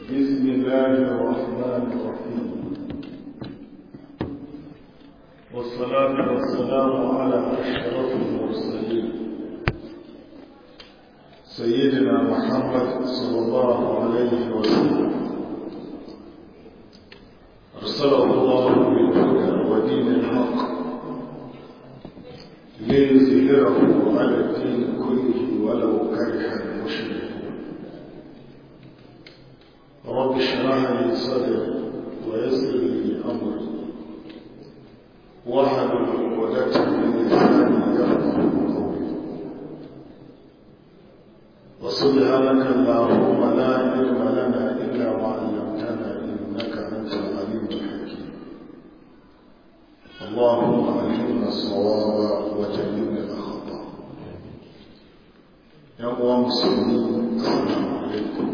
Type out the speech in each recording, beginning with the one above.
بسم الله الرحمن الرحيم والصلاة والسلام على أشرف المرسلين سيدنا محمد صلى الله عليه وسلم أرسله الله بالهدى ودين الحق ليظهره على الدين كله ولو كره المشركون رب اشرح لي صدري ويسر لي امري واحلل عقدة من لساني يفقه قولي وسبحانك اللهم لا علم لنا الا ما علمتنا انك انت العليم الحكيم اللهم علمنا الصواب وجنبنا الخطا يا اخوان المسلمين السلام عليكم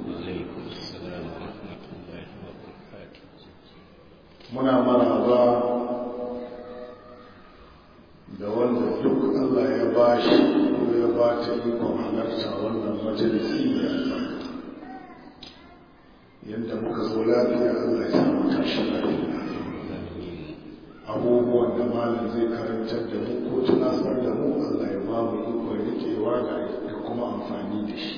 muna maraba da wanda duk Allah ya ba shi ko ya ba ta ikon halarta wannan majalisi mai albarka yadda muka zo lafiya Allah ya samu tashi lafiya abubuwan da malam zai karantar da mu ko tunasar da mu Allah ya ba mu ikon rikewa da kuma amfani da shi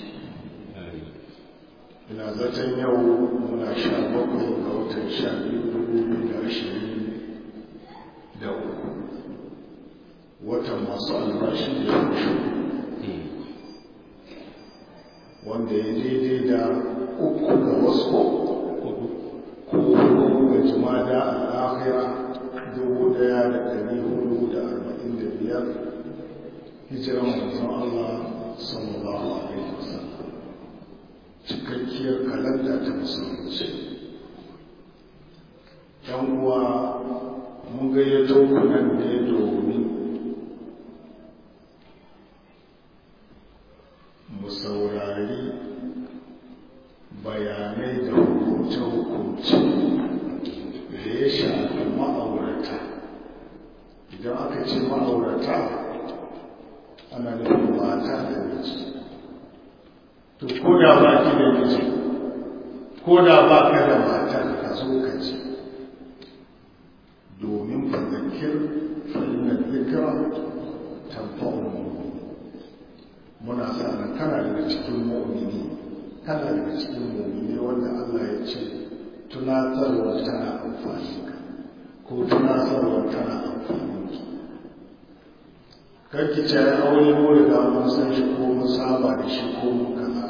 ina zaton yau muna sha bakwai ga watan sha biyu dubu biyu da ashirin da uku watan masu albashi da ya kushe wanda ya daidai da uku ga wasu ko hudu ga jimada al'akhira dubu daya da dari hudu da arba'in da biyar hijiran manzon Allah sallallahu alaihi wasallam cikakkiyar kalanda ta musulunci yan uwa mun gayyato ku nan ne domin mu saurari bayanai da hukunce-hukunce da ya shafi ma'aurata idan aka ce ma'aurata ana nufin mata da miji to ko da ba ki da miji ko da ba ka da mata ka zo ka ci domin fadakir fa'inna zikra tanfa'u muna sa ran kana daga cikin mu'mini kana daga cikin mu'mini wanda Allah ya ce tunatarwa tana amfani ka ko tunatarwa tana amfani ki kar ki ce aure ko riga mun san shi ko mun saba da shi ko mun kaza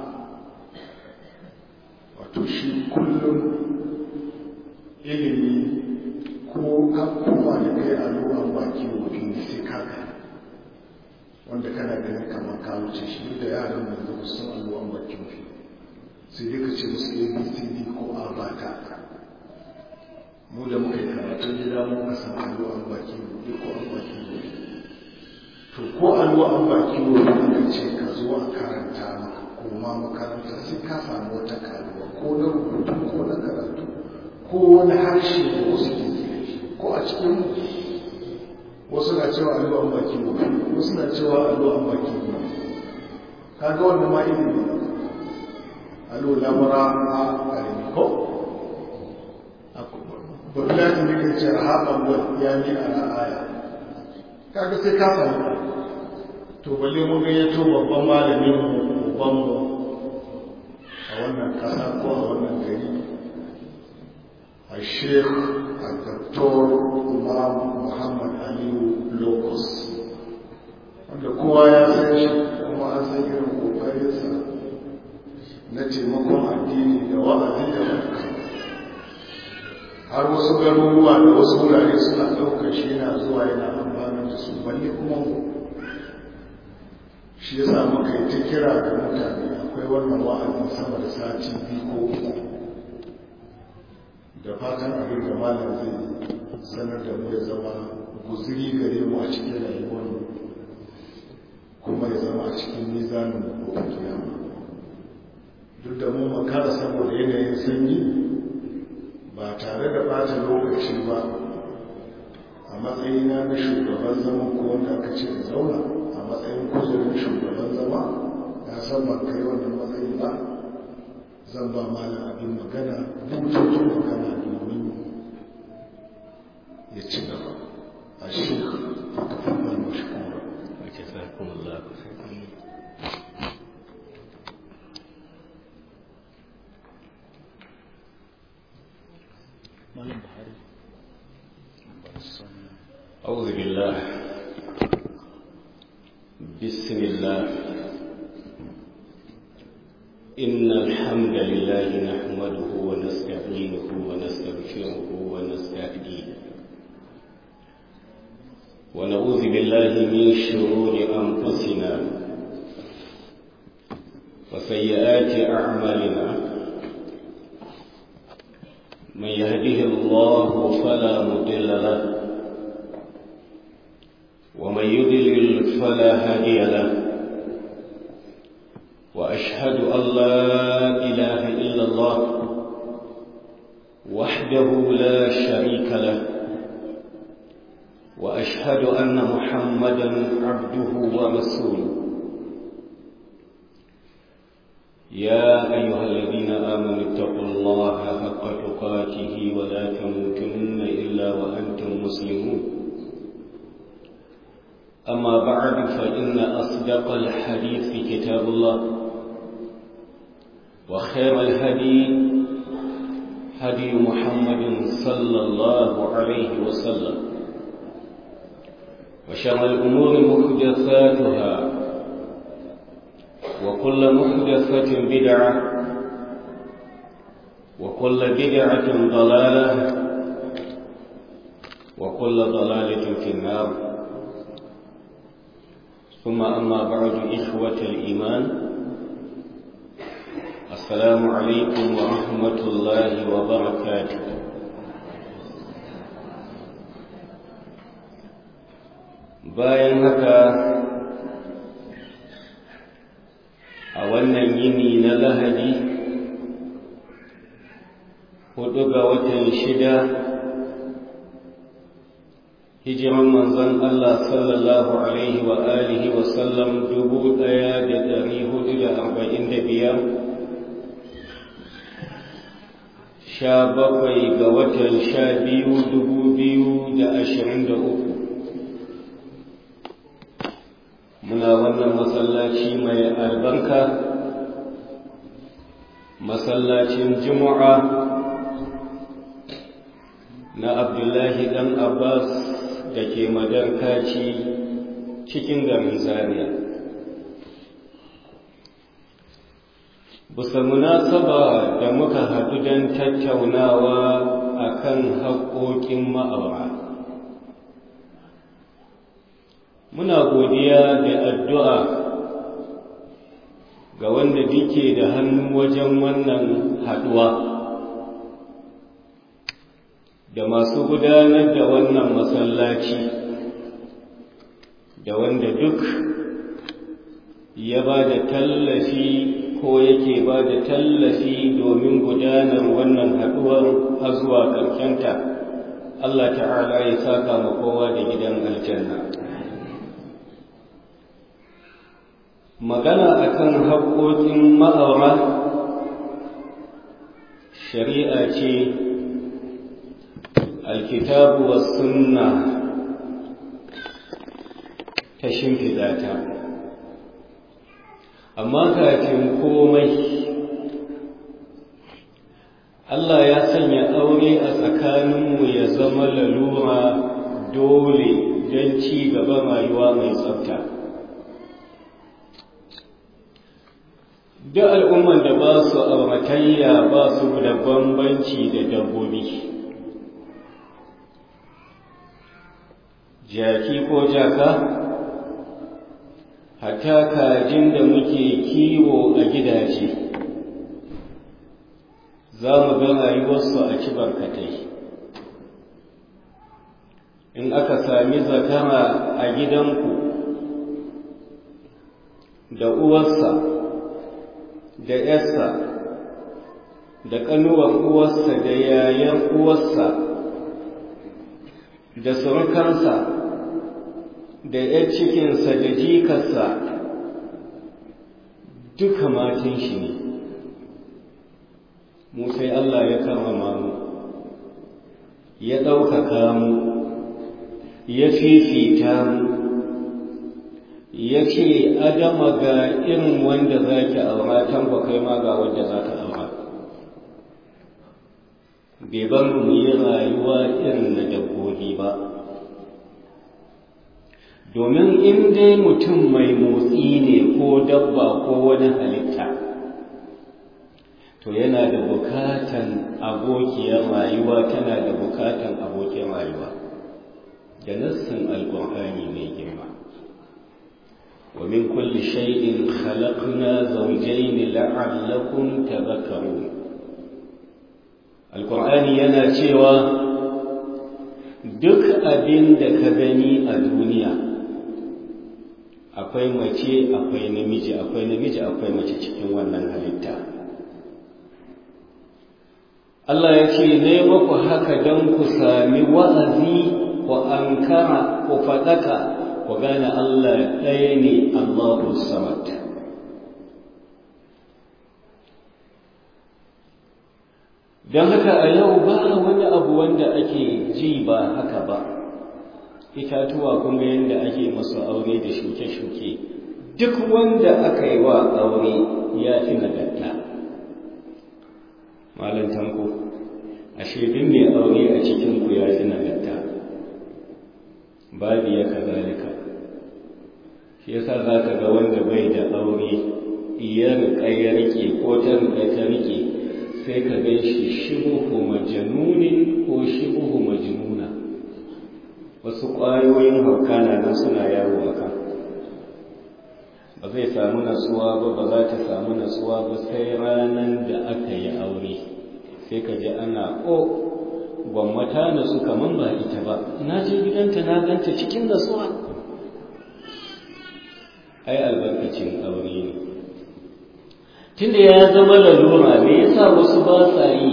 wato shi kullum ilimi ko an koma da kai a ruwan baki wofi sai ka wanda kana ganin kamar ka wuce shi da yaran nan da su san ruwan baki wofi sai dai ka ce musu abcd ko a ba ta mu da muka yi karatun gida mu ka san ruwan baki wofi ko an baki wofi to ko alwa an baki wofi aka ce ka zo a karanta maka koma makaranta sai ka samu wata karuwa ko na rubutu ko na karatu ko wani harshe da wasu ke ko a cikin wasu na cewa allo an baki mu wasu na cewa allo an baki mu kaga wannan ma ilimi allo lamura a alimi ko babulati ne kan ce rahaban wa ya ni ala aya kaga sai ka samu to balle mun ga yato babban malamin mu babban mu a wannan kasa ko a wannan gari a sheikh a doktor imam muhammad aliyu locus wanda kowa ya san shi kuma an san irin kokarinsa na taimakon addini da wa'azi da barka har wasu garuruwa da wasu wurare suna ɗaukar shi yana zuwa yana amfani da su balle kuma shi ya sa muka yi ta kira da mutane akwai wannan wa'azin sama da sati biyu ko uku da fatan abin da malam zai sanar da mu ya zama guzuri gare mu a cikin rayuwar kuma ya zama a cikin nizanin gobe kiyama duk da mu makara saboda yanayin sanyi ba tare da bata lokaci ba a matsayina na shugaban zama ko wanda aka ce da zauna a matsayin kuzurin shugaban zama ya san ban kai wannan matsayi ba zan ba malam abin magana bututun magana domin ya ci gaba a shi a kafin mashkura جزاكم الله خيرا أعوذ بالله بسم الله إن الحمد لله نحمده ونستعينه ونستغفره ونستهديه ونعوذ بالله من شرور أنفسنا وسيئات أعمالنا من يهده الله فلا مضل له ومن يضلل فلا هادي له وأشهد أن لا إله إلا الله وحده لا شريك له وأشهد أن محمدا عبده ورسوله يا أيها الذين آمنوا اتقوا الله حق تقاته ولا تموتن إلا وأنتم مسلمون أما بعد فإن أصدق الحديث كتاب الله وخير الهدي هدي محمد صلى الله عليه وسلم وشر الأمور محدثاتها وكل محدثة بدعة وكل بدعة ضلالة وكل ضلالة في النار ثم أما بعد إخوة الإيمان السلام عليكم ورحمة الله وبركاته bayan haka a wannan yini na lahadi hudu ga watan shida hijiran manzon Allah sallallahu alaihi wa alihi wa sallam dubu daya da dari hudu da arba'in da biyar sha bakwai ga watan sha biyu dubu biyu da ashirin da uku muna wannan masallaci mai albarka masallacin juma'a na abdullahi dan abbas da ke madarkaci cikin garin zaria bisa munasaba da muka haɗu don tattaunawa akan haƙoƙin ma'aura muna godiya da addu'a ga wanda duke da hannu wajen wannan haɗuwa da masu gudanar da wannan masallaci da wanda duk ya ba da tallafi ko yake ba da tallafi domin gudanar wannan haɗuwar har zuwa ƙarshenta Allah ta'ala ya saka ma kowa da gidan aljanna magana akan haƙoƙin ma'aura shari'a ce alkitabu wa sunna ta shimfiɗa ta amma kafin komai Allah ya sanya aure a tsakaninmu ya zama lalura dole don ci gaba rayuwa mai tsafta duk al'umman da ba su auratayya ba su da bambanci da dabbobi jaki ko jaka hatta kajin da muke kiwo a gidaje za mu ga rayuwarsu a ci barkatai in aka sami zakara a gidanku da uwarsa da ‘yarsa da ƙanuwar uwarsa da yayan uwarsa da surukansa da ‘yar cikinsa da jikarsa duka matan shi ne mu sai Allah ya karrama mu ya ɗaukaka mu ya fifita mu ya ce adama ga irin wanda za ki aura tamba kai ma ga wanda za ka aura bai bar mu yi rayuwa irin na dabbobi ba domin in dai mutum mai motsi ne ko dabba ko wani halitta to yana da bukatan abokiyar rayuwa tana da bukatan abokin rayuwa da nassin alƙur'ani mai girma ومن كل شيء خلقنا زوجين لعلكم تذكرون القرآن yana cewa duk abin da ka gani a duniya akwai mace akwai namiji akwai namiji akwai mace cikin wannan halitta Allah ya ce ne muku haka don ku sami wa'azi ku ankara ku faɗaka ku gane Allah ɗaya ne Allahu Samad. Don haka a yau ba wani abu wanda ake ji ba haka ba, itatuwa kun ga yadda ake masu aure da shuke-shuke, duk wanda aka yi wa aure ya fi nagarta. Malam tanko, ashe duk mai aure a cikinku ya fi nagarta. babu ya kazalika shi yasa za ka ga wanda bai da aure ya riƙa ya riƙe ko ta riƙa ta riƙe sai ka gan shi shibuhu majanunin ko shibuhu majnuna wasu ƙwayoyin hauka na nan suna yawo a kan ba zai samu natsuwa ba ba za ta samu natsuwa ba sai ranar da aka yi aure sai ka ji ana o gwammata na su kaman ba ita ba na je gidanta na ganta cikin nasuwa ai albarkacin aure ne tunda ya zama lalura me yasa wasu ba sa yi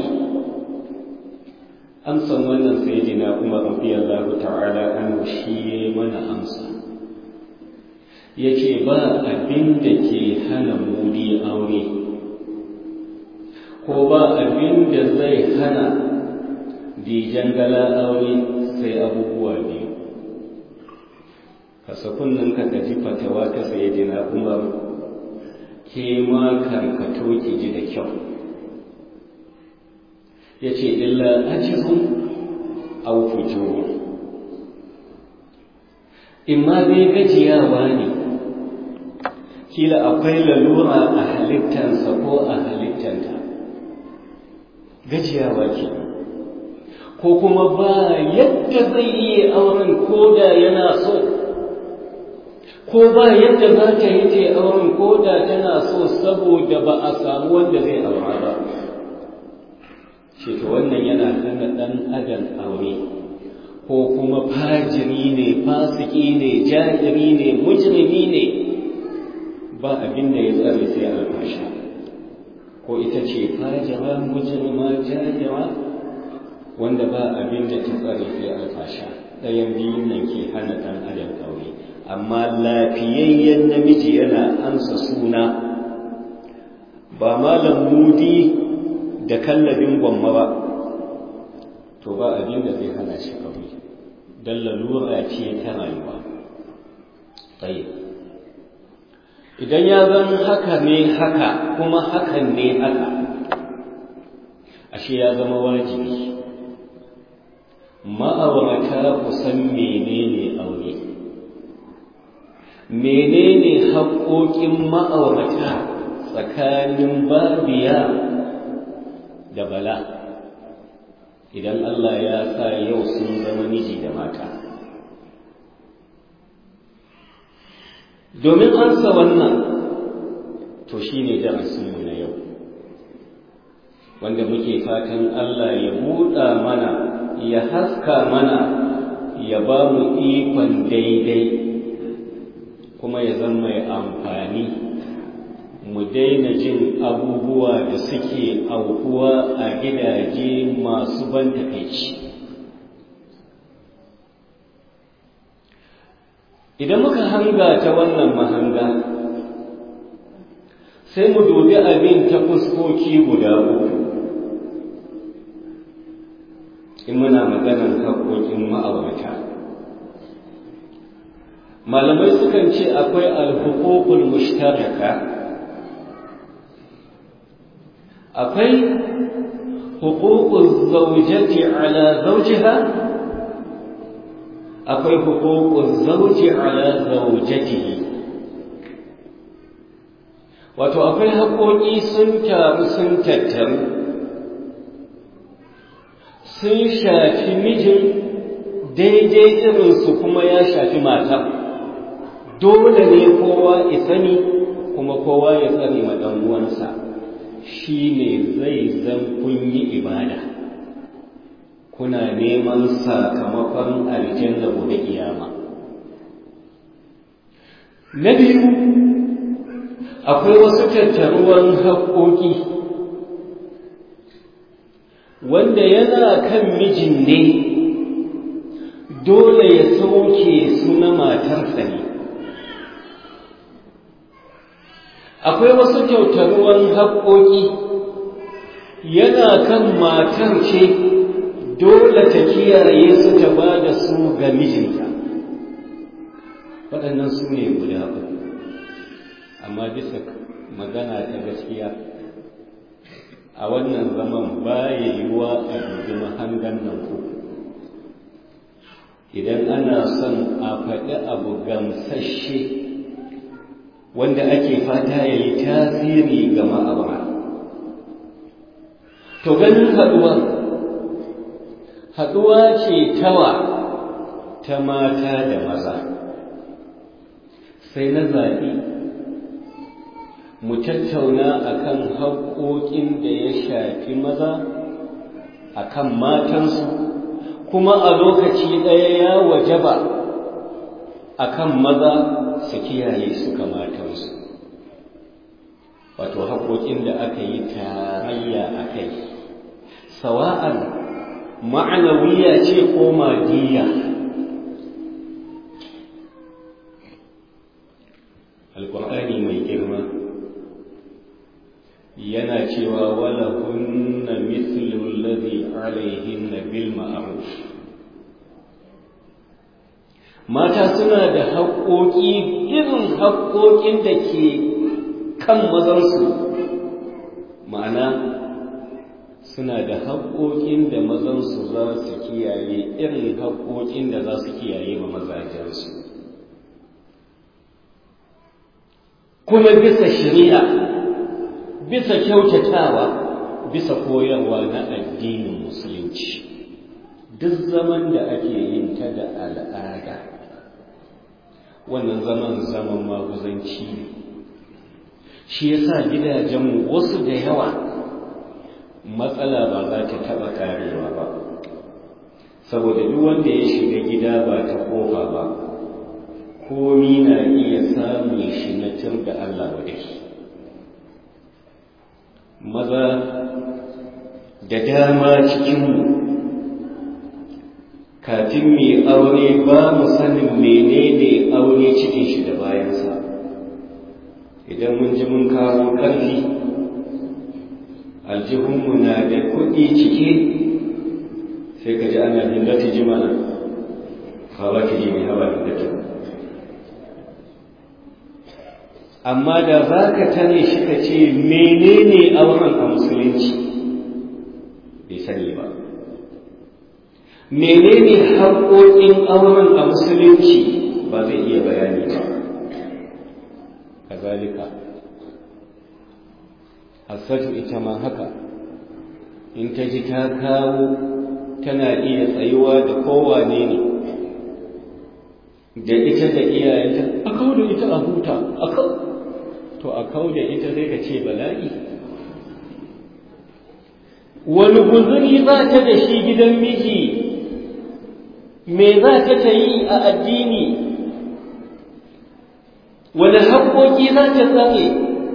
amsan wannan sayyidina Umar radiyallahu ta'ala anhu shi yayi mana amsa yace ba abin da ke hana mudi aure ko ba abin da zai hana dijan gala aure sai abubuwa biyu kasa kunnen ka ji fatawa ta saye dina umar ke ma karkato ki ji da kyau ya ce illa ajizun au fujur in ma dai gajiyawa ne kila akwai lalura a halittansa ko a halittanta gajiyawa kenan ko kuma ba yadda zai iya auren ko da yana so ko ba yadda za ta yi ta auren ko da tana so saboda ba a samu wanda zai aura ba ce to wannan yana hana ɗan adam aure ko kuma fajiri ne fasiki ne jahiri ne mujrimi ne ba abin da ya tsare sai alfasha ko ita ce fajira mujrima jahira wanda ba abin da ta tsare sai alfasha ɗayan biyun nan ke hana ɗan adam aure amma lafiyayyen namiji yana ansa suna ba malam mudi da kallabin gwamma ba to ba abin da zai hana shi aure don lalura ce ta rayuwa tsaye idan ya zan haka ne haka kuma hakan ne haka ashe ya zama wajibi ma'aurata ku san menene aure menene haƙoƙin ma'aurata tsakanin babiya da bala idan Allah ya sa yau sun zama miji da mata domin ansa wannan to shine darasinmu na yau wanda muke fatan Allah ya buɗa mana ya haska mana ya ba mu ikon daidai kuma ya zama mai amfani mu daina jin abubuwa da suke aukuwa a gidaje masu ban takaici idan muka hanga ta wannan mahanga sai mu dubi abin ta fuskoki guda uku in muna maganar haƙoƙin ma'aurata malamai sukan ce akwai alhukukul mushtaraka akwai hukukul zaujati ala zaujiha akwai hukukul zauji ala zaujatihi wato akwai haƙoƙi sun taru sun tattaru sun shafi mijin daidai irinsu kuma ya shafi mata dole ne kowa ya sani kuma kowa ya tsare ma ɗan uwansa shi ne zai zan kun yi ibada kuna neman sakamakon aljanna gobe kiyama na biyu akwai wasu tattaruwan haƙoƙi wanda yana kan mijin ne dole ya sauke su na matarsa ne akwai wasu kyautaruwan haƙoƙi yana kan matar ce dole ta kiyaye su ta ba da su ga mijinta waɗannan su ne guda uku amma bisa magana ta gaskiya a wannan zaman baya yiwuwa a dubi mahangan nan ku idan ana son a faɗi abu gamsashe wanda ake fata ya yi tasiri ga ma'aura to ganin haɗuwa haɗuwa ce tawa ta mata da maza sai na zaɓi mu tattauna akan haƙoƙin da ya shafi maza akan matansu kuma a lokaci ɗaya ya wajaba akan maza su kiyaye su matansu wato haƙoƙin da aka yi tarayya a kai sawa'an ma'anawiya ce ko madiya alƙur'ani mai girma yana cewa wala hunna mithlu alladhi alaihinna bil ma'ruf mata suna da haƙoƙi irin haƙoƙin da ke kan mazansu ma'ana suna da haƙoƙin da mazansu za su kiyaye irin haƙoƙin da za su kiyaye ma mazajensu kuma bisa shari'a bisa kyautatawa bisa koyarwa na addinin musulunci duk zaman da ake yin ta da al'ada wannan zaman zaman maguzanci ne shi yasa gidajenmu wasu da yawa matsala ba za ta taɓa karewa ba saboda duk wanda ya shiga gida ba ta kofa ba komi na iya samun shi na tur da Allah wa maza da dama cikinmu kafin mai aure ba mu sanin menene aure cikin shi da bayansa idan mun ji mun kawo ƙarfi aljihunmu na da kuɗi cike sai ka ji ana hindati ji mana hawa ki ji mai hawa hindati amma da za ka tare shi ka ce menene auren a musulunci bai sani ba menene haƙoƙin auren a musulunci ba zai iya bayani ba kazalika hassatu ita ma haka in ta ji ta kawo tana iya tsayuwa da kowane ne da ita da iyayenta a kawo da ita a huta a kawo to a kawo da ita zai ka ce bala'i wani guzuri za ta da shi gidan miji me za ta ta yi a addini wani haƙoƙi za ta tsare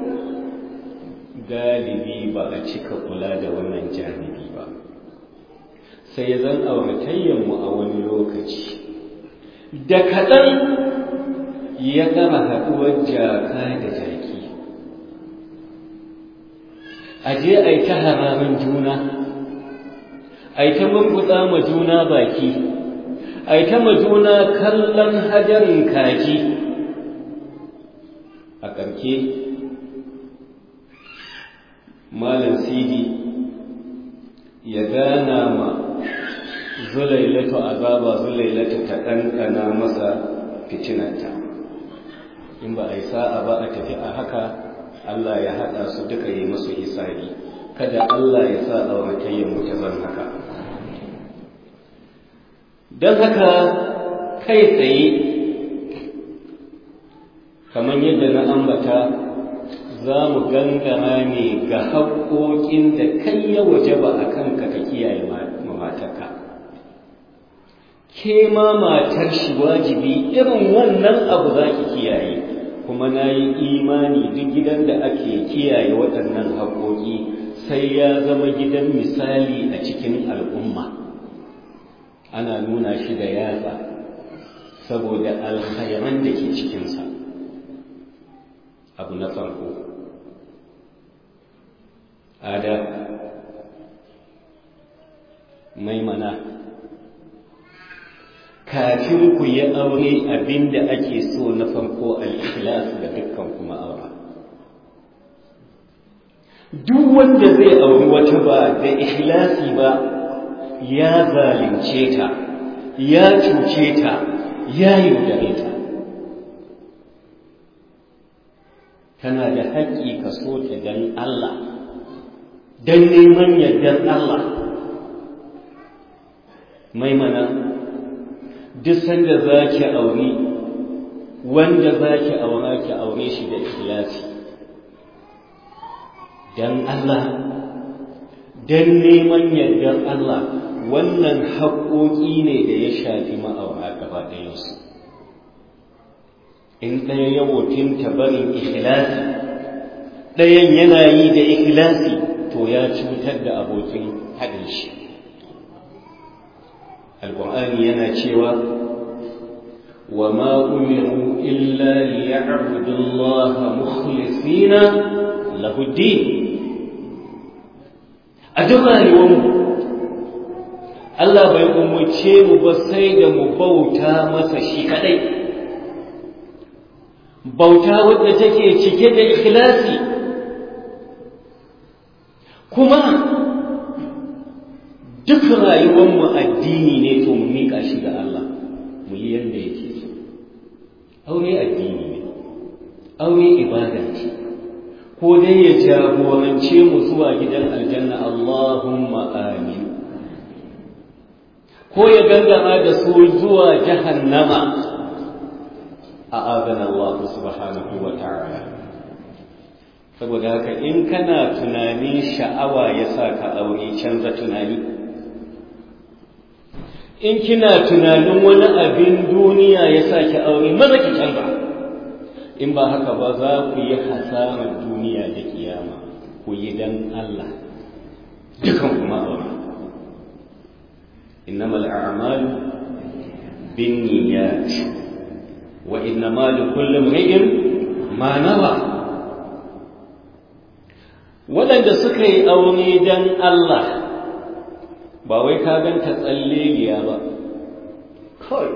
galibi ba a cika kula da wannan janibi ba sai zan auratayyanmu a wani lokaci da kaɗan ya gama haɗuwar jaka da jaki a je a yi ta haramin juna ai ta murguɗa ma juna baki ai ta ma juna kallon hajarin kaji a ƙarke malam sidi ya gana ma zulailatu azaba zulailatu ta ɗanɗana masa fitinanta in ba a yi sa'a ba a tafi a haka Allah ya haɗa su duka yi masu hisabi kada Allah ya sa auratayyar mu ta zan haka don haka kai tsaye kamar yadda na ambata za mu gangara ne ga haƙoƙin da kai ya waje ba a kanka ka kiyaye matarka ke ma matar shi wajibi irin wannan abu za ki kiyaye kuma na yi imani duk gidan da ake kiyaye waɗannan haƙoƙi sai ya zama gidan misali a cikin al'umma ana nuna shi da yatsa saboda alkhairan da ke cikinsa abu na farko ada maimana kafin ku yi aure abinda ake so na farko al-ikhlas da dukkan kuma aure duk wanda zai auri wata ba da ikhlasi ba ya zalunce ta ya cuce ta ya yaudare ta kana da haƙƙi ka so ta dan Allah dan neman yardar Allah maimana duk sanda za ki aure wanda za ki aura ki aure shi da ikhlasi dan Allah dan neman yardar Allah wannan haƙoƙi ne da ya shafi ma'aura gaba ɗayansu in ɗaya ya wofinta barin ikhlasi ɗayan yana yi da ikhlasi to ya cutar da abokin haɗin shi alƙur'ani yana cewa wa ma umiru illa liya'budu Allah mukhlisina lahu din a duk rayuwarmu Allah bai umarce mu ba sai da mu bauta masa shi kadai bauta wadda take cike da ikhlasi kuma duk rayuwarmu addini ne to mu miƙa shi ga Allah mu yi yadda yake so aure addini ne aure ibada ce ko dai ya jagorance mu zuwa gidan aljanna Allahumma amin ko ya gangama da su zuwa jahannama a adana Allah subhanahu wa ta'ala saboda haka in kana tunanin sha'awa ya sa ka aure canza tunani in kina tunanin wani abin duniya ya sa ki aure maza ki canza in ba haka ba za ku yi hasarar duniya da kiyama ku yi dan Allah dukan kuma aure إنما الأعمال بالنيات وإنما لكل امرئ ما نوى waɗanda suka yi aure don Allah ba wai ka ganta tsalleliya ba kawai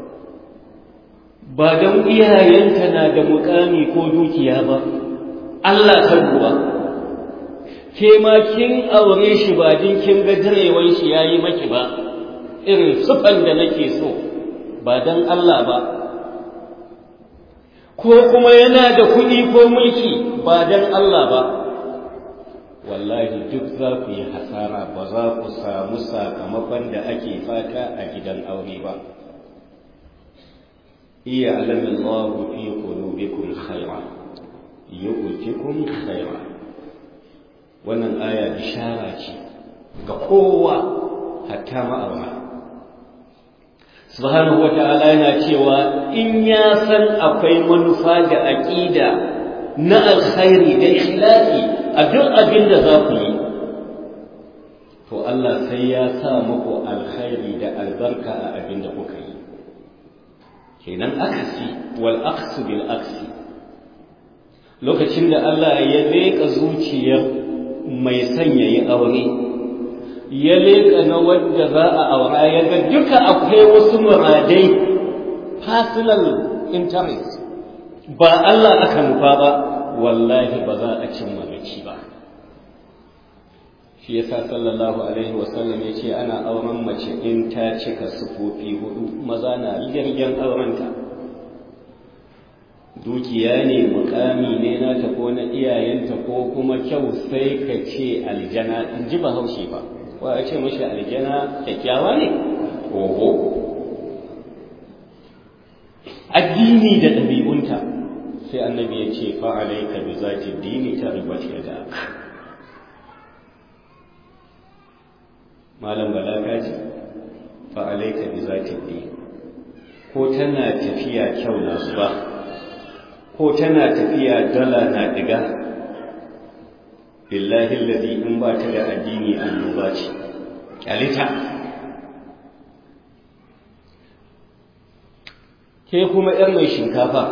ba don iyayenta na da mukami ko dukiya ba Allah ta ruwa ke ma kin aure shi ba din kin ga direwan shi yayi maki ba irin sufan da nake so ba don Allah ba ko kuma yana da kuɗi ko mulki ba don Allah ba wallahi duk za ku yi hasara ba za ku samu sakamakon da ake fata a gidan aure ba iya alamin Allah fi qulubikum khaira yu'tikum khaira wannan aya bishara ce ga kowa hatta ma'aura subhanahu wata'ala yana cewa in ya san akwai manufa da aqida na alkhairi da ikhlasi a duk abin da za ku yi to Allah sai ya sa muku alkhairi da albarka a abin da kuka yi kenan akasi wal aksu bil aksi lokacin da Allah ya leƙa zuciyar mai sanya yi aure ya leƙa na wadda za a aura ya ga duka akwai wasu muradai personal interest ba Allah aka nufa ba wallahi ba za a cimma gaci ba shi yasa sallallahu alaihi wasallam ya ce ana auren mace in ta cika sufofi hudu maza na jirgin aurenta dukiya ne mukami ne nata ko na iyayenta ko kuma kyau sai ka ce aljana in ji bahaushe ba wa ya ce mashi aljana kyakkyawa ne oho addini da ɗabi'unta sai annabi ya ce fa'alaika bi zati dini ta ribace da malam balaga ce fa'alaika bi zati dini ko tana tafiya kyau na zuba ko tana tafiya dala na diga billahi allazi in ba ta da addini annoba ce kyalita ke kuma ‘yar mai shinkafa,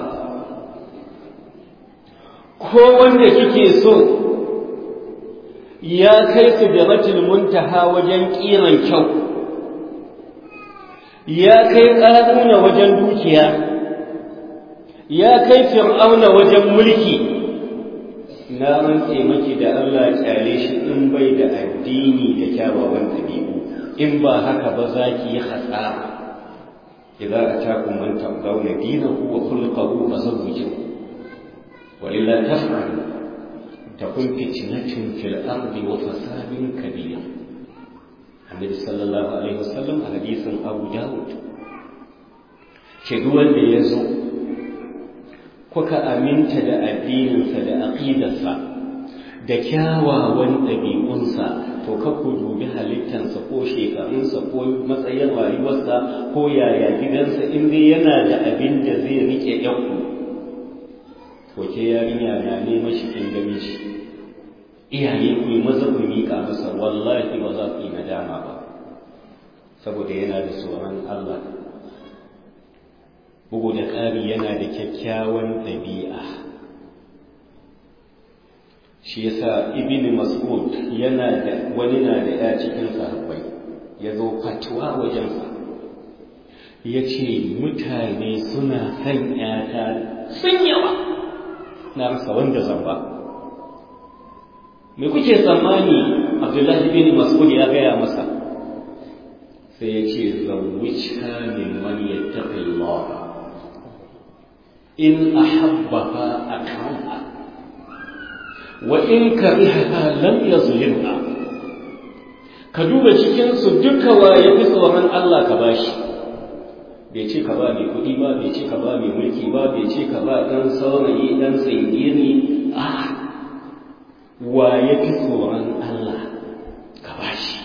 ko wanda kike so ya kai su da muntaha wajen ƙiran kyau, ya kai ƙaruna wajen dukiya, ya kai fir'auna wajen mulki, na rantse maki da Allah kyale shi in bai da addini da kyawawan ɗabi'u, in ba haka ba za ki yi hasara. إذا أتاكم من ترضون دينه وخلقه فزوجوه وإلا تفعل تكن فتنة في الأرض وفساد كبير النبي صلى الله عليه وسلم حديث أبو داود شدوا اللي يزو kuka aminta da addininsa da aƙidarsa da kyawawan ɗabi'unsa to ka ku dubi halittansa ko shekarunsa ko matsayin rayuwarsa ko yaya gidansa in dai yana da abin da zai rike yanku ko ke yarinya na neman shi kin gami shi iyaye ku maza ku miƙa masa wallahi ba za ku yi nadama ba saboda yana da tsoron Allah bugu da ƙari yana da kyakkyawan ɗabi'a shi yasa ibn mas'ud yana da wani na da ya cikin sahabbai ya zo fatuwa wajensa ya ce mutane suna son ‘yata sun yawa na rasa wanda zan ba me kuke tsammani abdullahi bin mas'ud ya gaya masa sai ya ce zawwicka min man yattaqi Allah in ahabbaha akraha wa in karihaha lam yazlimha ka duba cikin su duka wa yafi tsoron Allah ka bashi bai ce ka ba mai kuɗi ba bai ce ka ba mai mulki ba bai ce ka ba ɗan saurayi ɗan tsingiri a wa yafi tsoron Allah ka bashi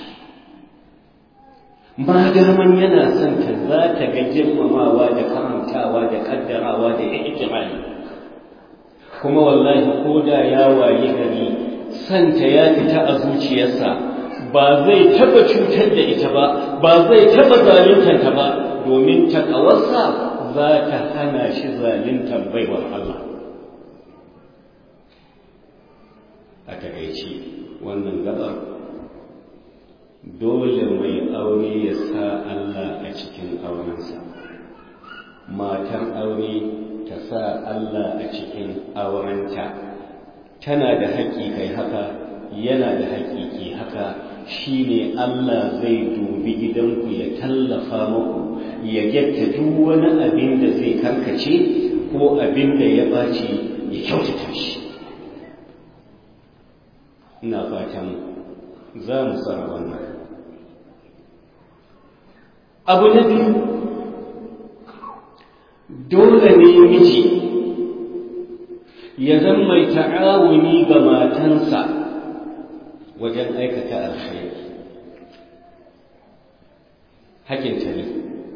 ma daman yana son ta za ta ga girmamawa da karantawa da kaddarawa da ihtimali kuma wallahi ko da ya waye gari santa ya fita a zuciyarsa ba zai taba cutar da ita ba ba zai taba zaluntanta ba domin takawarsa za ta hana shi zaluntar baiwar Allah a takaici wannan gabar dole mai aure ya sa Allah a cikin aurensa matar aure ta sa Allah a cikin aurenta tana da haƙƙi kai haka yana da haƙƙi ki haka shine Allah zai dubi gidanku ya tallafa muku ya gyatta duk wani abin da zai karkace ko abin da ya ɓaci ya kyautata shi ina fatan za mu tsara wannan abu na biyu dole ne miji ya zama mai ta'awuni ga matansa wajen aikata alkhairi hakinta ne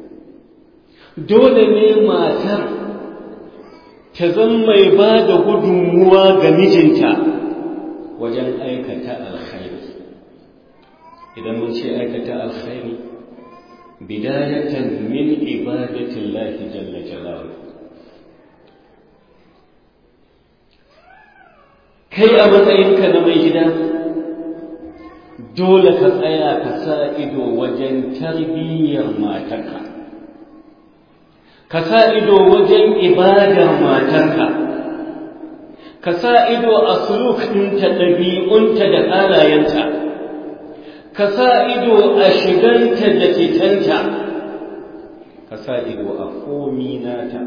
dole ne matar ta zama mai ba da gudunmuwa ga mijinta wajen aikata alkhairi idan mun ce aikata alkhairi bidayatan min ibadatillahi jalla jalaluhu kai a matsayinka na mai gida dole ka tsaya ka sa ido wajen tarbiyyar matarka ka sa ido wajen ibadar matarka ka sa ido a suluk ɗinta ɗabi'unta da halayenta ka sa ido a shiganta da fitanta ka sa ido a komi nata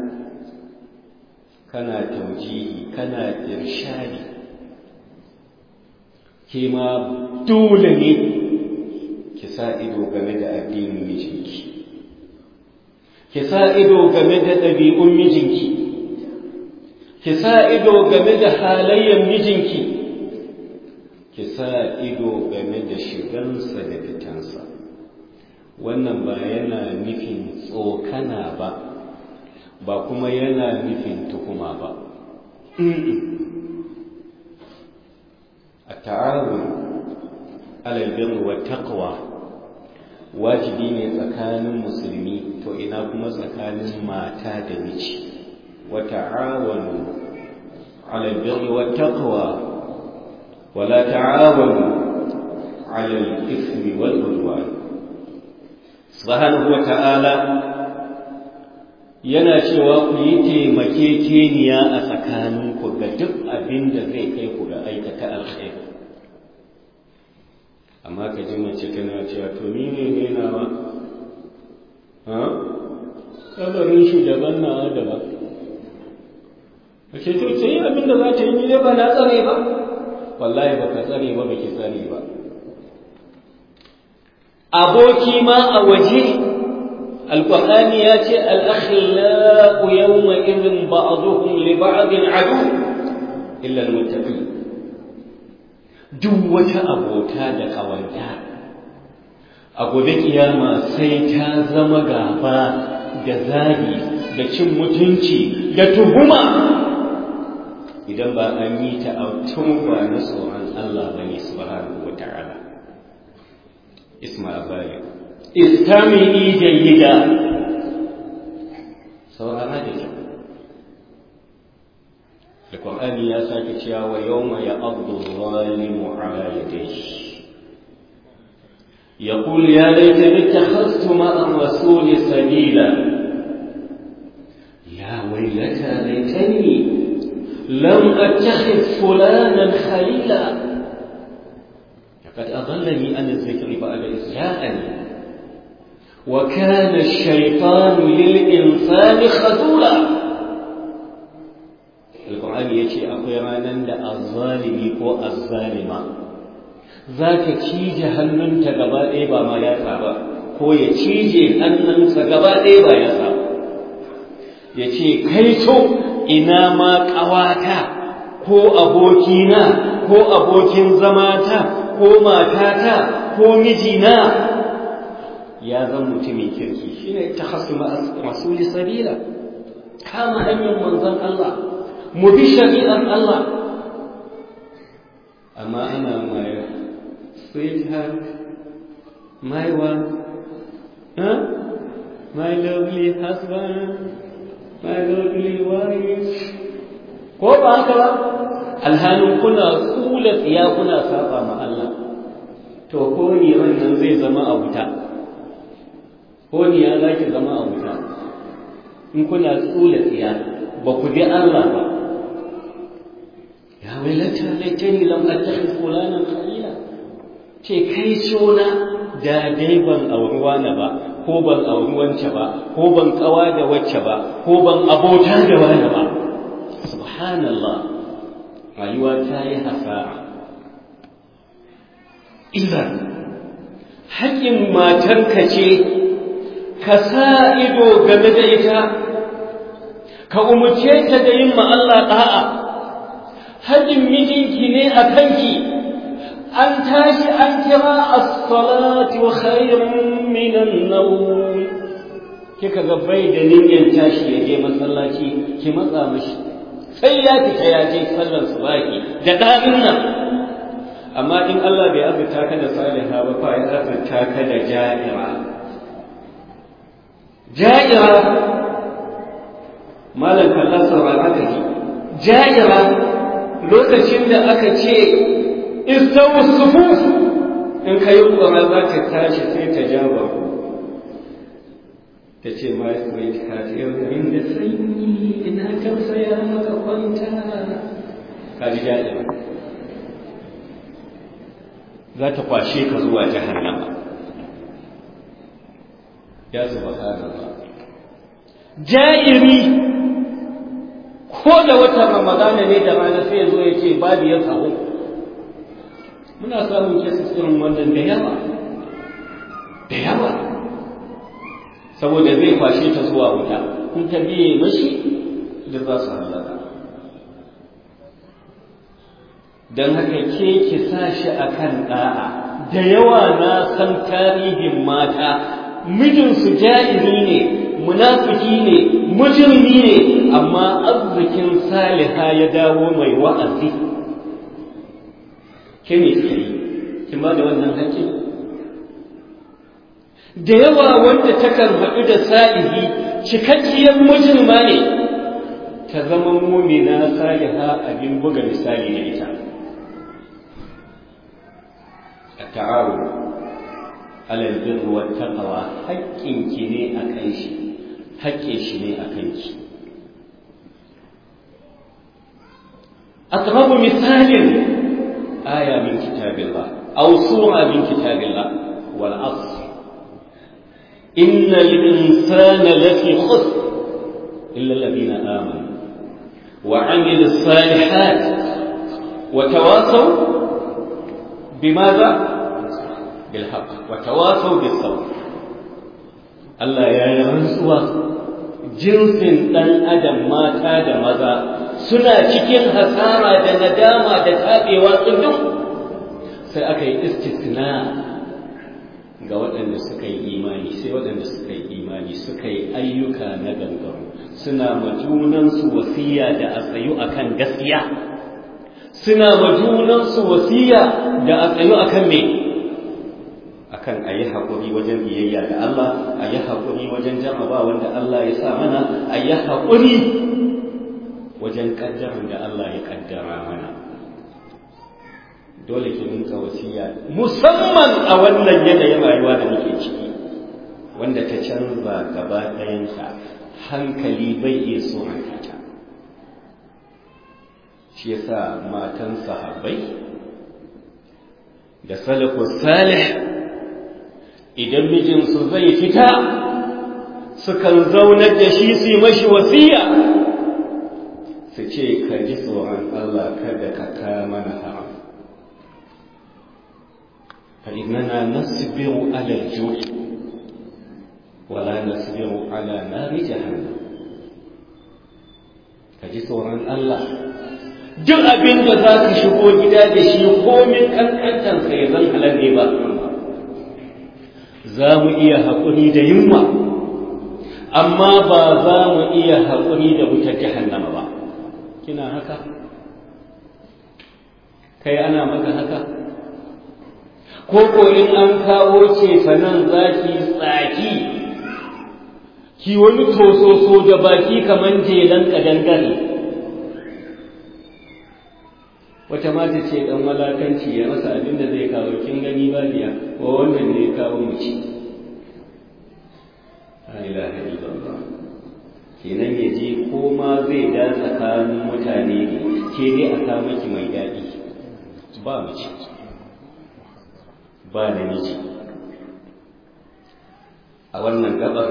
kana taujihi kana irshadi ke ma dole ne ki sa ido game da addinin mijinki ki sa ido game da ɗabi'un mijinki ki sa ido game da halayyar mijinki ki sa ido game da shigansa da fitansa wannan ba yana nufin tsokana ba ba kuma yana nufin tuhuma ba a ta'awun alalbin wa taqwa wajibi ne tsakanin musulmi to ina kuma tsakanin mata da miji wa ta'awanu alalbin wa taqwa wala ta'awanu alal ismi wal udwan subhanahu wa ta'ala yana cewa ku yi taimakekeniya a tsakaninku ga duk abin da zai kai ku ga aikata alkhairi amma ka ji mace tana cewa to ni ne ne nawa ha kabarin shi daban nawa daban a ce to ce abin da za ta yi ne ba na tsare ba wallahi ba ka tsare ba ba ki tsare ba aboki ma a waje القرآن ياتي الأخلاء يومئذ بعضهم لبعض عدو إلا المتقين duk wata abota da ƙawanta a gobe kiyama sai ta zama gaba da zagi da cin mutunci da tuhuma idan ba an yi ta a ba na tsoron Allah ba ne subhanahu wa ta'ala isma balik istami'i jayyida saurara da kyau da Qur'ani ya sake cewa wa yawma ya'addu zalimu ala yadayhi يقول يا ليتني اتخذت مع الرسول سبيلا يا ويلتى ليتني لم اتخذ فلانا خليلا لقد اضلني عن الذكر بعد اذ جاءني وكان الشيطان للإنسان خذولا القرآن يجي أقوى رانا دا الظالمي كو الظالمة ذاك تيجي هنن تقبا إيبا ما يسابا ko ya cije hannunsa gaba ɗaya ba ya sa ya ce kai to ina ma ƙawata ko abokina ko abokin zamata ko matata ko mijina ya zan mutumin kirki shine ta hasu masuli sabila kama hanyar manzon Allah mu bi shari'ar Allah amma ana mai sweetheart my one huh? my lovely husband my lovely wife ko ba haka ba alhalin kuna tsula tsiya kuna saba ma Allah to ko ni wannan zai zama a wuta ko ni ya za ki zama a wuta in kuna tsula tsiya ba ku bi Allah ba ya wailata laitani lam attakhid fulanan khalila ce kai sona da dai ban auri wani ba ko ban auri wance ba ko ban kawa da wacce ba ko ban abota da wani ba subhanallah rayuwa ta yi hasara idan haƙƙin matarka ce ka sa ido game da ita ka umarce ta da yin ma Allah ɗa'a haƙƙin mijinki ne a kanki an tashi an kira as-salatu khairun minan nawm kika ga bai da niyyar tashi ya je masallaci ki matsa mashi sai ya fita ya je sallar subahi da ɗanin nan amma in Allah bai azurta ka da saliha ba fa ya azurta ka da ja'ira ja'ira malam kallon saurara ka ji ja'ira lokacin da aka ce istawu sufuf in ka yi ƙura za ta tashi sai ta ja baku ta ce ma sweet heart yau garin da sanyi ina tausaya maka kwanta ka ji daɗi za ta kwashe ka zuwa jahannama ya zuba ba ja'iri ko da watan ramadana ne da rana sai ya zo ya ce babu ya sahu muna samun kesis irin wannan da yawa da yawa saboda zai kwashe ta zuwa wuta in ta biye mashi da za su halaka don haka ke ki sa shi a kan ɗa'a da yawa na san tarihin mata mijinsu ja'iri ne munafiki ne mujirmi ne amma arzikin saliha ya dawo mai wa'azi ke ne suka yi kin ba da wannan hakki da yawa wanda ta karbaɗu da sa'ihi cikakkiyar mujirma ne ta zama mumina saliha abin buga misali da ita a ta'awu alal birri wat taqwa haƙƙinki ne a kan shi haƙƙin shi ne a kanki aqrabu misalin aya min kitabillah aw sura min kitabillah wal asr innal insana lafi khusr illa alladhina amanu wa 'amilus salihat wa tawasaw bimadha بالحق وتواصوا بالصبر Allah ya yi rantsuwa jinsin ɗan adam mata da maza suna cikin hasara da nadama da taɓewa tsundum sai aka yi istisna ga waɗanda suka yi imani sai waɗanda suka yi imani suka yi ayyuka na gangaro suna ma junansu wasiya da a tsayu akan gaskiya suna ma junansu wasiya da a tsayu akan me akan a yi haƙuri wajen biyayya ga Allah a yi haƙuri wajen jarraba wanda Allah ya sa mana a yi haƙuri wajen ƙaddarin da Allah ya ƙaddara mana dole ki rinka wasiya musamman a wannan yanayin rayuwa da muke ciki wanda ta canza gaba ɗayanta hankali bai iya so ta shi yasa matan sahabbai da salafus salih idan mijinsu zai fita sukan zaunar da shi su yi mashi wasiya su ce ka ji tsoron Allah kada ka kama na haram fa innana nasbiru ala al-ju' wala nasbiru ala nari jahannam ka ji tsoron Allah duk abin da za ka shigo gida da shi komin kankantansa ya zan halar ne ba za mu iya haƙuri da yunwa amma ba za mu iya haƙuri da wutar jahannama ba kina haka kai ana maka haka ko ko in an kawo ce sanan zaki tsaki ki wani tososo da baki kaman jelan kadangare wata mata ce dan malakanci ya masa abin da zai kawo kin gani ba biya ko wannan ne ya kawo mu ci la ilaha illallah kenan ya je ko ma zai da tsakanin mutane ne ke dai a kawo miki mai daɗi ba mu ci ba namiji a wannan gabar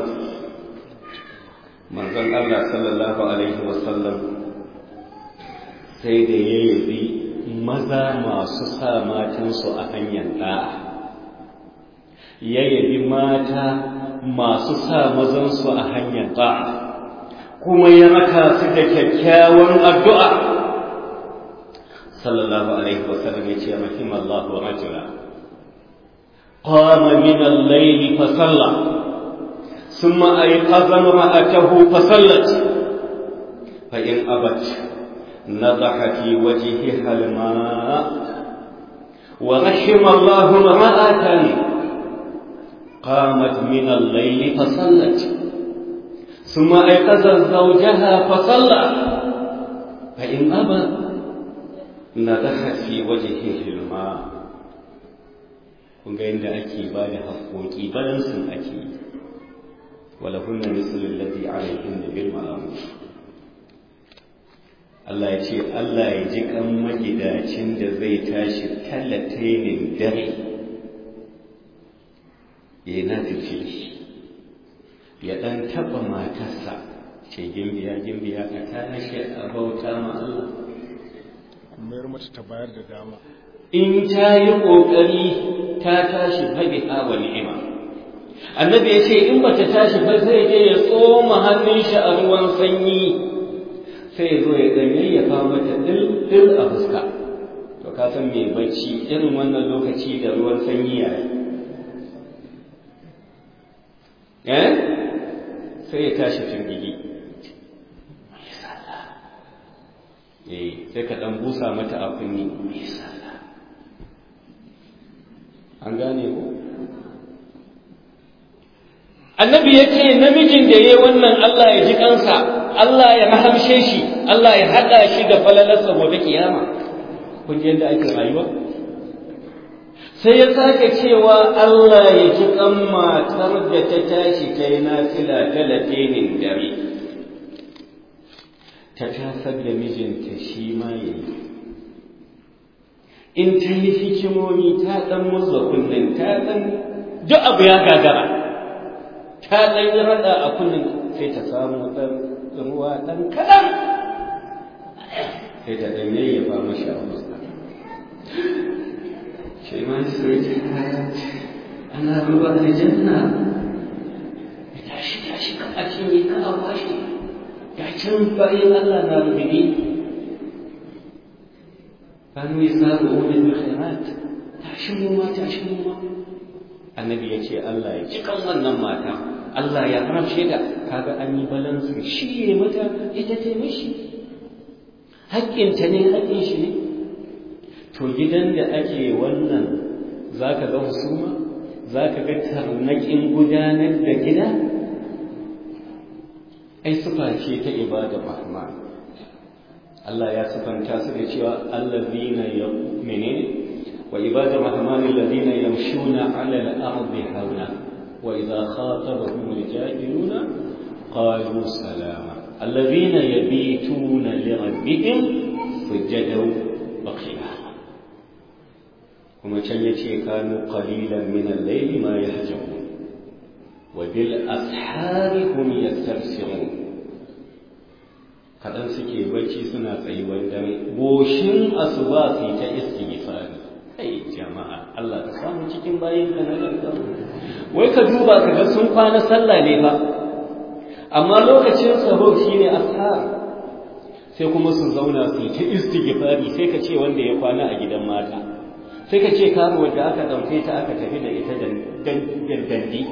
manzon Allah sallallahu alaihi wasallam sai da ya yabi maza masu sa matansu a hanyar ɗa'a ya yabi mata masu sa mazansu a hanyar ɗa'a kuma ya raka su da kyakkyawan addu'a sallallahu alaihi wasallam ya ce rahimallahu rajula qama min al-layli fa salla ثم أيقظ امرأته فصلت فإن أبت نضح في وجهها الماء ورحم الله امرأة قامت من الليل فصلت ثم أيقظت زوجها فصلى فإن أبى نضحت في وجهه الماء kun ga yadda ake ba da haƙoƙi balansin ake yi wala hunna mislu alladhi alayhin bil ma'ruf Allah ya ce Allah ya ji kan magidacin da zai tashi talatainin dare ya na tafi ya dan taba matarsa ce gimbiya gimbiya ka tashi a bauta ma Allah mayar mata ta bayar da dama in ta yi ƙoƙari ta tashi fabiha wa ni'ima annabi ya ce in bata tashi ba zai je ya tsoma hannun shi a ruwan sanyi sai ya zo ya ganye ya kawo mata dil a fuska to ka san me bacci irin wannan lokaci da ruwan sanyi ya yi eh sai ya tashi firgigi eh sai ka dan busa mata a kunni me sallah an gane ko annabi ya ce namijin da ya wannan Allah ya ji kansa Allah ya rahamshe shi Allah ya haɗa shi da falalarsa gobe kiyama kun ji yadda ake rayuwa sai ya sake cewa Allah ya ji kan matar da ta tashi ta yi nafila talatinin dare ta tasar da mijinta shi ma ya yi in ta yi hikimomi ta ɗan murza kunnen ta ɗan duk abu ya gagara ta ɗan yi raɗa a kunnen sai ta samu ɗan ruwa ɗan kaɗan sai ta ɗan yayyafa mashi a fuska shi ma sai ta ana ruwa da janna tashi tashi ka a cinye ka a washe ga can bayan Allah na rubuɗe kanu yasar'una bil khairat tashimu ma tashimu ma annabi ya ce Allah ya cikan wannan mata Allah ya haramce da kaga an yi balansu shi ne mata ita ta mishi haƙƙinta ne haƙƙin shi ne to gidan da ake wannan zaka ga husuma zaka ga tarnaƙin gudanar da gida ai sufa ce ta ibada rahman Allah ya sifanta su da cewa allazina ya menene wa ibadu rahman allazina yamshuna ala al-ardi hauna wa idha khatabahum al-jahiluna qalu salama allazina yabituna li rabbihim sujadan wa qiyama kuma can yace kanu qalilan min al-layli ma yahjamun wa bil ashari hum yastaghfirun kaɗan suke bacci suna tsayuwar dare goshin asuba su ta istighfari kai jama'a Allah ka samu cikin bayin ka na gargaru wai ka duba ka ga sun kwana sallah ne fa amma lokacin sahur shine ashar sai kuma su zauna su ta istighfari sai ka ce wanda ya kwana a gidan mata sai ka ce karuwar da aka ɗauke ta aka tafi da ita dandi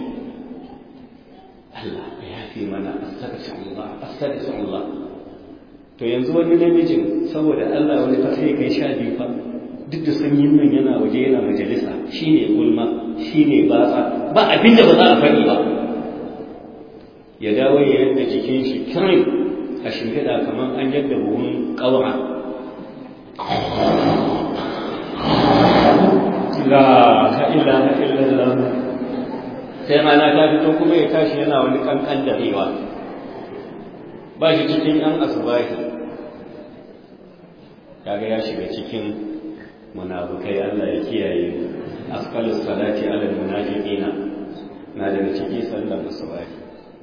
Allah ya yafi mana astaghfirullah astaghfirullah to yanzu wani namijin saboda Allah wani fa sai kai sha biyu fa duk da sanyin nan yana waje yana majalisa shine gulma shine batsa ba abin da ba za a faɗi ba ya dawo ya yadda jikin shi kirin a shimfiɗa kamar an yadda buhun ƙaura la ta illa ta illallah sai rana ta fito kuma ya tashi yana wani kankan da rewa ba shi cikin yan asubahi kaga ya shiga cikin munafukai Allah ya kiyaye asqalus salati ala munafiqina na daga ciki sallar asubahi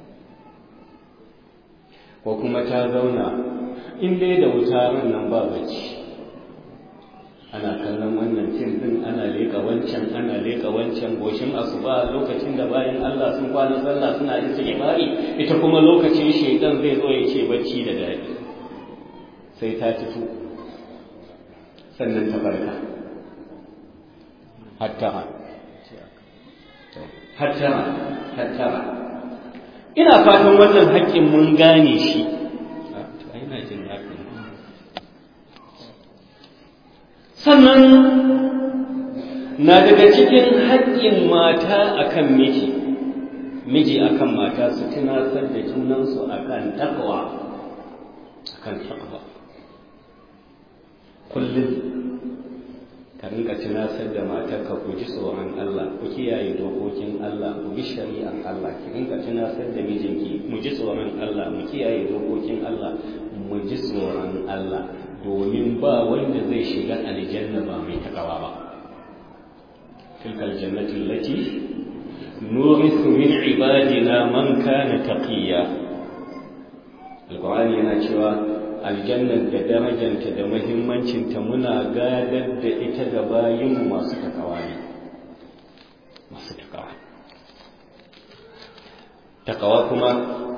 ko kuma ta zauna in dai da wuta nan ba bacci ana kallon wannan fim din ana leka wancan ana leka wancan goshin asuba lokacin da bayan Allah sun kwana sallah suna yin istighfari ita kuma lokacin shedan zai zo ya ce bacci da dadi sai ta fito sannan ta farka hatta hatta hatta ina fatan wannan haƙƙin mun gane shi ina jin haƙƙin sannan na daga cikin haƙƙin mata akan miji miji akan mata su tunasar da junansu akan takwa akan takwa kullum ka rinka tunasar da matarka ku ji tsoron Allah ku kiyaye dokokin Allah ku bi shari'ar Allah ki rinka tunasar da mijinki mu ji tsoron Allah mu kiyaye dokokin Allah mu ji tsoron Allah domin ba wanda zai shiga aljanna ba mai takawa ba tilkal jannati allati nurithu min ibadina man kana taqiya alqur'ani yana cewa aljannar da darajanta da muhimmancinta muna gadar da ita ga bayinmu masu takawa ne masu takawa takawa kuma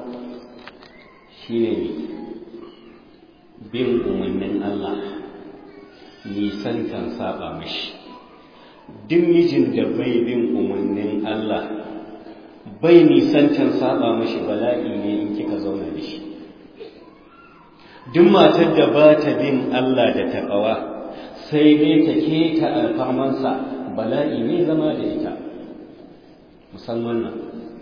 shine bin umarnin Allah nisantan saba mashi duk mijin da bai bin umarnin Allah bai nisantan saba mashi bala'i ne in kika zauna da shi duk matar da ba ta bin Allah da taƙawa sai dai ta keta alfarmansa bala'i ne zama da ita musamman nan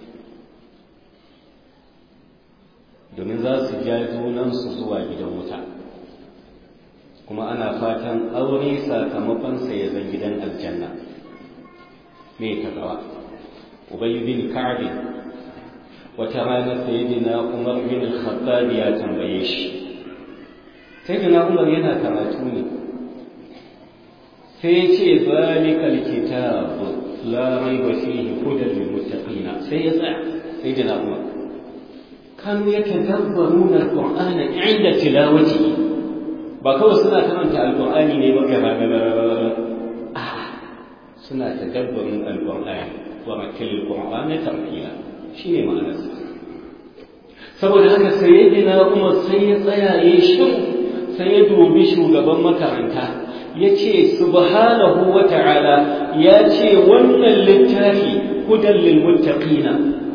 domin za su ja junansu zuwa gidan wuta kuma ana fatan aure sakamakonsa ya zan gidan aljanna me taƙawa ubayy bin ka'ab wata rana sayyidina umar bin al-khattab ya tambaye shi sai da umar yana karatu ne sai ya ce zalikal kitab la raiba fihi hudan lil muttaqina sai ya tsaya sai da umar kanu yatadabbaruna alqur'ana inda tilawati ba kawai suna karanta alqur'ani ne ba gaba gaba a suna tadabbarin alqur'ani wa makil alqur'ana tartila shine ma'anarsa saboda haka sayyidina umar sai ya tsaya yayin shiru sai ya dubi shugaban makaranta ya ce subhanahu wa ta'ala ya ce wannan littafi hudan lil muttaqina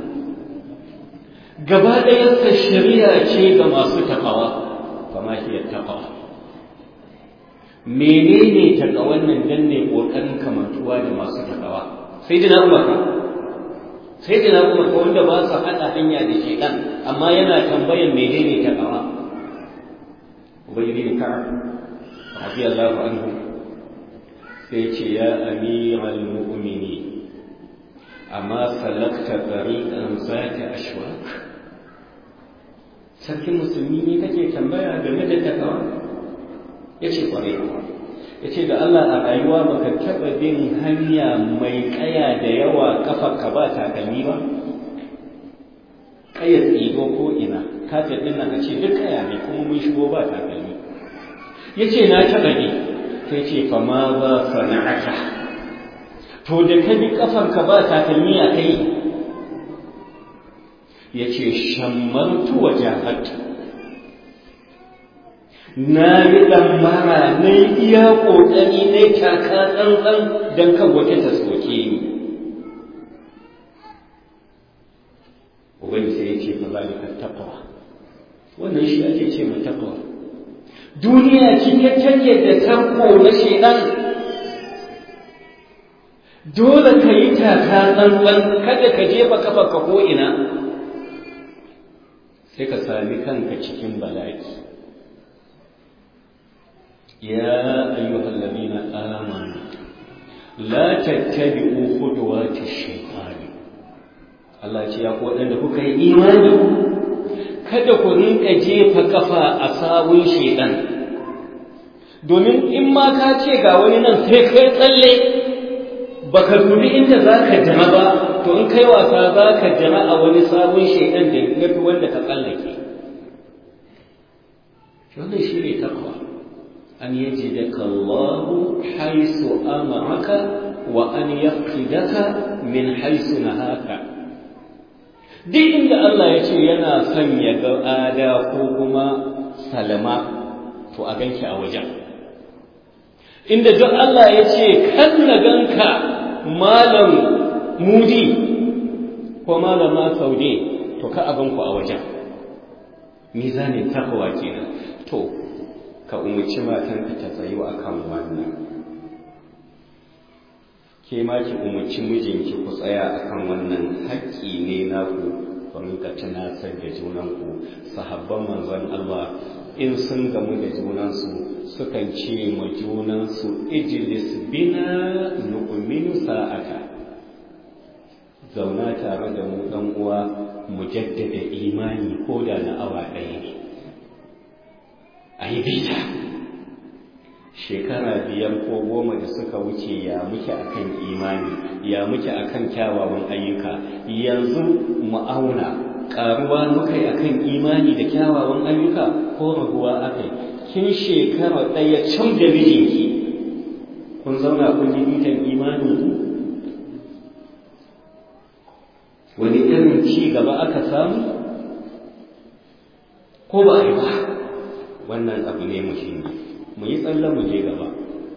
gaba ɗayansa shari'a ce ga masu takawa fama hiya taqwa menene takawan nan dan ne kokarin kamantuwa da masu takawa sai dina umar sai dina umar ko wanda ba su hada hanya da shedan amma yana tambayan menene takawa ubay bin ka'ab radiyallahu anhu sai ce ya amiral mu'mini amma salakta tariqan zaka ashwaq sarkin musulmi ne kake tambaya game da takawa yace kwarai yace da Allah a rayuwa baka taba bin hanya mai kaya da yawa kafarka ba takalmi ba kaya tsigo ko ina kafin din nan a ce duk kaya ne kuma mun shigo ba takalmi yace na taba ne sai ce fa ma ba sana'aka to da ka bi kafarka ba takalmi a kai yace shammartu wajahatu na yi ɗammara na yi iya ƙoƙari na yi taka tsantsan don kan wata ta soke ni Ubangi sai ya ce fa zalika taqwa wannan shi ake ce ma taqwa duniya cike take da tarko na shedan dole ka yi taka tsantsan kada ka jefa kafa ka ko ina sai ka sami kanka cikin bala'i يا أيها الذين آمنوا لا تتبعوا خطوات الشيطان Allah ce ya ku waɗanda kuka yi imani kada ku rinka jefa kafa a sawun shaidan domin in ma ka ce ga wani nan sai kai tsalle baka dubi inda za ka jama ba to in kai wasa za ka jama a wani sabon shaidan da ya fi wanda ka tsallake wannan shi ne takwa أن يجدك الله حيث أمرك وأن يفقدك من حيث نهاك duk inda Allah ya ce yana son ya ga ada ko kuma salama to a ganki a wajen inda duk Allah ya ce kan na ganka malam mudi ko malama saude to ka a ganku a wajen mizanin takwa kenan to ka umarci matanka ta tsayu a kan wannan ke ma ki umarci mijinki ku tsaya a kan wannan haƙƙi ne naku ku rinka tunasar da junanku sahabban manzon Allah in sun gamu da junansu sukan ce ma junansu ijlis bina nu'minu sa'ata zauna tare da mu dan uwa mu jaddada imani ko da na awa ɗaya ne a yi bita shekara biyar ko goma da suka wuce ya muke akan imani ya muke akan kyawawan ayyuka yanzu mu auna karuwa muka yi akan imani da kyawawan ayyuka ko raguwa akai kin shekara ɗaya can da mijinki kun zauna kun yi bitan imani wani irin ci gaba aka samu ko ba a yi ba wannan abu ne muhimmi mu yi tsalle mu je gaba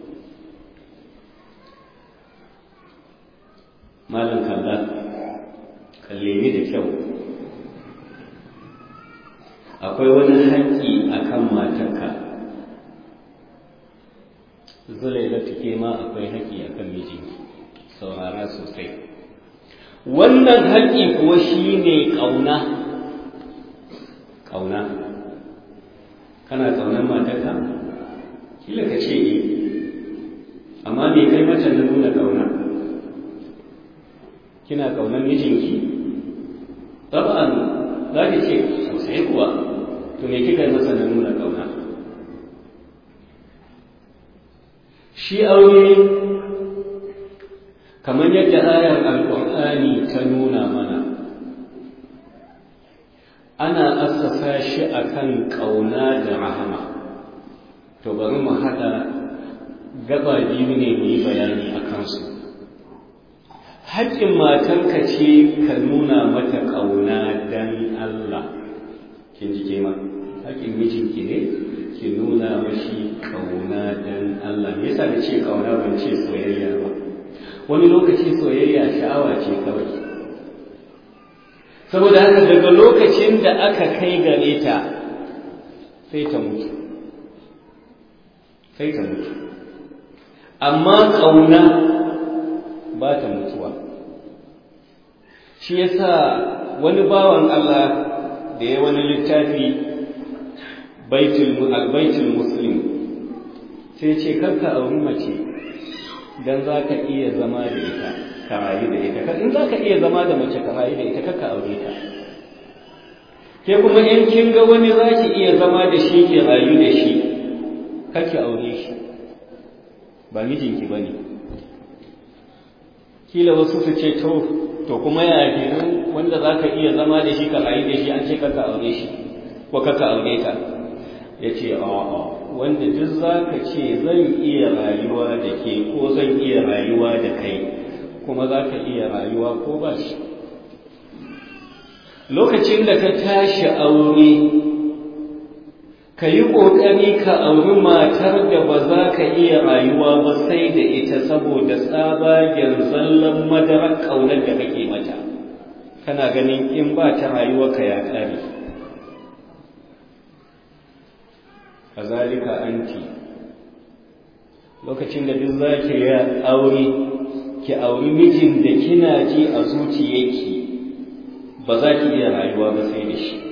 malam kalla kalle ni da kyau akwai wani haƙƙi a kan matarka zulai da take ma akwai haƙƙi a kan mijinki saurara sosai wannan haƙƙi kuwa shi ne ƙauna ƙauna kana ƙaunar matarka kila ka ce e amma me kai mata na nuna ƙauna kina ƙaunar mijinki taba'an za ki ce sosai kuwa to me kika yi masa na nuna ƙauna shi aure kamar yadda ayar alƙur'ani ta nuna mana ana assasa shi akan ƙauna da rahama to bari mu haɗa gaba biyu ne mu yi bayani a kansu haƙƙin matarka ce ka nuna mata ƙauna don Allah kin ji kema haƙƙin mijinki ne ki nuna mashi ƙauna don Allah me yasa da ce ƙauna ban ce soyayya ba wani lokaci soyayya sha'awa ce kawai saboda haka daga lokacin da aka kai gare ta sai ta mutu sai ta mutu amma ƙauna ba ta mutuwa shi yasa wani bawan Allah da ya wani littafi baitul muslim sai ce karka auri mace dan za ka iya zama da ita ka rayu da ita in za ka iya zama da mace ka rayu da ita karka aure ta ke kuma in kin ga wani za ki iya zama da shi ki rayu da shi kake aure shi ba mijinki ba ne kila wasu su ce to to kuma ya kenan wanda za ka iya zama da shi ka rayu da shi an ce kaka aure shi ko kaka aure ta ya ce a'a wanda duk za ka ce zan iya rayuwa da ke ko zan iya rayuwa da kai kuma za ka iya rayuwa ko ba shi lokacin da ka tashi aure ka yi ƙoƙari ka auri matar da ba za ka iya rayuwa ba sai da ita saboda tsabagen zallan madarar ƙaunar da kake mata kana ganin in ba ta rayuwa ka ya ƙare kazalika anti lokacin da duk za ki yi aure ki auri mijin da kina ji a zuciyarki ba za ki iya rayuwa ba sai da shi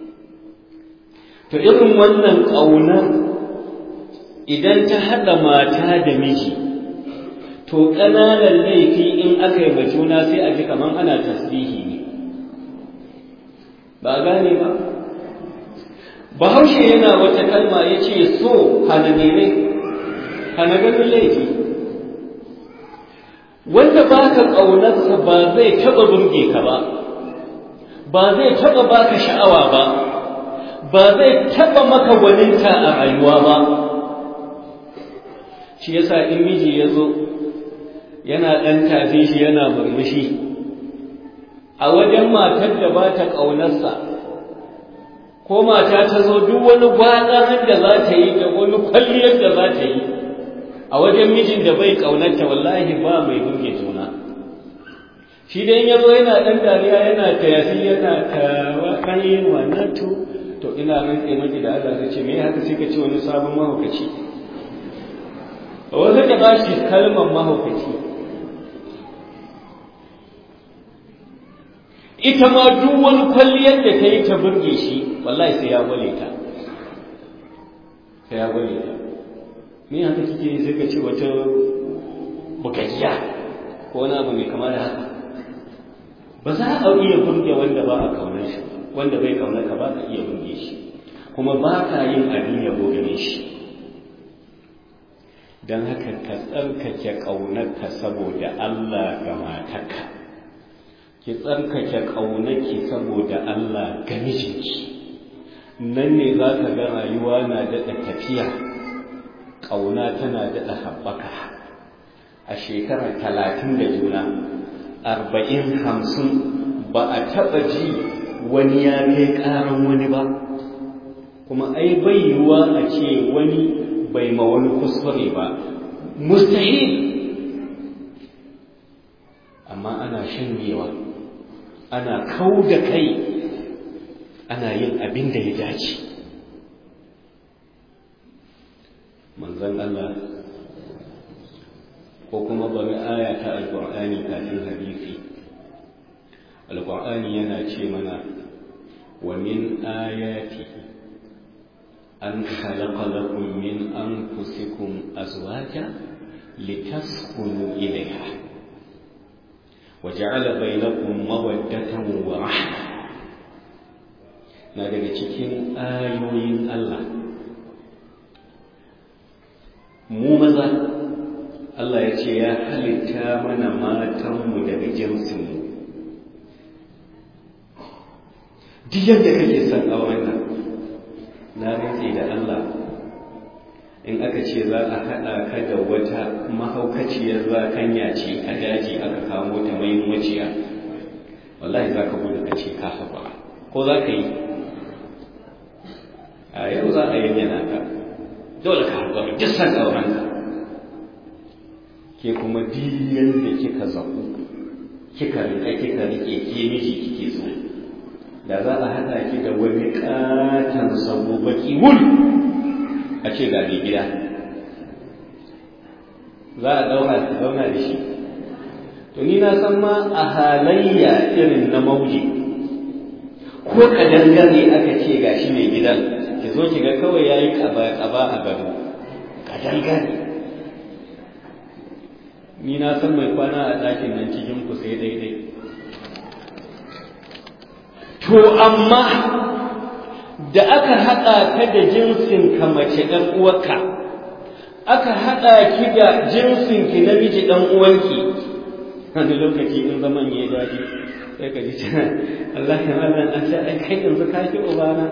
to irin wannan ƙaunar idan ta haɗa mata da miji to ƙananan laifi in aka yi juna sai a ji kamar ana tasbihi ne ba gane ba bahaushe yana wata kalma ya ce so hana nene hana ganin laifi wanda ba ka ƙaunarsa ba zai taɓa burge ka ba ba zai taɓa baka sha'awa ba ba zai taɓa maka gwaninta a rayuwa ba shi yasa in miji ya zo yana ɗan tafi shi yana murmushi a wajen matar da ba ta ƙaunarsa ko mata ta zo duk wani gwaɗarin da za ta yi da wani kwalliyar da za ta yi a wajen mijin da bai ƙaunarta wallahi ba mai burge juna shi dai ya zo yana ɗan dariya yana tayafi yana tawa ɗan yin wannan to to ina rantse maki da Allah ta ce me haka sai ka ce wani sabon mahaukaci wasu ka ba shi kalmar mahaukaci ita ma duk wani kwalliyar da ta yi ta burge shi wallahi sai ya gwale ta sai ya gwale ta me haka kike sai ka ce wata bukayya ko wani abu mai kama da haka ba za a iya burge wanda ba a kaunar shi wanda bai kaunar ka ba ka iya burge shi kuma ba ka yin abin yabo gare shi don haka ka tsarkake ƙaunarka saboda Allah ga matarka ki tsarkake ƙaunarki saboda Allah ga mijinki nan ne za ka ga rayuwa na daɗa tafiya ƙauna tana daɗa haɓaka a shekarar talatin da juna arba'in hamsin ba a taɓa ji wani ya kai ƙaran wani ba kuma ai bai yiwuwa a ce wani bai ma wani kuskure ba mustahil amma ana shanyewa ana kau da kai ana yin abin da ya dace manzon Allah ko kuma bari aya ta alƙur'ani kafin hadisi alƙur'ani yana ce mana wa min ayatihi أن خلق لكم من أنفسكم أزواجا لتسكنوا إليها وجعل بينكم مودة ورحمة na daga cikin ayoyin Allah mu maza Allah ya ce ya halitta mana matanmu daga jinsinmu duk yadda kake son a wannan na rantse da Allah in aka ce za a haɗa ka da wata mahaukaciyar zakanya ce a daji aka kamo ta mai maciya wallahi za ka gudu ka ce ka haɓa ko za ka yi a yau za a yana ka dole ka haɓa duk san aurenka ke kuma diyan da kika zaɓu kika riƙa kika riƙe ke miji kike so da za a haɗa ki da wani ƙaton sabo baki wul a ce ga mai gida za a ɗaura ki zauna da shi to ni na san ma a halayya irin na mauji ko kadangare aka ce ga shi mai gidan ki zo ki ga kawai ya yi ƙaba a gado kadangare ni na san mai kwana a ɗakin nan cikin ku sai daidai To, amma da aka haɗa ka da jinsin ka mace ɗan uwarka, aka haɗa ki da jinsin ki namiji ɗan uwanki, wani lokaci in zaman ya daɗi, sai ka ji cana, Allah ya wannan a ce, ai kai yanzu ka ki ubana.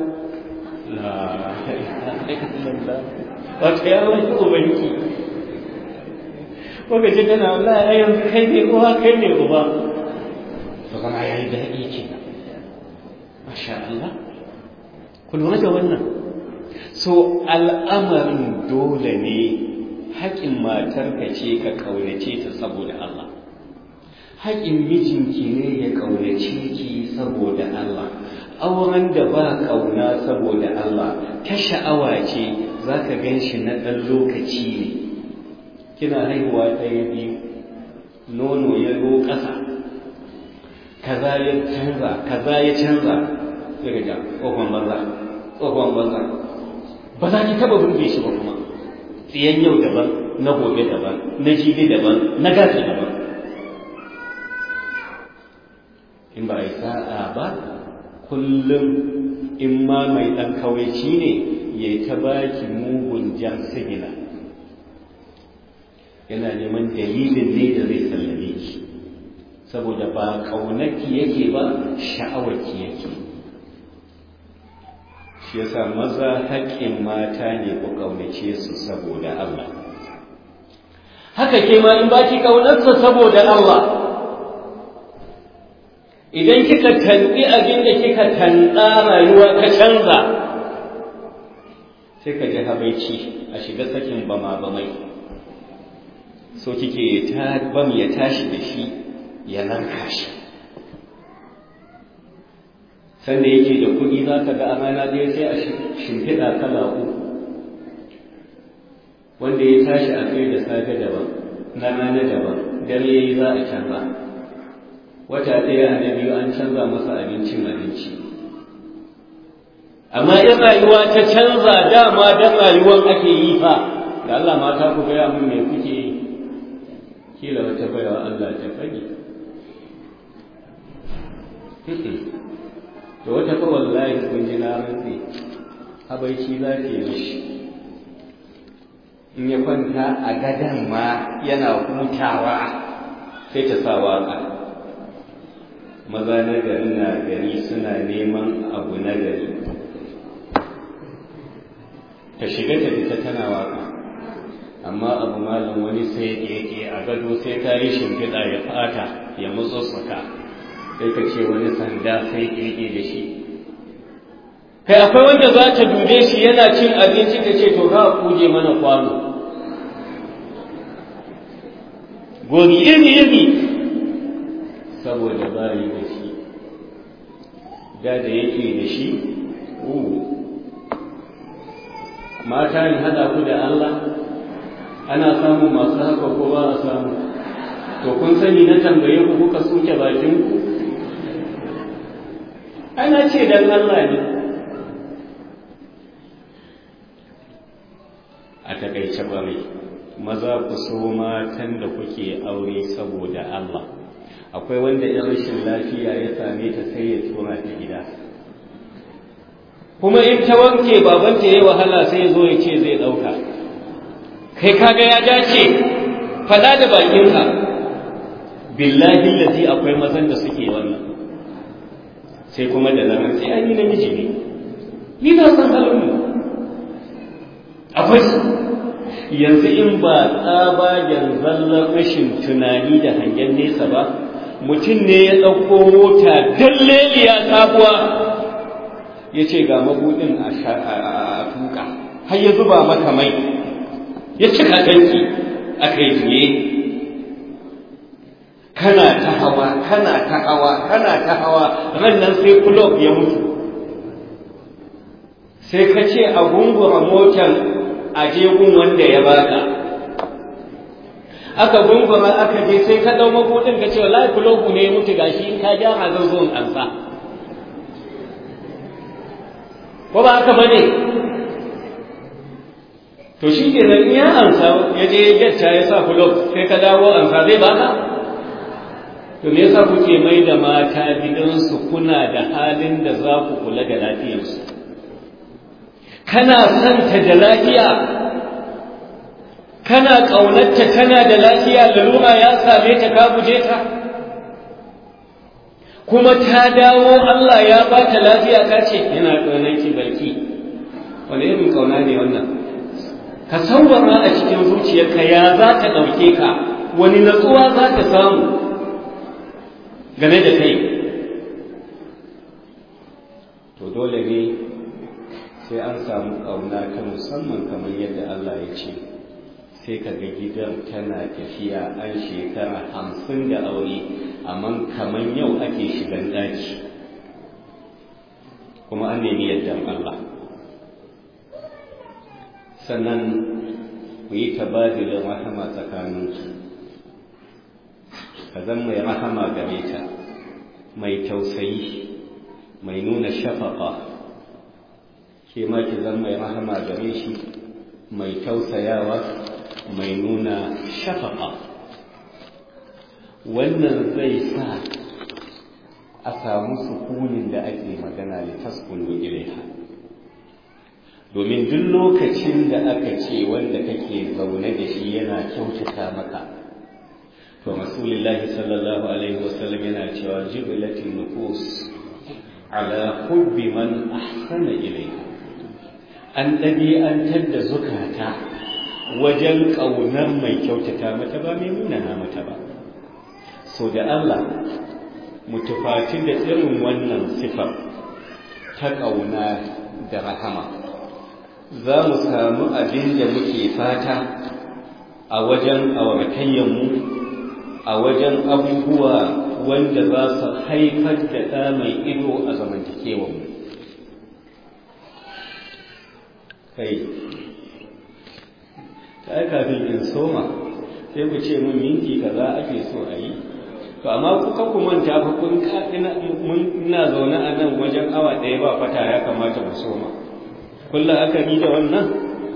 Wata ya wani ubanki. Ko ka ji tana, Allah ya yanzu kai ne uwa kai ne uba. To, kana ya yi daɗi kenan. Masha Allah, ku lura da wannan. So, al'amarin dole ne haƙin matarka ce ka ƙaunace ta saboda Allah. Haƙin mijinki ne ya ƙaunace ki saboda Allah. Auren da ba ƙauna saboda Allah, ta sha'awa ce za ka gan shi na ɗan lokaci ne. Kina haihuwa ɗaya biyu, nono ya zo ƙasa. kaza ya canza kaza ya canza sai ga tsohon banza tsohon banza ba za ki taba burge shi ba kuma tsiyan yau daban na gobe daban na jibi daban na gasa daban in ba a yi sa'a ba kullum in ma mai ɗan kawaici ne ya yi ta baki mugun jan sigina yana neman dalilin ne da zai sallame ki saboda ba ƙaunarki yake ba sha'awarki yake shi yasa maza haƙƙin mata ne ku ƙaunace su saboda Allah haka ke ma in baki ƙaunarsa saboda Allah idan kika tanɗi abin da kika tanɗa rayuwa ka canza sai ka ji habaici a shiga sakin bama bamai so kike ta bam ya tashi da shi ya narka shi sanda yake da kuɗi za ka ga a rana ɗaya sai a shimfiɗa kala uku wanda ya tashi a kai da safe daban na rana daban dare ya yi za a canza wata ɗaya na biyu an canza masa abincin abinci amma in rayuwa ta canza dama dan rayuwar ake yi fa da Allah mata ku gaya mun me kuke yi kila wata baiwa Allah ta fage to wata fa wallahi kun ji na rantsi habaici za ta yi mishi in ya kwanta a gadan ma yana hutawa sai ta sa waka maza na gari na gari suna neman abu na gari ta shiga ta fita tana waka amma abu malam wani sai yake a gado sai ta yi shimfiɗa ya fata ya mutsuttsuka sai ka ce wani sanda sai yake da shi kai akwai wanda za ta dube shi yana cin abinci ta ce to ka kuje mana kwano gori iri iri saboda bayi da shi da da yake da shi mata ne hada ku da Allah ana samun masu haka ko ba a samu to kun sani na tambaye ku kuka suke bakin ku ana ce dan Allah ne a takaice bare maza ku so matan da kuke aure saboda Allah akwai wanda ya rashin lafiya ya same ta sai ya tura ta gida kuma in ta wanke babanta ya wahala sai ya zo ya ce zai ɗauka kai kaga ya dace faɗa da bakinka billahi lazi akwai mazan da suke wannan sai kuma da zaman sai an yi namiji ne ni na san halin akwai yanzu in ba tsabagen zallar rashin tunani da hangen nesa ba mutum ne ya ɗauko mota dalleliya sabuwa ya ce ga mabuɗin a tuka har ya zuba mata mai ya cika tanki a kai juye kana ta hawa kana ta hawa kana ta hawa ran nan sai kulob ya mutu sai ka ce a gungura motar a jegun wanda ya baka aka gungura aka je sai ka dau mabudin ka ce wallahi kulobu ne ya mutu gashi in ka gyara zan zo in ansa ko ba haka bane to shi ke nan ya ansa ya je ya ya sa kulob sai ka dawo ansa zai baka to me yasa kuke mai da mata gidansu kuna da halin da za ku kula da lafiyarsu kana santa da lafiya kana ƙaunarta kana da lafiya lalura ya same ta ka guje ta kuma ta dawo Allah ya ba ta lafiya ka ce yana ƙaunarki barki wani irin ƙauna ne wannan ka sauwara a cikin zuciyarka ya za ta ɗauke ka wani natsuwa za ta samu game da kai to dole ne sai an samu ƙauna ta musamman kamar yadda Allah ya ce sai ka ga gidan tana tafiya an shekara hamsin da aure amma kamar yau ake shigan ɗaki kuma an nemi yaddan Allah sannan ku yi tabadilin rahama tsakaninku ka zan mai rahama game ta mai tausayi mai nuna shafaƙa ke ma ki zan mai rahama gare shi mai tausayawa mai nuna shafaƙa wannan zai sa a samu sukunin da ake magana da taskunu ilaiha domin duk lokacin da aka ce wanda kake zaune da shi yana kyautata maka to rasulullahi sallallahu alaihi wasallam yana cewa jibilatin nufus ala hubbi man ahsana ilaiha an ɗabi'antar da zukata wajen ƙaunar mai kyautata mata ba mai munana mata ba so da Allah mu tufaci da irin wannan sifar ta ƙauna da rahama za mu samu abin da muke fata a wajen auratayyanmu a wajen abubuwa wanda za su haifar da ɗa mai ido a zamantakewanmu kai ta kafin in soma sai ku ce mun minti kaza ake so a yi to amma kuka ku manta fa kun ina zaune a nan wajen awa ɗaya ba fata ya kamata mu soma kullum aka yi da wannan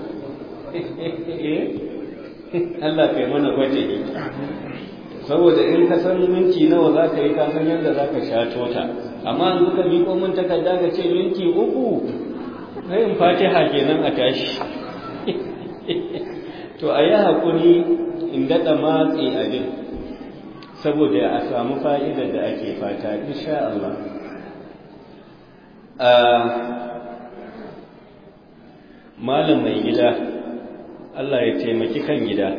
Allah kai mana gwaje saboda in ka san minti nawa za ka yi ka san yadda za ka sha tota amma in kuka miƙo min takarda ka ce minti uku sai in fatiha kenan a tashi to a yi haƙuri in daɗa matsi abin saboda a samu fa'idar da ake fata insha Allah malam mai gida Allah ya taimaki kan gida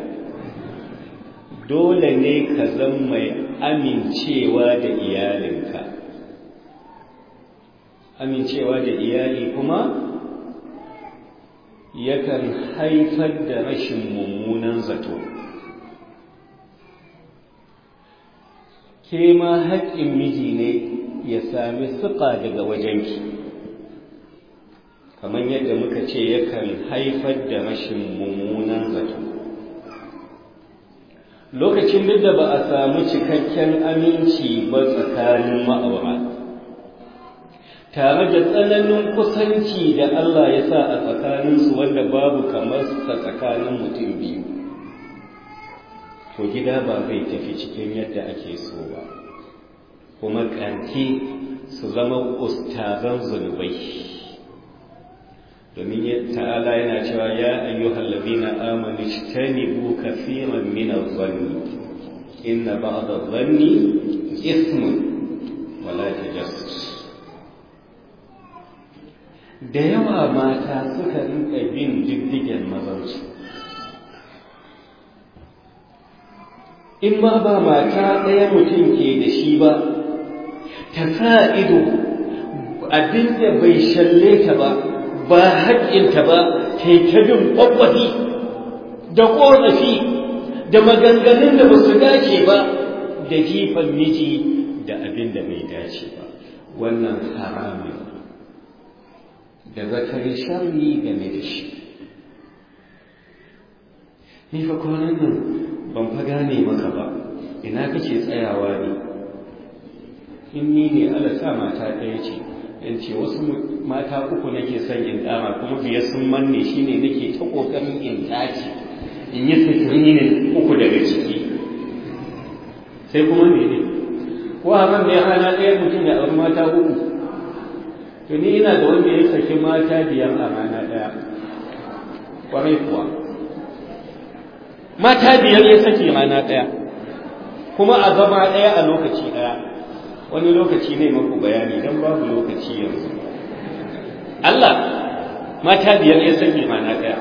dole ne ka zan mai amincewa da iyalinka amincewa da iyali kuma yakan haifar da rashin mummunan zato ke ma haƙƙin miji ne ya sami siƙa daga wajenki kamar yadda muka ce yakan haifar da rashin mummunan zato lokacin duk da ba a samu cikakken aminci ba tsakanin ma'aura tare da tsananin kusanci da Allah ya sa a tsakaninsu wanda babu kamar sa tsakanin mutum biyu to gida ba zai tafi cikin yadda ake so ba kuma ƙarke su zama ustazan zunubai domin ta'ala yana cewa ya ayyuhal ladina amanu ijtanibu kaseeran min adh-dhanni inna ba'd adh-dhanni ithmun wa la tajassus da yawa mata suka rinka bin diddigen mazansu in ma ba mata ɗaya mutum ke da shi ba ta sa ido abinda bai shalle ta ba ba haƙƙinta ba ta yi ta bin ƙwaƙwafi da ƙorafi da maganganun da ba su dace ba da jifan miji da abin da bai dace ba wannan haramun da zakari sharri game da shi ni fa kwanan nan ban fa gane maka ba ina kake tsayawa ne in ni ne ala sa mata ɗaya ce in ce wasu mata uku nake son in dama kuma biyar sun manne shine nake ta kokarin in tace in yi sikirin uku daga ciki sai kuma ne ne ko haram ne hana ɗaya mutum ya auri mata uku to ni ina da wanda ya saki mata biyar a rana ɗaya kwarai kuwa mata biyar ya saki rana ɗaya kuma a zama ɗaya a lokaci ɗaya wani lokaci ne maku bayani don babu lokaci yanzu Allah mata biyar ya saki rana ɗaya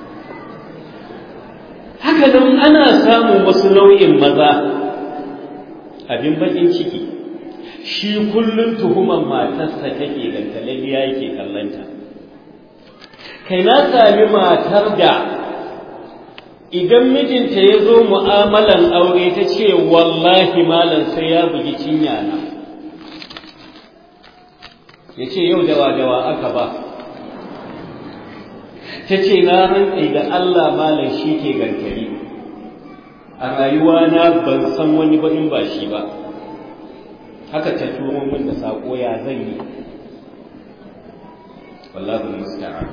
haka nan ana samun wasu nau'in maza abin bakin ciki shi kullum tuhuman matarsa take gantalaliya yake kallanta kai na sami matar da idan mijinta ya zo mu'amalan aure ta ce wallahi malam sai ya bugi cinya na ya ce yau dawa-dawa aka ba ta ce na rantse da Allah malam shi ke gantari a rayuwa na ban san wani ba in ba shi ba haka ta turo min da saƙo ya zan yi wallahu musta'an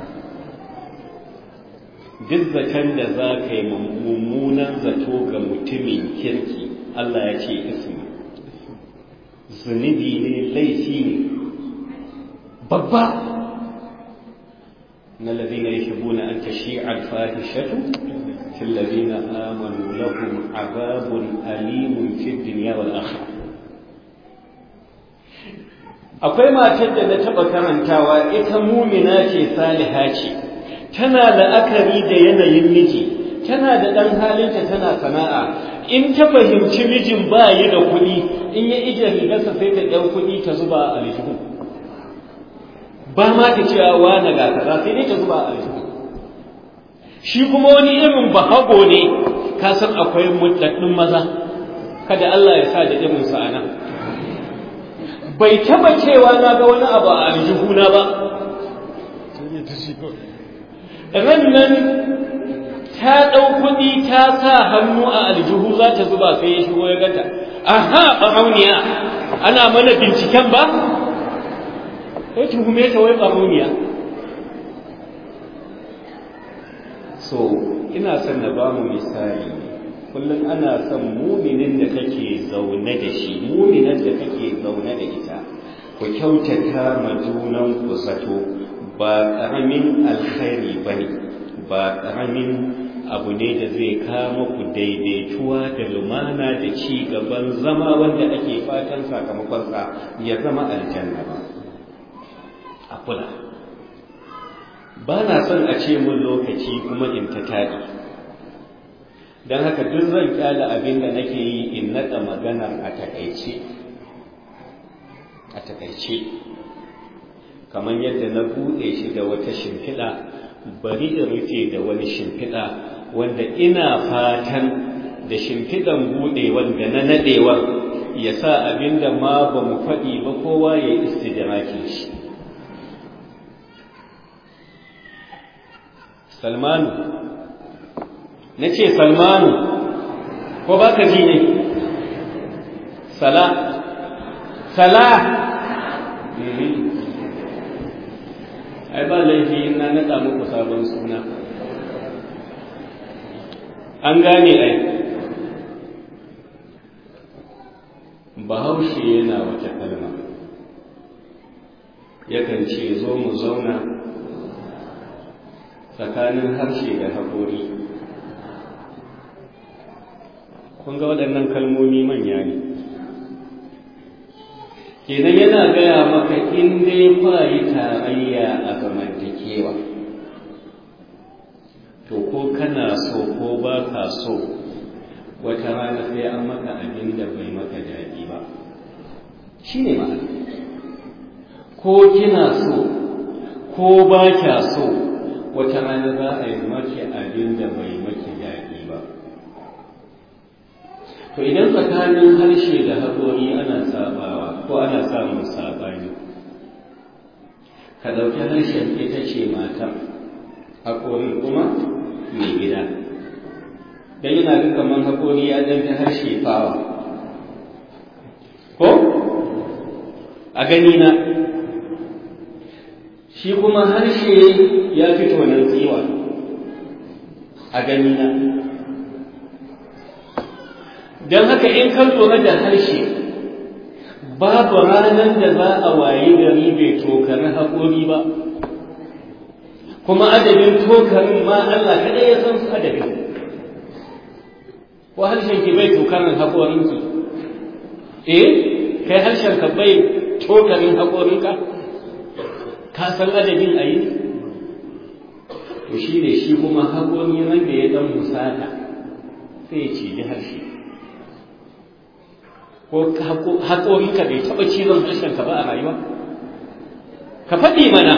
duk zaton da za ka yi mummunan zato ga mutumin kirki Allah ya ce ismi zunubi ne laifi ne babba na lazina ya shigo na an tashi alfahishatu fil lazina amanu lahum azabun alimun fi dunya wal akhirah akwai matar da na taɓa karantawa ita mumina ce saliha ce tana la'akari da yanayin miji tana da ɗan halinta tana sana'a in ta fahimci mijin ba yi da kuɗi in ya ije rigarsa sai ta ɗan kuɗi ta zuba a aljihu ba ma ta cewa wani ga kaza sai dai ta zuba a aljihu shi kuma wani irin bahago ne ka san akwai mutaddin maza kada Allah ya sa da irin sa ana bai taba cewa na ga wani abu a aljihuna ba ran nan ta ɗau kuɗi ta sa hannu a aljihu za ta zuba sai ya shigo ya gata aha ɓarauniya ana mana binciken ba sai tuhume ta wai ɓarauniya so ina son na ba mu misali kullum ana son muminin da kake zaune da shi muminin da kake zaune da ita ku kyautata ma junan ku zato ba ƙaramin alkhairi ba ne ba ƙaramin abu ne da zai kama ku daidaituwa da lumana da ci gaban zama wanda ake fatan sakamakonsa ya zama aljanna ba a kula ba na son a ce mun lokaci kuma in ta taɗi don haka duk zan kyala abin da nake yi in naɗa maganar a takaice a takaice kamar yadda na buɗe shi da wata shimfiɗa bari in rufe da wani shimfiɗa wanda ina fatan da shimfiɗan buɗe wanda na naɗewar ya sa abin da ma ba mu faɗi ba kowa ya yi istidrakin shi salmanu na ce salmanu ko ba ka ji ne sala sala ai ba laifi na naɗa muku sabon suna an gane ai bahaushe yana wata kalma yakan ce zo mu zauna tsakanin harshe da haƙori kun ga waɗannan kalmomi manya ne kenan yana gaya maka in dai kwayi tarayya a zamantakewa to ko kana so ko ba ka so wata rana sai an maka abin da bai maka daɗi ba shi ne ma'ana ko kina so ko ba kya so wata rana za a yi maki abin da bai maki daɗi ba to idan tsakanin harshe da haƙori ana sabawa ko ana samun saɓani ka ɗauki harshen ita ce mata haƙori kuma mai gida don yana ga kamar haƙori ya ɗan ta harshe fawa ko a gani na shi kuma harshe ya fito nan tsiwa a gani na don haka in ka lura da harshe babu ranar da za a wayi gari bai tokari haƙori ba kuma adadin tokarin ma Allah kaɗai ya san su adadin ko harshen ki bai tokarin haƙorinki eh kai harshen ka bai tokarin haƙorinka ka san adadin a yi to shi ne shi kuma haƙori ran da ya ɗan musata sai ya ciji harshe ko haƙorinka bai taɓa cizon harshenka ba a rayuwa ka faɗi mana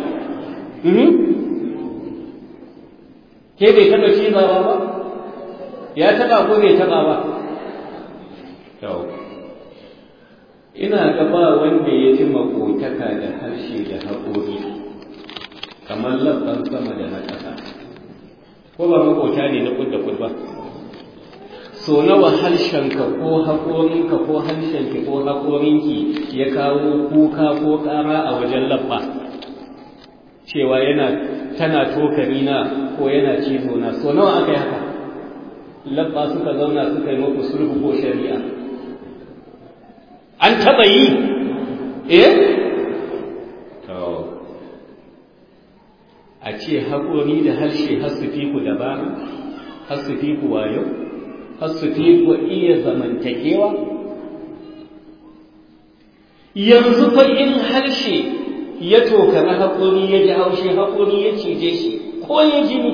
ke bai taɓa cizawa ba ya taɓa ko bai taɓa ba yau ina gaba wanda ya ci makotaka da harshe da haƙori kamar labban sama da na ƙasa ko ba makota ne na kud da kud ba so nawa harshenka ko haƙorinka ko harshenki ko haƙorinki ya kawo kuka ko ƙara a wajen labba cewa yana tana tokari na ko yana cizo na so nawa aka yi haka labba suka zauna suka yi muku sulhu ko shari'a an taɓa yi eh a ce haƙori da harshe har su fi ku dabara har su fi ku wayo har su fi ku iya zamantakewa yanzu fa in harshe ya tokari haƙori ya ji haushe haƙori ya cije shi ko ya jini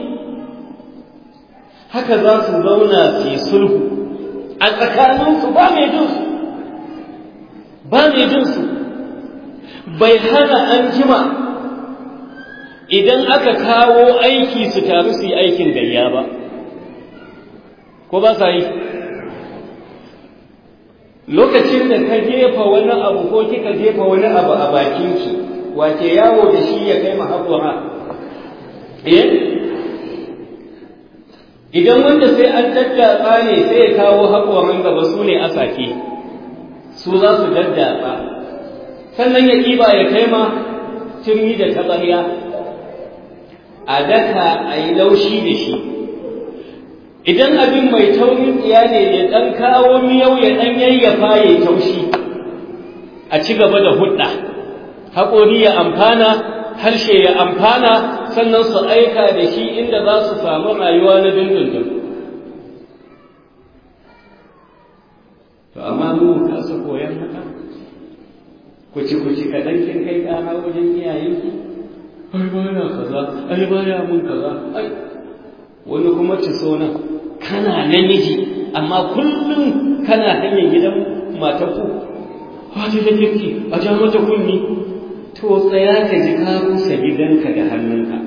haka za su zauna su yi sulhu a tsakaninsu ba mai jinsu ba mai jinsu bai hana an jima idan aka kawo aiki su taru su yi aikin gayya ba ko ba sa yi lokacin da ka jefa wani abu ko kika jefa wani abu a bakinki wace yawo da shi ya kai mahaƙura eh idan wanda sai an daddatsa ne sai ya kawo haƙoran gaba su ne asake su za su daddatsa sannan ya ɗiba ya kai ma turmi da taɓarya a daka a yi laushi da shi idan abin mai taurin tsiya ne ya ɗan kawo miyau ya ɗan yayyafa ya taushi a ci gaba da hudda haƙori ya amfana harshe ya amfana sannan su aika da shi inda za su samu rayuwa na dindindin to amma mu kasa koyan haka kuci kuci kaɗan kin kai ƙara wajen iyayenki ai ba ya kaza ai ba ya mun kaza ai wani kuma ci so nan kana namiji amma kullum kana hanyar gidan matarku wata da kirki a ja mata kunni to tsaya ka ji ka rusa gidanka da hannunka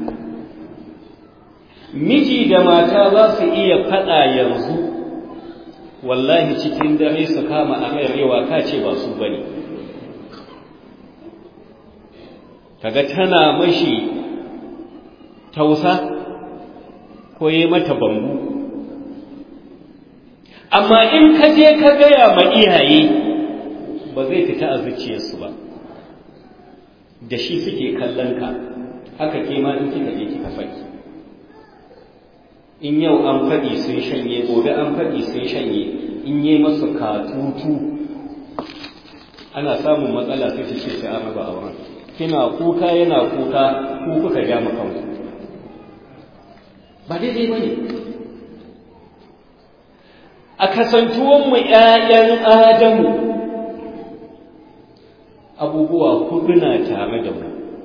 miji da mata za su iya faɗa yanzu wallahi cikin dare su kama a rewa ka ce ba su bane kaga tana mashi tausa ko yi mata bambu amma in ka je ka gaya ma iyaye ba zai fita a zuciyarsu ba da shi suke kallon ka haka ke ma in kika je kika faɗi in yau an faɗi sun shanye gobe an faɗi sun shanye in yi masu katutu ana samun matsala sai ta ce sai an raba auren kina kuka yana kuka ku kuka ja mu kanku ba daidai ba ne a kasantuwanmu ‘ya'yan Adamu abubuwa hudu na tare da mu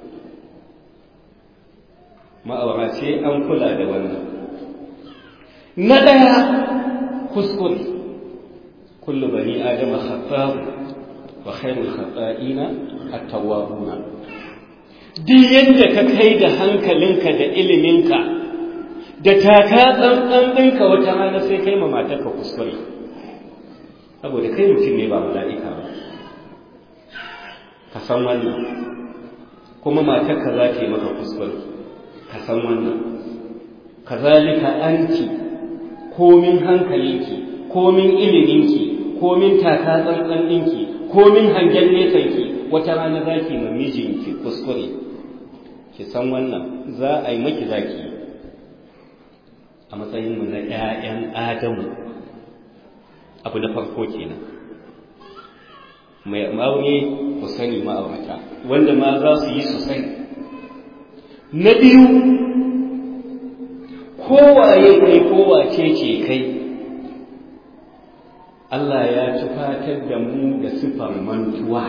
ma'aura sai an kula da wannan na ɗaya kuskure kullu bani adama khattabu wa khairul khata'ina at-tawwabuna duk yadda ka kai da hankalinka da iliminka da taka tsantsan ɗinka wata rana sai kai ma matarka kuskure saboda kai mutum ne ba mala'ika ba ka san wannan kuma matarka za ta yi maka kuskure ka san wannan kazalika anti komin hankalinki komin iliminki komin taka tsantsan ɗinki komin hangen nesanki wata rana za ki ma mijinki kuskure ki san wannan za a yi maki zaki a matsayinmu na ‘ya'yan Adamu abu na farko kenan mai aure ku sani ma'aurata wanda ma za su yi su sani na biyu kowaye kai kowace ce kai Allah ya tufatar da mu da sifar mantuwa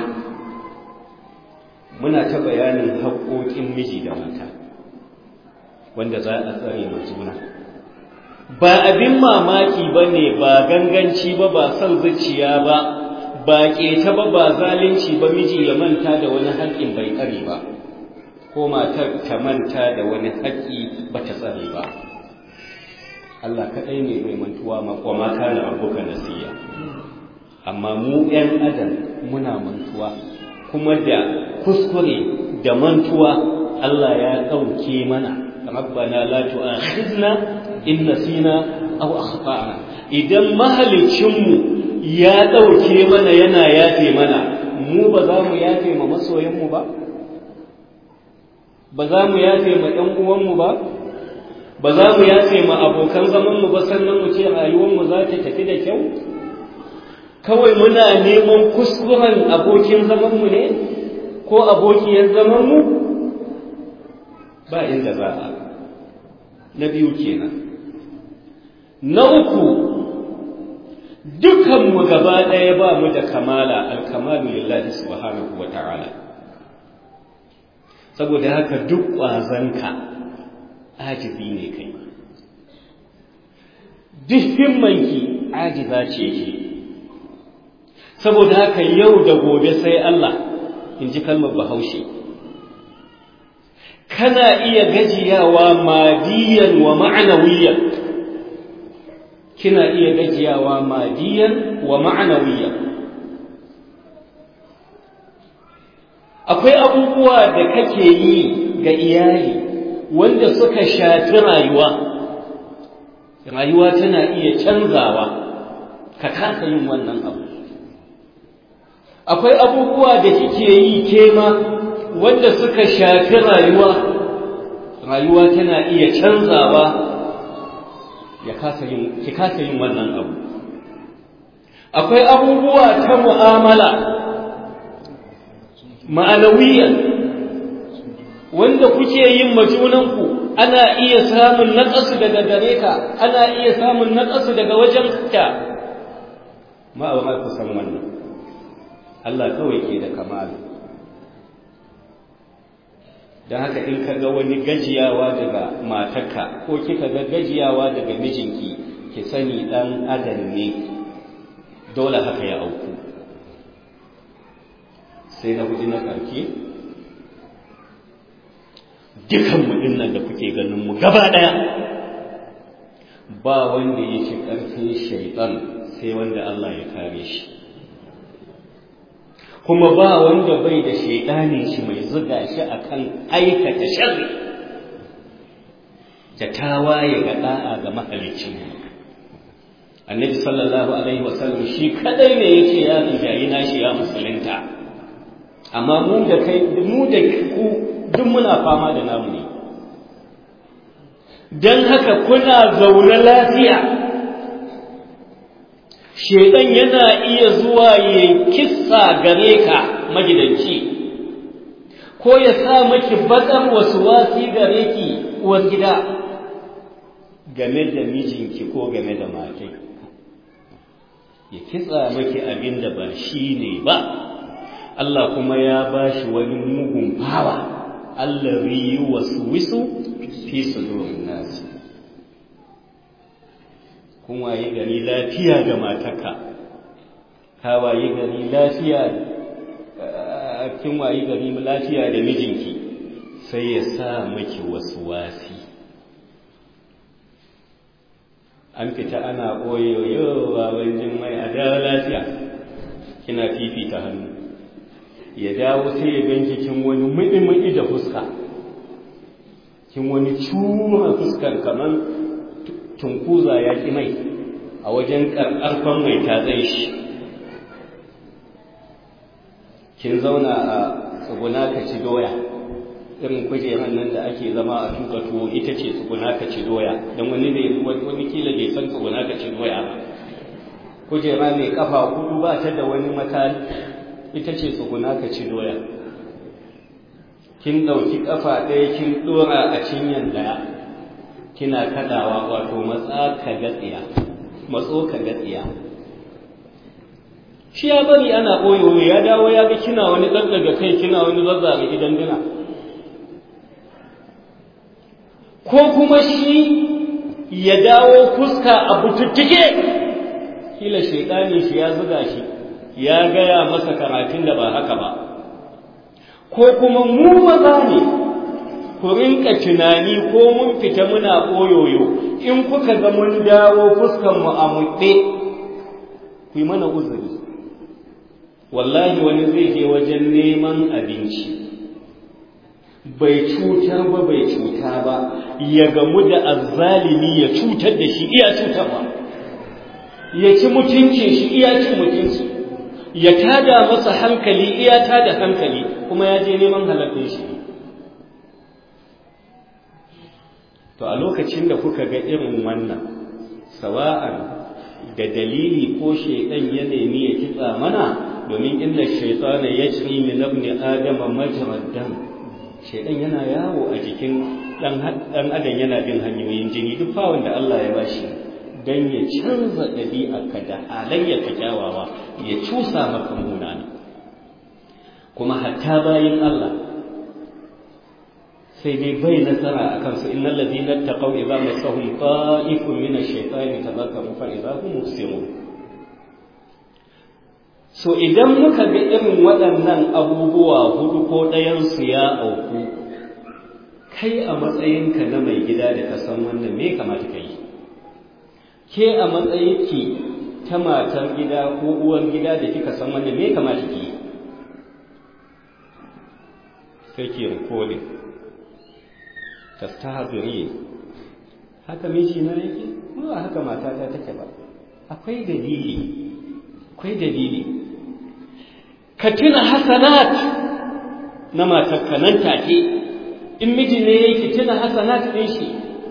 muna ta bayanin haƙoƙin miji da mata wanda za a tsare ma juna ba abin mamaki ba ne ba ganganci ba ba son zuciya ba ba ƙeta ba ba zalunci ba miji ya manta da wani haƙƙin bai tsare ba ko matar ta manta da wani haƙƙi ba ta tsare ba Allah kaɗai ne mai mantuwa wa mata na abuka nasiya amma mu ‘yan adam muna mantuwa kuma da kuskure da mantuwa Allah ya ɗauke mana rabbana la tu'akhidna in nasina aw akhtana idan mahalicinmu ya ɗauke mana yana yafe mana mu ba za mu yafe ma masoyanmu ba ba za mu yafe ma ɗan uwanmu ba ba za mu yafe ma abokan zamanmu ba sannan mu ce rayuwarmu za ta tafi da kyau kawai muna neman kuskuren abokin zamanmu ne ko abokiyar zamanmu ba inda za a na biyu kenan na uku dukanmu gaba ɗaya ba mu da kamala alkamalu lillahi subhanahu wa ta'ala saboda haka duk ƙwazanka ajizi ne kai duk himmanki ajiza ce ke saboda haka yau da gobe sai Allah in ji kalmar bahaushe kana iya gajiyawa madiyan wa ma'anawiyan kina iya gajiyawa madiyan wa ma'anawiyan akwai abubuwa da kake yi ga iyali wanda suka shafi rayuwa rayuwa tana iya canzawa ka kasa yin wannan abu akwai abubuwa da kike yi kema wanda suka shafi rayuwa rayuwa tana iya canzawa ya kasa yin ki kasa yin wannan abu akwai abubuwa ta mu'amala ma'anawiyan wanda kuke yin majunanku ana iya samun naƙasu daga gare ka ana iya samun naƙasu daga wajen ka ma'aura ku san wannan Allah kawai ke da kamala don haka in ka ga wani gajiyawa daga matarka ko kika ga gajiyawa daga mijinki ki sani ɗan adam ne dole haka ya auku sai na hudu na ƙarke dukanmu nan da kuke ganin mu gaba ɗaya ba wanda ya ci ƙarfin shaiɗan sai wanda Allah ya kare shi kuma ba wanda bai da shaidani shi mai zuga shi akan aikata sharri da tawaye ga da'a ga mahalicci annabi sallallahu alaihi wasallam shi kadai ne yace ya rijayi nashi ya musulunta amma mu da kai mu da ku duk muna fama da namu ne dan haka kuna zaune lafiya shedan yana iya zuwa ya kissa gare ka magidanci ko ya sa maki bakar wasu wasi gare ki uwar gida game da mijinki ko game da matai ya kitsa maki abin da ba shi ne ba Allah kuma ya ba shi wani mugun fawa Allah riyi wasu wisu fi sudurin nasi kun waye gari lafiya da matarka ka waye gari lafiya kin waye gari lafiya da mijinki sai ya sa maki wasu wasi an fita ana ɓoyoyo baban mai a dawo lafiya kina fifita hannu ya dawo sai ya ganki kin wani muɗi-muɗi da fuska kin wani cuma fuskar kamar tunkuza ya ƙi mai a wajen ƙarƙarfan mai tatsai shi kin zauna a tsuguna ka ci doya irin kujerar nan da ake zama a tuka tuwo ita ce tsuguna ka ci doya don wani ne wani kila bai san tsuguna ka ci doya ba kujera mai kafa hudu ba ta da wani makali ita ce tsuguna ka ci doya kin ɗauki kafa ɗaya kin ɗora a cinyan ɗaya kina kaɗawa wato matsa ka gatsiya matso ka gatsiya shi ya bari ana ɓoyo ya dawo ya ga kina wani ɗaɗɗaga kai kina wani zazzare idan duna ko kuma shi ya dawo fuska a bututtuke kila shaidani shi ya zuga shi ya gaya masa karatun da ba haka ba ko kuma mu maza ne ku rinka tunani ko mun fita muna koyoyo in kuka ga mun dawo fuskan mu a muɗe ku yi mana uzuri wallahi wani zai je wajen neman abinci bai cutar ba bai cuta ba ya gamu da azzalimi ya cutar da shi iya cutarwa ya ci mutuncin shi iya cin mutunci ya tada masa hankali iya tada hankali kuma ya je neman halattun shi to a lokacin da kuka ga irin wannan sawa'an da dalili ko shaidan ya nemi ya kitsa mana domin inna shaytana yajri min ibni adama majrad dam shaidan yana yawo a jikin dan adam yana bin hanyoyin jini duk fawon da Allah ya bashi dan ya canza ɗabi'arka da halayyarka kyawawa ya cusa maka munana kuma hatta bayin Allah sai dai bai nasara a kansu innal ladina taqaw idza masahum ta'ifun min ash-shaytani tadhakkaru fa idza hum mubsirun so idan muka ga irin waɗannan abubuwa hudu ko ɗayansu ya auku kai a matsayinka na mai gida da ka san wannan me kamata ka yi ke a matsayinki ta matar gida ko uwar gida da kika san wannan me kamata ki yi sai ki rikodin tastahadiri haka miji na yake ba haka matata take ba akwai dalili akwai dalili ka tuna hasanat na matarka nan take in miji ne yake tuna hasanat ɗin shi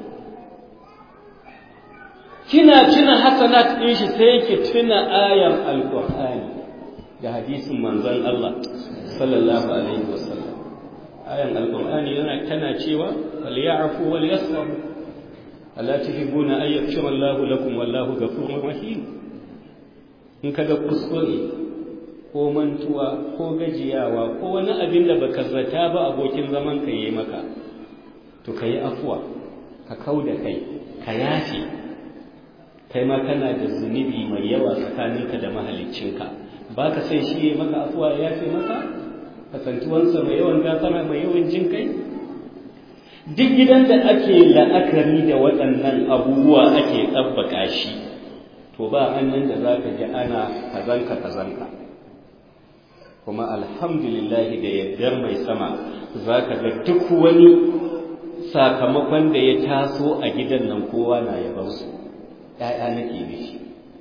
kina tuna hasanat ɗin shi sai yake tuna ayan alƙur'ani da hadisin manzon Allah sallallahu alaihi wasallam ayan alƙur'ani yana tana cewa wal ya'fu wal yasfahu ala tuhibbuna ay yaghfira Allah lakum wallahu ghafurur rahim in kaga kuskure ko mantuwa ko gajiyawa ko wani abin da baka zata ba abokin zaman ka yi maka to kayi afuwa ka kauda kai ka yafe kai ma kana da zunubi mai yawa tsakaninka da mahaliccinka ba ka sai shi ya maka afuwa ya yafe maka kasantuwansa mai yawan gafara mai yawan jin kai duk gidan da ake la'akari da waɗannan abubuwa ake tsabbaka shi to ba annan da za ka ji ana kazanka kazanka kuma alhamdulillah da yardar mai sama za ka ga duk wani sakamakon da ya taso a gidan nan kowa na yabansu ‘ya'ya nake da shi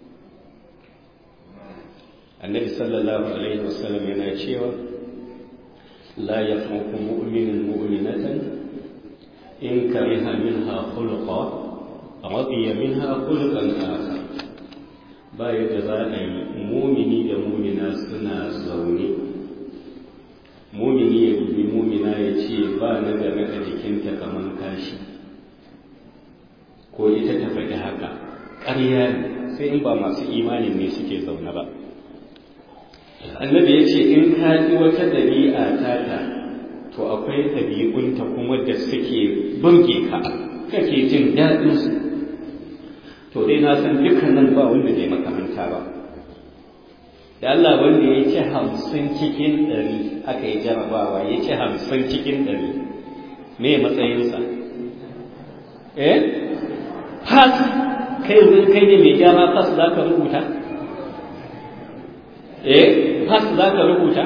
annabi sallallahu alaihi wasallam yana cewa la ya fanku mu'minin mu'minatan in kariha minha khuluqa radiya minha khuluqan akhar ba yadda za a yi mumini da mumina suna zaune mumini ya dubi mumina ya ce ba na game a jikinta kamar kashi ko ita ta faɗi haka ƙarya ne sai in ba masu imanin ne suke zaune ba annabi ya ce in ka ji wata ɗabi'a tata to akwai ɗabi'unta kuma da suke burge ka kake jin daɗinsu to dai na san dukkanin ba wanda bai makamanta ba da Allah wanda ya ci hamsin cikin ɗari aka yi jarabawa ya ci hamsin cikin ɗari me matsayinsa eh fas kai yanzu kai ne mai gyara fas za ka rubuta eh fas za ka rubuta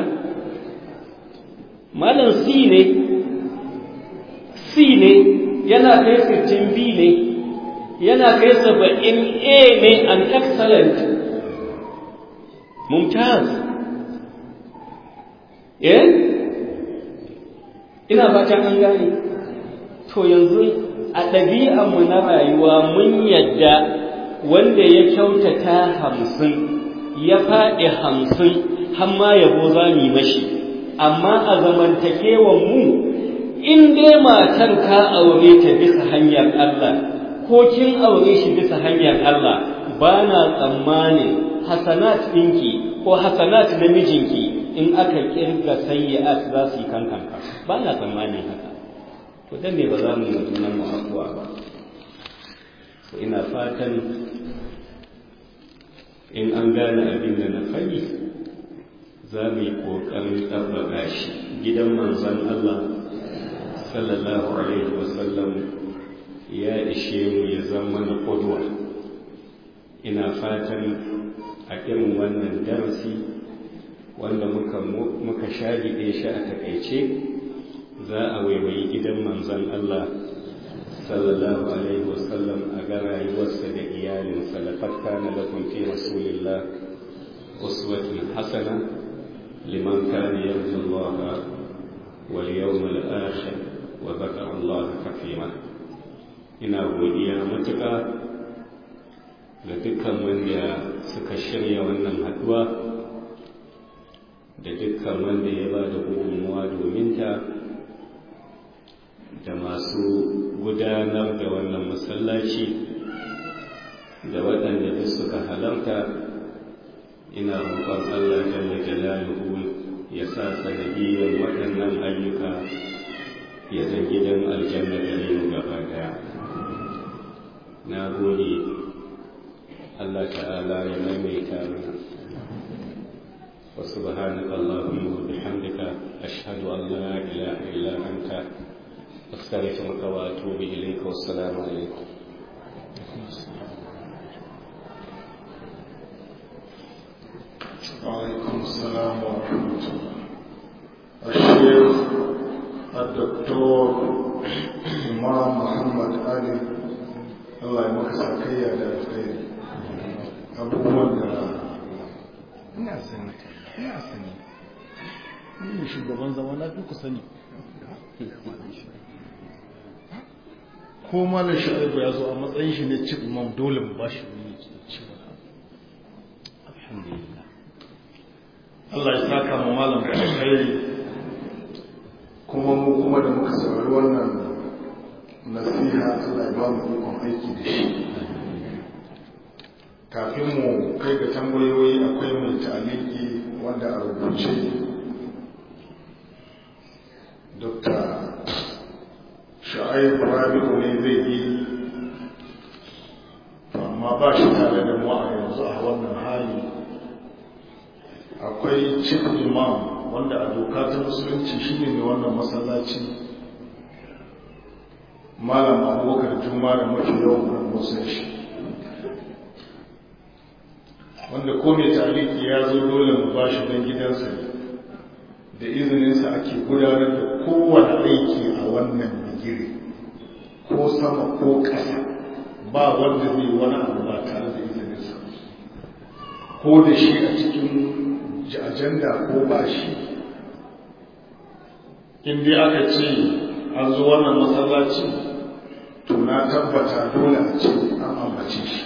malam c ne c ne yana kai sittin b ne yana kai saba'in a ne an excellent mumtaz eh ina fatan an gane to yanzu a ɗabi'anmu na rayuwa mun yadda wanda ya kyautata hamsin ya faɗi hamsin har ma yabo za mu yi mashi amma a zamantakewan mu in dai matar ka aure ta bisa hanyar Allah ko kin aure shi bisa hanyar Allah ba na tsammanin hasanat ɗinki ko hasanat na mijinki in aka kirga sayyi'at za su yi kankanka ba na tsammanin haka to dan me ba za mu yi junan mu afuwa ba ina fatan in an gane abin da na faɗi za mu yi ƙoƙarin ɗabbaƙa shi gidan manzon Allah sallallahu alaihi wasallam ya ishe mu ya zama na ƙudwa ina fatan a irin wannan darasi wanda muka muka shagide shi a takaice za a waiwayi gidan manzon Allah sallallahu alaihi wasallam a ga rayuwarsa da iyalinsa laqad kana lakum fi rasulillah uswatun hasana liman kana yarju Allah wal yawmal akhir wa dhakara Allah kathira ina godiya matuƙa ga dukkan wanda suka shirya wannan haduwa da dukkan wanda ya ba da gudunmuwa domin ta da masu gudanar da wannan masallaci da waɗanda duk suka halarta ina roƙon Allah jalla jalaluhu ya sa sanadiyyar waɗannan ayyuka ya zan gidan aljanna gare mu gaba ɗaya na gode Allah ta'ala ya maimaita mana wa subhanaka allahumma wa bihamdika ashhadu an la ilaha illa anta astaghfiruka wa atubu ilayka wassalamu alaikum وعليكم السلام ورحمة الله الشيخ الدكتور إمام محمد علي Allah ya maka sakayya da alkhairi abubuwan da ina sani ina sani ni ne shugaban zama na fi ku sani ko malam sha'ibu ya zo a matsayin shi ne cin imam dole mu bashi wani ci alhamdulillah Allah ya saka mu malam da alkhairi kuma mu kuma da muka saurari wannan nasiha Allah ya ba mu ikon aiki da shi kafin mu kai ga tambayoyi akwai mai ta'aliki wanda a rubuce Dr. Sha'aib Rabi'u ne zai yi amma ba shi tare da mu a yanzu a wannan hali akwai chief imam wanda a doka ta musulunci shine ne wannan masallaci malam abubakar juma da mafi yawan musan shi wanda ko mai taliki ya zo dole mu ba shi don gidansa da izininsa ake gudanar da kowane aiki a wannan bigire ko sama ko ƙasa ba wanda zai wani abu ba tare da izininsa ko da shi a cikin ajanda ko ba shi in dai aka ce an zo wannan masallaci to na tabbata dole a ce an ambace shi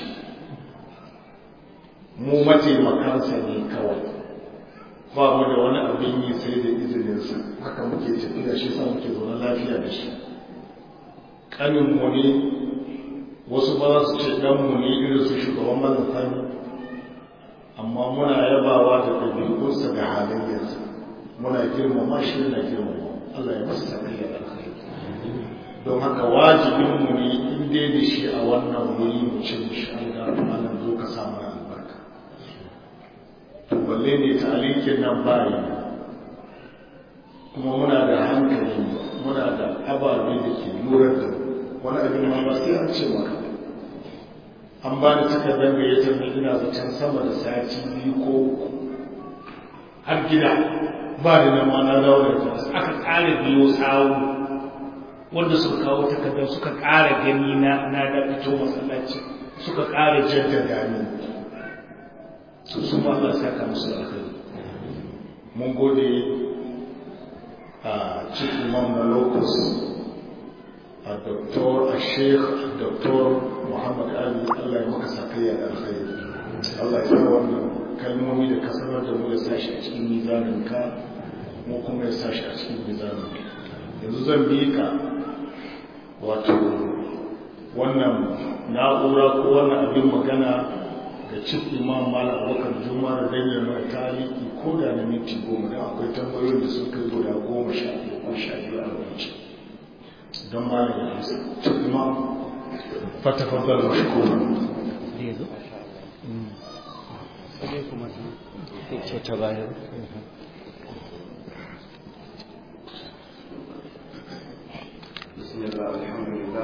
mu mataimakansa ne kawai ba mu da wani abin yi sai da izininsa haka muke tafiya shi sa muke zaune lafiya da shi ƙaninmu ne wasu ba za su ce ɗanmu ne irin su shugaban malafani amma muna yabawa da ɗabi'unsa da halayyarsa muna girmama shi na girmama Allah ya masa sakayya da alkhairi don haka wajibinmu ne in dai da shi a wannan wuri mu ce mishi Allah malam zo ka sa mana albarka to balle ne talikin nan bayi kuma muna da hankali muna da ababe da ke lura da wani abin ma ba sai an ce maka an ba ni takardar gayyatar mai ina zaton sama da sati biyu ko har gida ba da nan ma na dawo da aka ƙara biyo sawu wanda suka kawo takardar suka ƙara gani na na da fito masallaci suka ƙara jaddada ni su su ma Allah saka musu alkhairi mun gode a cikin imam na locus a doktor a sheikh doktor muhammad ali Allah ya maka sakayya da alkhairi Allah ya sa wannan kalmomi da ka sanar da mu ya sashi a cikin mizanin ka mu kuma ya sashi a cikin mizanin yanzu zan bi ka wato wannan na'ura ko wannan abin magana ga cif imam malam abubakar juma da danyar mai taliki ko da na minti goma don akwai tambayoyin da sun kai guda goma sha biyu ko sha biyu a rubuce don malam ya amsa cif imam fatafadar mashkura ta bayan بسم الله الحمد لله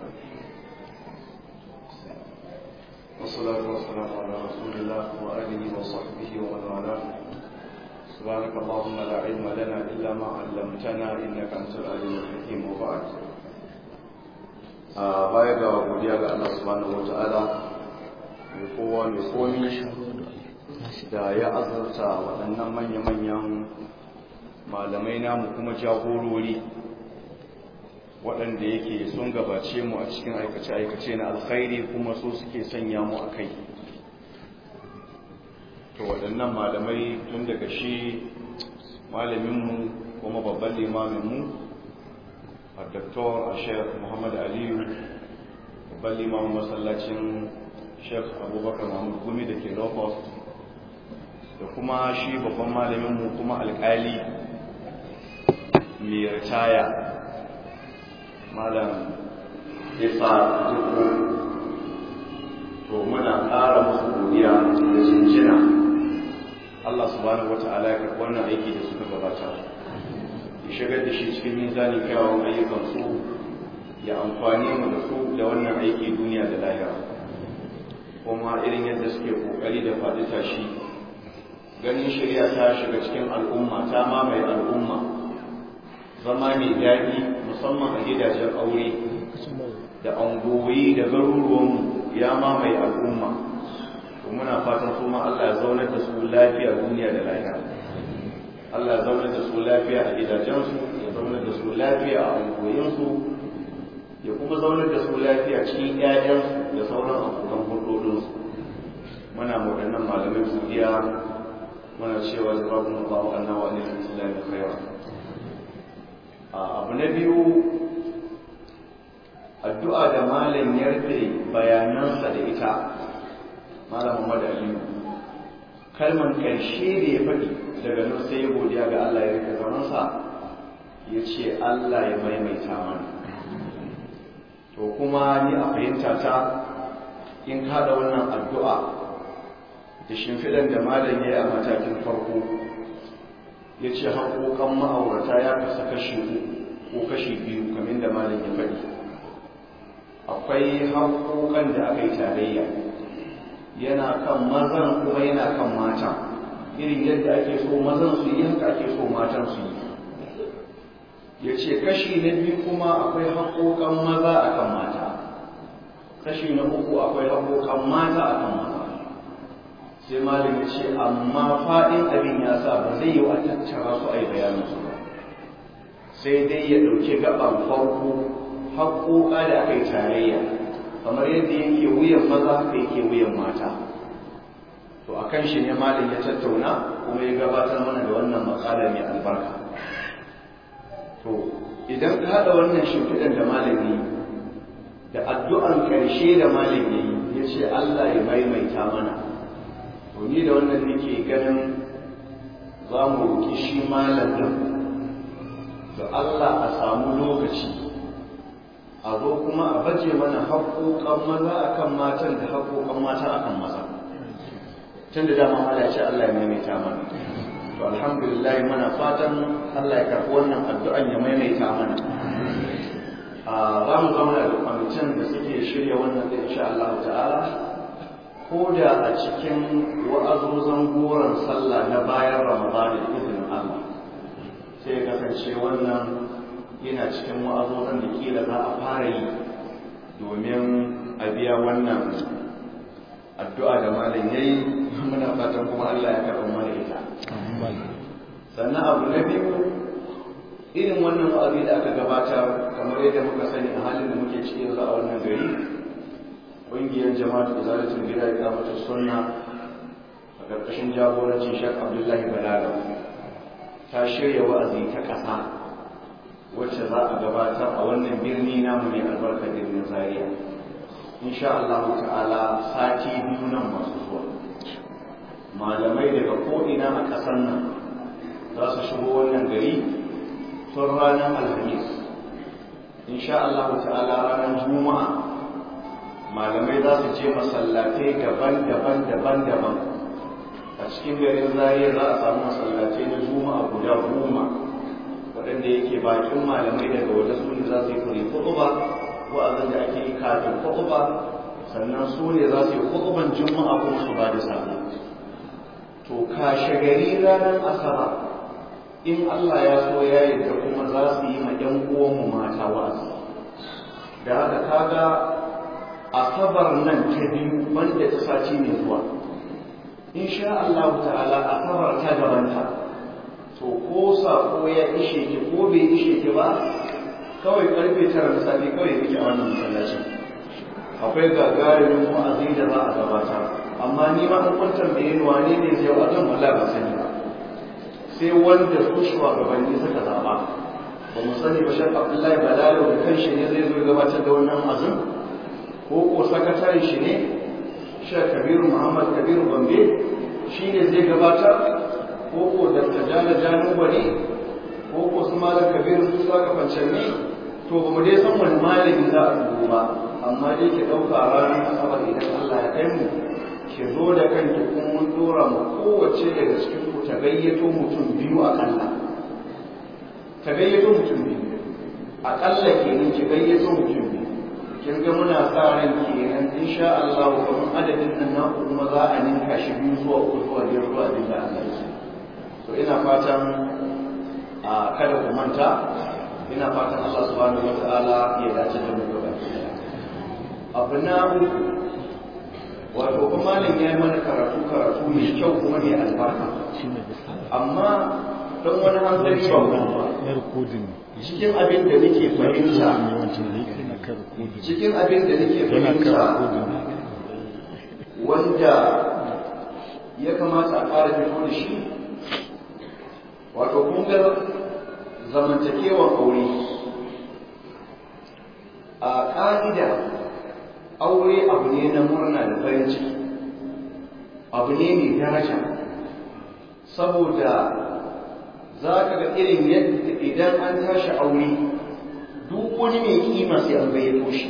والصلاة والسلام على رسول الله وآله وصحبه ومن والاه سبحانك اللهم لا علم لنا إلا ما علمتنا إنك أنت العليم الحكيم وبعد baya ga godiya ga Allah subhanahu wata'ala mai kowa mai komi da ya azurta waɗannan manya-manyan malamai namu kuma jagorori waɗanda yake sun gabace mu a cikin aikace-aikace na alkhairi kuma so suke sanya mu a kai to waɗannan malamai tun daga shi malaminmu kuma babban limaminmu a doktor a sheikh muhammad aliyu babban limamin masallacin sheikh abubakar muhammad gumi da ke locust da kuma shi babban malaminmu kuma alkali mai ritaya malam isa duku to muna ƙara musu godiya da cincina Allah subhanahu wata'ala ya karɓi wannan aiki da suka gabata ya shigar da shi cikin mizanin kyawun ayyukansu ya amfani mu da su da wannan aiki duniya da lahira kuma irin yadda suke kokari da faɗi tashi ganin shari'a ta shiga cikin al'umma ta mamaye al'umma zama mai daɗi musamman a gidajen aure da angoyi da garuruwanmu ya mamaye al'umma to muna fatan su ma Allah ya zaunar da su lafiya duniya da lahira Allah ya zaunar da su lafiya a gidajensu ya zaunar da su lafiya a angoyinsu ya kuma zaunar da su lafiya cikin ƴaƴansu da sauran abokan hulɗoɗinsu muna waɗannan malamai su iya muna cewa jazakum Allahu anna wa alaikum salam da khaira abu na biyu addu'a da malam ya rufe bayanansa da ita malam Muhammad Aliyu kalman ƙarshe da ya faɗi daga nan sai ya godiya ga Allah ya rike zamansa ya ce Allah ya maimaita mana to kuma ni a fahimta ta in kada wannan addu'a da shimfiɗan da malam ya yi a matakin farko ya ce haƙoƙan ma'aurata ya kasa kashi ko kashi biyu kamar da malam ya faɗi akwai haƙoƙan da aka yi tarayya yana kan mazan kuma yana kan matan irin yadda ake so mazan su yi haka ake so matan su yi ya ce kashi na biyu kuma akwai haƙoƙan maza a kan mata kashi na uku akwai haƙoƙan mata a kan maza sai malam ya ce amma faɗin abin ya sa ba zai yi wa tattara su a yi bayanin su ba sai dai ya ɗauki gaban farko haƙoƙa da aka yi tarayya kamar yadda yake wuyan maza haka yake wuyan mata to a kan shi ne malam ya tattauna kuma ya gabatar mana da wannan maƙala mai albarka to idan ka haɗa wannan shimfiɗan da malami da addu'an ƙarshe da malami ya ce Allah ya maimaita mana to ni da wannan nake ganin za mu roƙi shi malam ɗin da Allah a samu lokaci a zo kuma a baje mana haƙoƙan maza akan matan da haƙoƙan mata akan maza tun da dama Allah ya ce Allah ya maimaita mana to alhamdulillah muna fatan Allah ya karɓi wannan addu'an ya maimaita mana a za mu zauna da kwamitin da suke shirya wannan da insha Allah ta'ala ko da a cikin wa'azozan goron sallah na bayan Ramadan da izinin Allah sai kasance wannan yana cikin wa'azozan da kila za a fara yi domin a biya wannan addu'a da malam yayi muna fatan kuma Allah ya karɓa mana ita sannan abu na biyu irin wannan wa'azi da aka gabatar kamar yadda muka sani a halin da muke cikin yanzu a wannan gari ƙungiyar jama'a da zalatin gida ya kamata sunna a ƙarƙashin jagorancin shek abdullahi balala ta shirya wa'azi ta ƙasa wacce za a gabatar a wannan birni namu ne albarkar birnin zaria insha Allah ta'ala sati biyu nan masu zuwa malamai daga ko'ina a ƙasar nan za su shigo wannan gari tun ranar alhamis insha Allah ta'ala ranar juma'a malamai za su je masallatai daban-daban daban-daban a cikin garin zariya za a samu masallatai na juma'a guda goma waɗanda yake bakin malamai daga waje su ne za su yi kuri kuɗuba wa'azin da ake yi kafin kuɗuba sannan su ne za su yi kuɗuban juma'a kuma su ba da sallah to kashe gari ranar asabar in Allah ya so ya yarda kuma za su yi ma ‘yan uwanmu mata wa'azi da haka kaga asabar nan ta biyu wanda ta saci ne zuwa in sha Allah ta'ala asabar ta gabanta to ko sako ya ishe ki ko bai ishe ki ba kawai karfe tara na safe kawai kike a wannan masallacin akwai gagarumin wa'azi da za a gabatar amma ni ma an kwantar da yin wane ne zai wajen wala ba sani ba sai wanda su shugabanni suka zaba ba mu sani ba shan abdullahi balalo da kan shi ne zai zo gabatar da wannan azum ko ko sakataren shi ne shek kabiru muhammad kabiru bambe shi ne zai gabatar ko ko da tajala janu bane ko ko su malam kabiru su saka fancanni to ba mu dai san wani malami za a dubo ba amma dai ki ɗauka ranar asabar idan allah ya kai mu ki zo da kanki kuma mun dora mu kowace daga cikin ku ta gayyato mutum biyu akalla ta gayyato mutum biyu akalla kenan ki gayyato mutum biyu kin ga muna sa ran kenan insha Allah kuma adadin nan na kuma za a ninka shi biyu zuwa uku zuwa biyar zuwa abin da Allah ya so ina fatan a kada ku manta ina fatan Allah subhanahu wataala ya dace da mu gaba abu na uku wato kuma malam ya yi mana karatu karatu mai kyau kuma mai albarka amma don wani hanzari ba ba cikin abin da nake fahimta cikin abin da nake fahimta wanda ya kamata a ƙara fito da shi wato kungar zamantakewan aure a ƙa'ida aure abu ne na murna da farin ciki abu ne mai daraja saboda za ka ga irin yadda idan an tashi aure duk wani mai kima sai an gayyato shi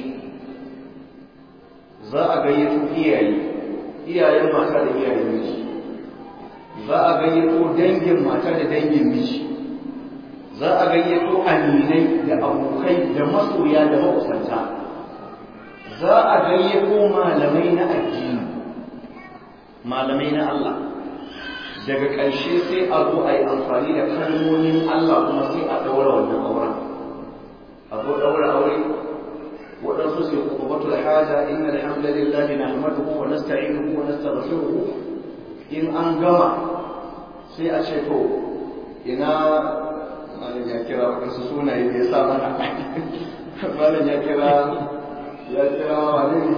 za a gayyato iyaye iyayen mata da iyayen miji za a gayyato dangin mata da dangin miji za a gayyato aminai da abokai da masoya da makusanta za a gayyato malamai na addini malamai na Allah daga ƙarshe sai a zo a yi amfani da kalmomin Allah kuma sai a ɗaura wannan auren a zo ɗaura aure waɗansu sai kubatul haja inna alhamdulillahi nahmaduhu wa nasta'inuhu wa nastaghfiruhu in an gama sai a ce to ina malam ya kira waɗansu sunaye da ya sa mana malam ya kira ya kira wani ne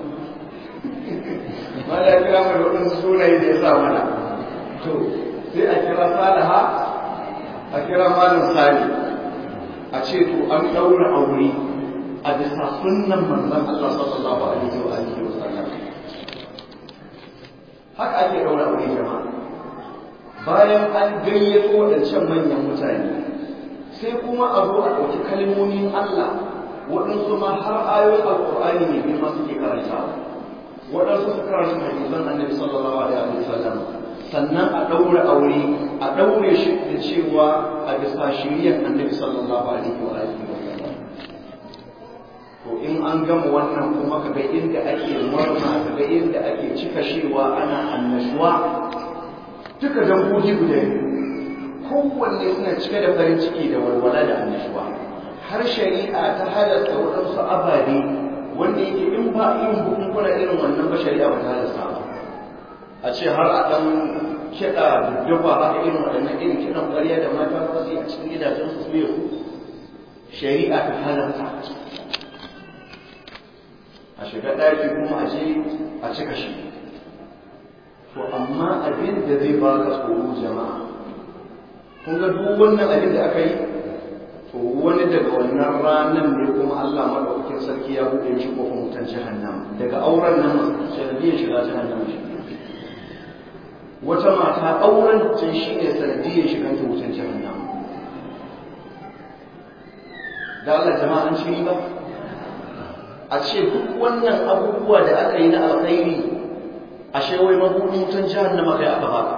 malam ya kira mai waɗansu sunaye da ya sa mana to sai a kira salaha a kira malam sali a ce to an ɗaura aure a bisa sunnan manzon Allah sallallahu alaihi wa alihi wa sallam haka ake ɗaura aure jama'a bayan an gayyato waɗancan manyan mutane sai kuma a zo a ɗauki kalmomin Allah waɗansu ma har ayoyin alƙur'ani ne girma suke karantawa waɗansu su karanta hadisan annabi sallallahu alaihi wa sallam sannan a ɗaure aure a ɗaure shi da cewa a bisa shiriyar annabi sallallahu alaihi wa alihi wa sallam to in an gama wannan kuma kaga inda ake murna kaga inda ake cika shewa ana annashuwa duka dangogi guda kowanne suna cike da farin ciki da walwala da annashuwa har shari'a ta halatta waɗansu ababe wanda yake in ba irin bukunkuna irin wannan ba shari'a ba ta halasta ba a ce har a ɗan kiɗa duddufa haka irin waɗannan irin kiɗan ƙarya da mata za su yi a cikin gidajen su su shari'a ta halatta a shiga ɗaki kuma a je a cika shi to amma abin da zai ba ka tsoro jama'a kun ga duk wannan abin da aka yi to wani daga wannan ranar ne kuma Allah maɗaukakin sarki ya buɗe shi kofar mutan jahannam daga auren nan sanadiyar shiga jahannam shi wata mata auren ta shi ne sanadiyar shigan ta wutan jahannam da Allah jama'a an ci ba a ce duk wannan abubuwa da aka yi na alkhairi ashe wai mabudin wutan jahannama kai aka baka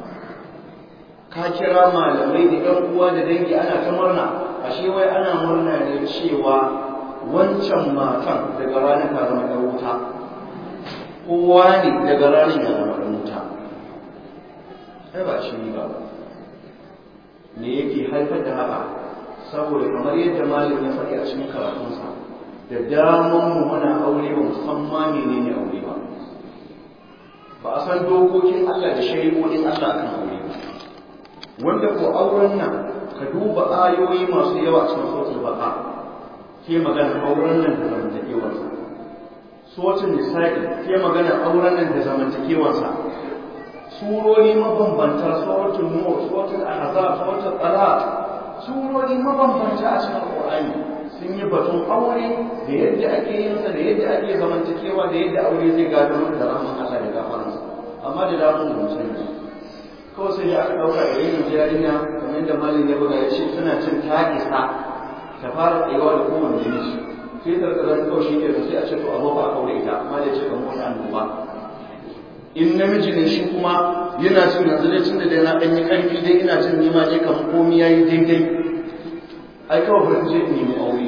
ka kira malamai da yan uwa da dangi ana ta murna ashe wai ana murna ne cewa wancan matan daga ranar ta zama ɗan wuta kowa ne daga ranar ya zama ɗan wuta ai ba shi ba me yake haifar da haka saboda kamar yadda malam ya faɗi a cikin karatunsa da daman mu muna aure ba musamman menene aure ba ba a san dokokin Allah da shari'o'in Allah kan aure ba wanda ko auren nan ka duba ayoyi masu yawa cikin suratul baqa ke magana auren nan da zamantakewarsa suratul nisa'i ke magana auren nan da zamantakewarsa surori mabambanta suratul nur suratul ahzab suratul talaq surori mabambanta a cikin alqur'ani sun yi batun aure da yadda ake yin sa da yadda ake zamantakewa da yadda aure zai gado da rahman Allah da gafaransa amma da damu da musulmi kawai sai aka ɗauka da yin yarinya kamar da malin ya buga ya ce suna cin ta isa ta fara tsayawa da kowane namiji sai ta rika zan kawai shi ke sai a ce to a ba a kaure ita amma da ce kan wani annoba in namiji ne shi kuma yana cin yanzu dai tun da dai na ɗanyi ƙarfi dai ina jin nima je kamar komi ya yi daidai ai kawai bari je in nemi aure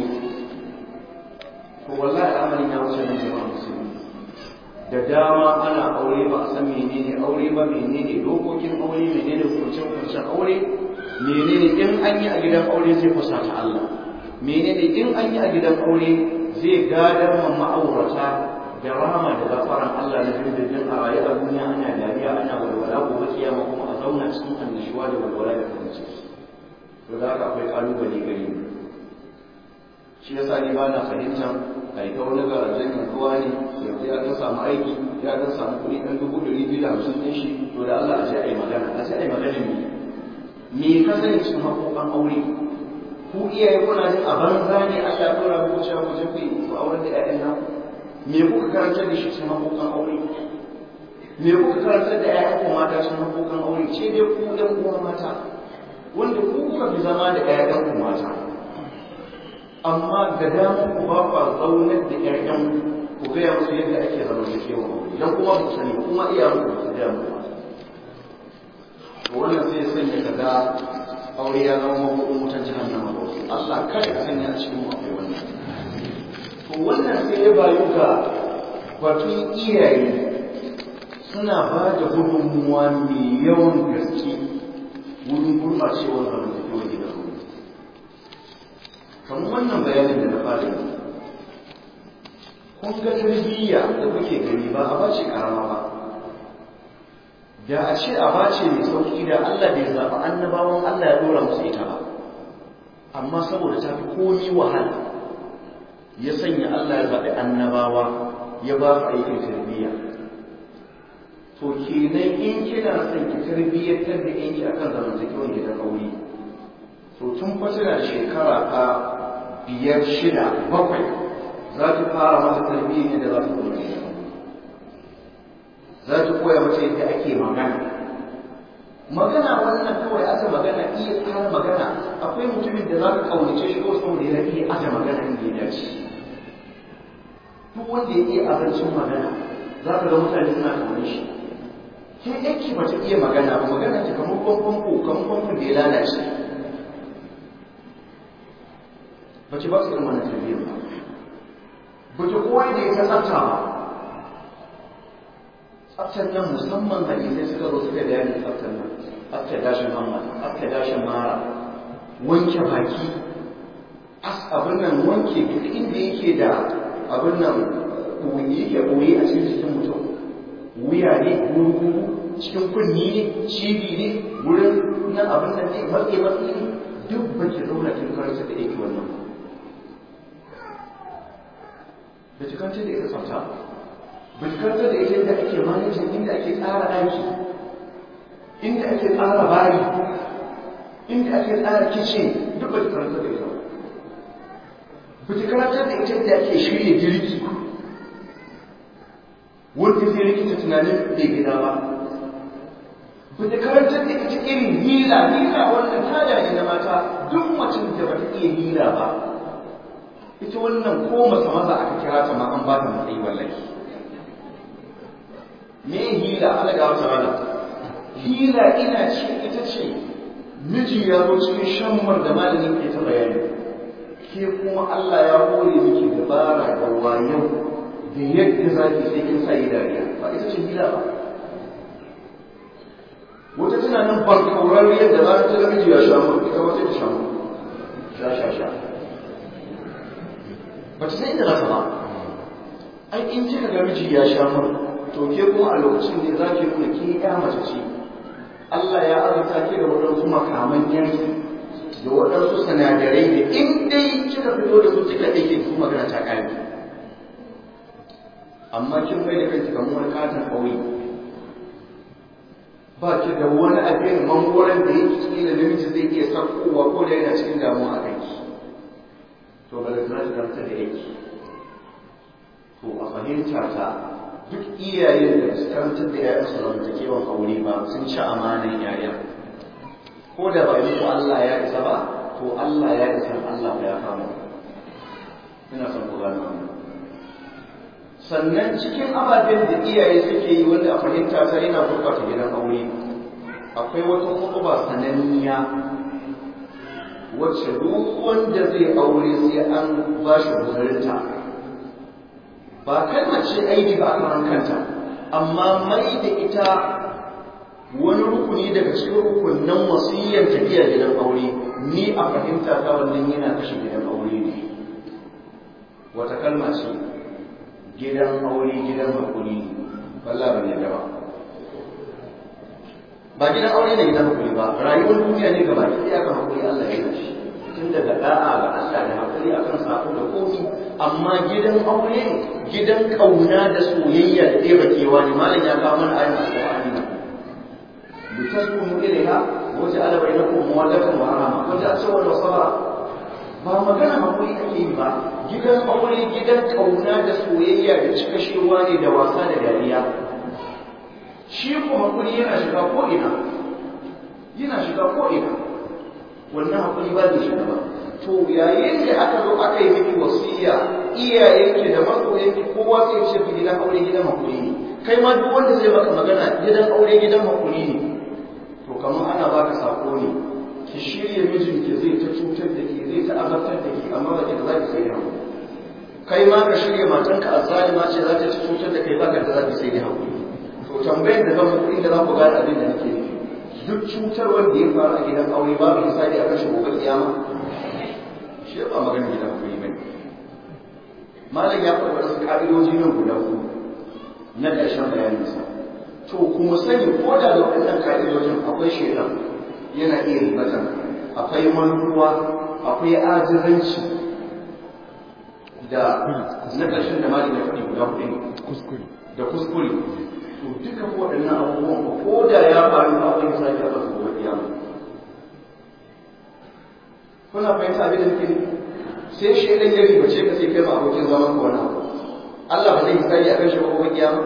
to wallahi al'amarin ya wuce nan jama'a musulmi da dama ana aure ba a san menene aure ba menene dokokin aure menene hukuncin hukuncin aure menene in an yi a gidan aure zai fusata Allah menene in an yi a gidan aure zai gadar ma ma'aurata da rahama da gafaran Allah na dindindin a rayu a duniya ana dariya ana walwala gobe kiyama kuma a zauna cikin annashuwa da walwala da farin ciki to da haka akwai kalubale gare mu shi yasa ni ba na fahimtar a ita wani garajen yanzuwa ne yanzu ya dan samu aiki ya dan samu kuɗi ɗan dubu ɗari biyu da hamsin ɗin shi to da Allah a ce a yi magana a ce a yi magana ne me ka sani cikin haƙoƙan aure ku iyaye kuna jin a banza ne Allah ya ɗora muku cewa ku je ku yi ku auren da ƴaƴan nan me kuka karantar da shi cikin haƙoƙan aure me kuka karantar da ƴaƴan ku mata cikin haƙoƙan aure ce dai ku ɗan uwa mata wanda ku kuka fi zama da ƴaƴan ku mata amma ga damar ku ba ku zaunar da ƴaƴan ku gaya musu yadda ake zama da kewa idan kuma ku sani kuma iya muku su gaya muku to wannan sai sanya ka ga aure ya zama mabuɗin wutar jahannama ba Allah kada ka sanya a cikin akwai wannan to wannan sai ya bayu ga batun iyaye suna ba da gudunmuwa mai yawan gaske wurin gurɓacewar zamantakewar gidan kamar wannan bayanin da na fara yi kun ga tarbiyya da kuke gani ba a bace karama ba da a ce a bace mai sauki da Allah bai zaɓi annabawan Allah ya dora musu ita ba amma saboda ta fi komi wahala ya sanya Allah ya zaɓi annabawa ya ba su aikin tarbiyya to kenan in kina son ki tarbiyyantar da yanki akan zamantakewar gidan aure to tun fa da shekara ta biyar shida bakwai za ta fara mata tarbiyya ne da za ta zauna za ta koya mata yadda ake magana magana wannan kawai aka magana iya tsara magana akwai mutumin da za ka kaunace shi ko saboda ya iya aka magana inda ya dace duk wanda ya iya azancin magana za ka ga mutane suna kaunar shi sai yake ba ta iya magana ba magana ta kamar kwamfan ko kamar kwamfan da ya lalace ba ce ba su irin wannan tarbiyyar ba ba ta kowa da ya tsafta ba tsaftar nan musamman hadisai suka zo suka bayani tsaftar nan tsaftar dashin hamma tsaftar dashin mara wanke baki as abin nan wanke duk inda yake da abin nan ɓoye yake ɓoye a cikin jikin mutum wuya ne gurgu cikin kunni ne cibi ne wurin nan abin nan ne matse matse ne duk ba ki zauna kin karanta da yake wannan ba ki karanta da ita tsafta ba ki karanta da ita yadda ake manajin inda ake tsara ɗaki inda ake tsara bayi inda ake tsara kicin duk ba ki karanta da ita ba ki karanta da ita yadda ake shirya girki wanda zai rikita tunanin bai gida ba ba ta karantar da ita irin hila hila wannan tada ne na mata duk macin da ba ta iya hila ba ita wannan ko masa maza aka kira ta ma an ba ta matsayi wallahi me hila ala ga wata rana hila ina ce ita ce miji ya zo cikin shammar da malamin ke ta bayani ke kuma Allah ya hore miki dabara da wayo da yadda za ki sai kin sa yi dariya ba ita ce hila ba wata tana nan barkaurar yadda za ta ga miji ya sha mu ita wata ta sha mu sha sha sha ba ta san inda za ta ba ai in kika ga miji ya sha mu to ke kuma a lokacin ne za ki nuna ke ya mace ce Allah ya azurta ki da waɗansu makaman yanki da waɗansu sinadarai da in dai kika fito da su kika ɗauke su magana ta ƙare amma kin bai da kanki kamar wani katon ƙauye ba ki da wani abin mangoron da yake kila namiji zai iya sakkowa ko da yana cikin damuwa a kanki to ba da zai zarta da yake to a fahimta ta duk iyayen da su karantar da ƴaƴan su zamantakewan aure ba sun ci amanan ƴaƴan ko da ba muku Allah ya isa ba to Allah ya isa Allah ya kama ina son ku gane wannan sannan cikin ababen da iyaye suke yi wanda a fahimta ta yana gurɓata gidan aure akwai wata hutuba sananniya wacce duk wanda zai aure sai an ba shi guzurinta ba kalmar ce aibi ba a kanta amma mai da ita wani rukuni daga cikin rukunan wasiyyar tafiya gidan aure ni a fahimta ta wannan yana kashe gidan aure ne me wannan hutuba shine wata kalma ce gidan aure gidan hakuri wallah ban yadda ba ba gidan aure ne gidan hakuri ba rayuwar duniya ne gaba ɗaya kan hakuri Allah ya yi shi tun daga da'a ga Allah da hakuri akan sako da komi amma gidan aure gidan kauna da soyayya da ɗeba kewa ne malam ya kawo mana ayin alƙur'ani nan litaskunu ilaiha wa ja'ala bainakum mawaddatan wa rahma wa ja'ala sawwan wa sabra ba magana hakuri ake yi ba gidan aure gidan kauna da soyayya da cika shewa ne da wasa da dariya shi ko hakuri yana shiga ko ina yana shiga ko ina wannan hakuri ba zai shiga ba to yayin da aka zo aka yi miki wasiya iyayenki da masoyanki kowa sai ce fi gidan aure gidan hakuri ne kai ma duk wanda zai maka magana gidan aure gidan hakuri ne to kamar ana baka sako ne ki shirya mijinki zai ta cutar da ke zai ta azabtar da ke amma ba ki da za ki sai da hakuri kai ma ka shirya matanka azzalima ce za ta ci cutar da kai ba ka da za ki sai da hakuri to tambayar da zan muku inda za ku gane abin da nake nufi duk cutar wanda ya faru a gidan aure babu hisabi a kashe gobe kiyama shi ba magana gidan aure bane malam ya faɗa wasu ka'idoji nan guda uku na ƙarshen bayaninsa to kuma sani ko da da waɗannan ka'idojin akwai shaidan yana iya ribatan akwai mantuwa akwai ajizanci da na ƙarshen da malam ya faɗi guda huɗu kuskure da kuskure to duka waɗannan abubuwan ba ko da ya faru ba akwai misali a ƙasa gobe kiyama kuna fahimta abin da nake nufi sai shi ɗan ya ribace ka sai kai ma abokin zaman ka wani abu Allah ba zai misali a kan shi gobe kiyama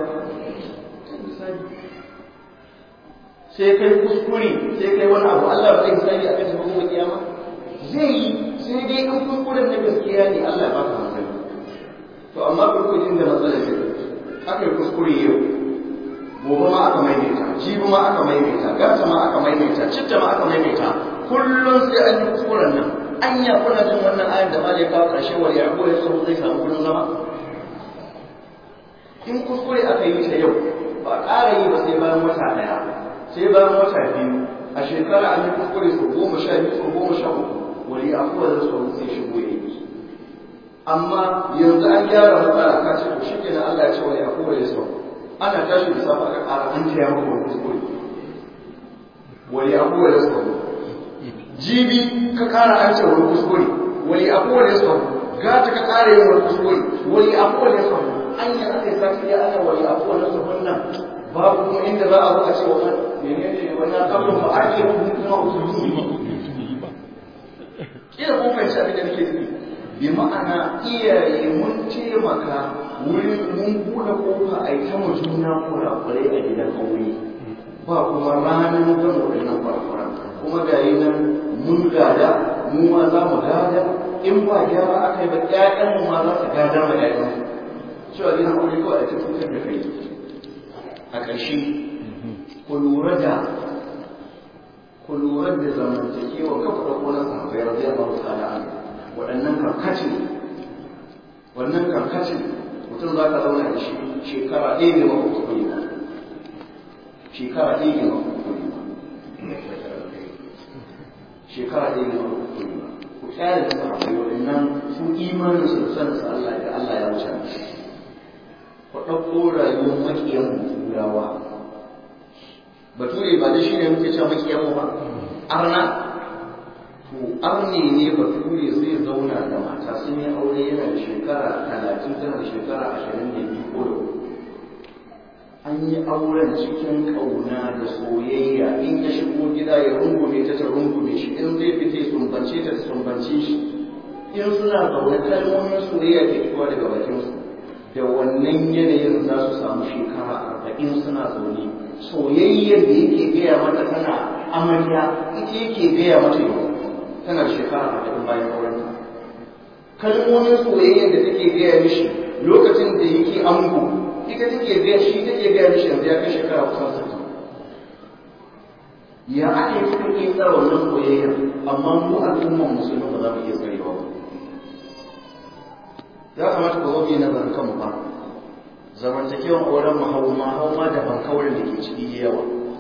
sai kai kuskure sai kai wani abu Allah ba zai misali a kan shi gobe kiyama zai yi sai dai in kuskuren na gaskiya ne Allah ba ka hankali to amma kurkujin da matsalar shi aka yi kuskure yau gobe ma aka maimaita jibi ma aka maimaita gata ma aka maimaita citta ma aka maimaita kullum sai an yi kuskuren nan anya kuna jin wannan ayar da malai kawo ƙarshe wa ya ya tsaro zai samu gurin zama in kuskure aka yi ta yau ba a ƙara yi ba sai bayan wata ɗaya sai bayan wata biyu a shekara an yi kuskure sau goma sha biyu sau goma sha uku wani afuwa da tsaro sai shigo ya yi amma yanzu an gyara matsala ka ce to shi kenan Allah ya ce wani afuwa ya tsaro ana tashi da safa aka ƙara an taya maka wani kuskure wani abubuwa da suka jibi ka ƙara an ce wani kuskure wani abubuwa da suka gata ka ƙara yin wani kuskure wani abubuwa da suka an yi aka yi sati ya ana wani abubuwa da suka nan babu kuma inda za a zo a ce wa menene wani kabin ba a ke kuma usuli kila kun fahimci abin da nake nufi bi ma'ana iyaye mun taimaka wurin mun buɗe kofa a yi ta mu juna kurakurai a gidan aure ba kuma ranar gama waɗannan kurakuran kuma ga yi nan mun gada mu ma za mu gada in ba gyara aka yi ba ƴaƴan mu ma za su gada ma ƴaƴan su cewa gidan aure kawai a cikin da kai a ƙarshe ku lura da ku lura da zamantakewa kafa da ƙonan sahabbai radiyallahu ta'ala anhu waɗannan karkacin wannan karkacin mutum za ka zauna da shi shekara ɗaya ne ba kuskure ba shekara ɗaya ne ba kuskure ba shekara ɗaya ne ba kuskure ba ku kyale da sahabbai waɗannan su imanin su da sanin su Allah da Allah ya wuce ku ɗauko rayuwar maƙiyan turawa bature ba da shi ne muke cewa maƙiyan mu ba arna to arne ne bature zai zauna da mata sun yi aure yana da shekara talatin tana da shekara ashirin da biyu ko da an yi auren cikin ƙauna da soyayya in ya shigo gida ya rungume ta ta rungume shi in zai fita ya sumbance ta ta sumbance shi in suna zaune kalmomin soyayya ke fitowa daga bakinsu da wannan yanayin za su samu shekara arba'in suna zaune soyayyar da yake gaya mata tana amarya ita yake gaya mata yau tana shekara arba'in bayan aurenta kalmomin soyayyar da take gaya mishi lokacin da yake ango ita take gaya shi take gaya mishi yanzu ya kai shekara kusan sittin ya ake kuka iya tsara wannan soyayyar amma mu al'umman musulmi ba za mu iya tsarewa ba ya kamata ku zo mu yi nazarin kanmu ba zamantakewan auren mu hauma hauma da bankaurin da ke ciki yawa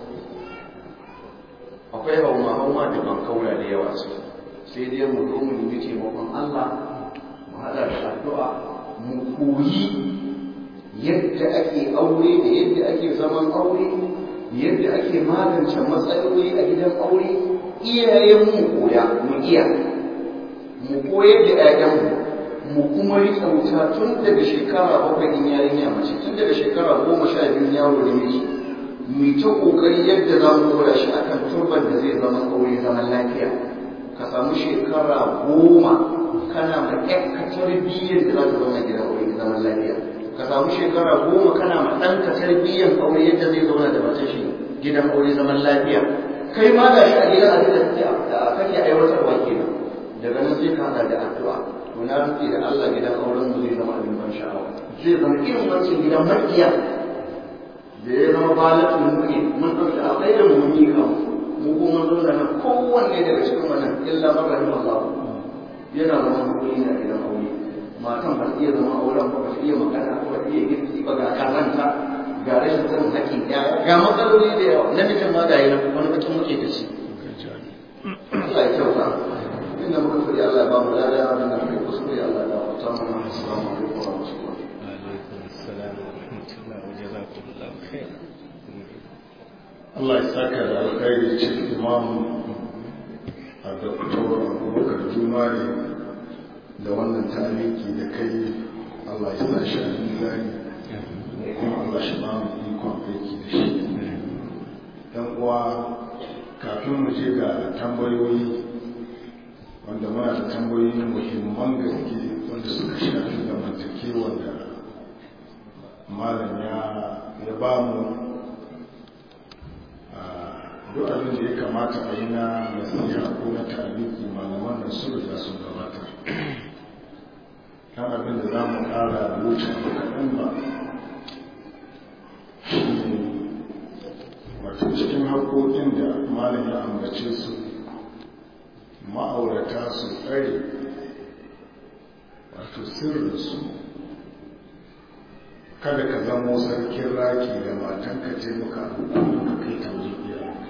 akwai hauma hauma da bankaura da yawa ciki sai dai mu zo mu nemi taimakon Allah mu haɗa da addu'a mu koyi yadda ake aure da yadda ake zaman aure yadda ake magance matsaloli a gidan aure iyayen mu koya mu iya mu koyar da 'ya'yanmu mu kuma riƙa wuta tun daga shekara bakwai in yarinya mace tun daga shekara goma sha biyu yaro da miji mu ta ƙoƙari yadda za mu dora shi akan turban da zai zama aure zaman lafiya ka samu shekara goma kana ma ƴanka tarbiyyar da za ta zama gidan aure zaman lafiya ka samu shekara goma kana ma ɗanka tarbiyyar aure yadda zai zauna da matar shi gidan aure zaman lafiya kai ma da shi a gidan abin da kake aiwatarwa kenan daga nan sai ka hada da addu'a to na rufe da Allah gidan auren mu zai zama abin ban sha'awa zai zama irin wancan gidan makiya da ya zama balatul mu'min mun ɗauki a kai da mu mun yi kan mu kuma mun zauna nan kowanne daga cikin wannan illa marrahim Allah yana zama hakuri ne a gidan aure matan ba iya zama auren ba ba iya magana ba ba iya girki ba ga karanta ga rashin sanin haƙƙin ƴaƴa ga matsaloli da yawa namijin ma ga yana wani bakin muke da shi Allah ya kyauta inda muka fadi Allah ya ba mu lada abin da muke kuskure Allah ya ba ta mu assalamu alaikum wa rahmatullahi alaikum assalam wa rahmatullahi wa jazakumullahu khair Allah ya saka da alkhairi cikin imam a doktor abubakar jumari da wannan taliki da kai Allah ya sa shi a mizani kuma Allah shi ba mu ikon aiki da shi dan uwa kafin mu je ga tambayoyi wanda muna da tambayoyi muhimman gaske wanda suka shafi zamantakewar da malam ya ya ba mu duk abin da ya kamata a yi na nasiha ko na ta'aliki malaman da su da sun gabatar kan abin da za mu ƙara wuce ba kaɗan ba shi ne wato cikin haƙoƙin da malam ya ambace su ma'aurata su tsare wato sirrinsu kada ka zamo sarkin raki da matanka ce muka ka kai ta wajen iyayenka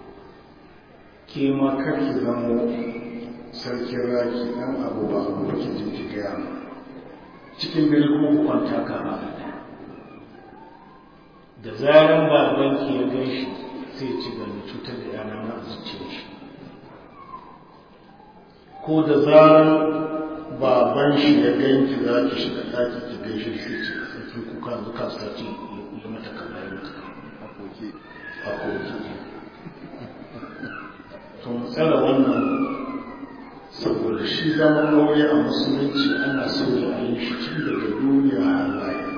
ke ma karki zamo sarkin raki ɗan abu ba abu da ke jinki gaya ma cikin dare kuma ku kwanta ka ba da zaran babanki ya gan shi sai ci gani cutar da yana na zuciyar shi ko da zaran baban shi ya ganki za ki shiga ɗaki ki gaishe shi ce sarki kuka yanzu ka sa ce ya mata kaza ya mata a koki a koki to mu tsara wannan saboda shi zaman aure a musulunci ana so a yi shi tun daga duniya har lahira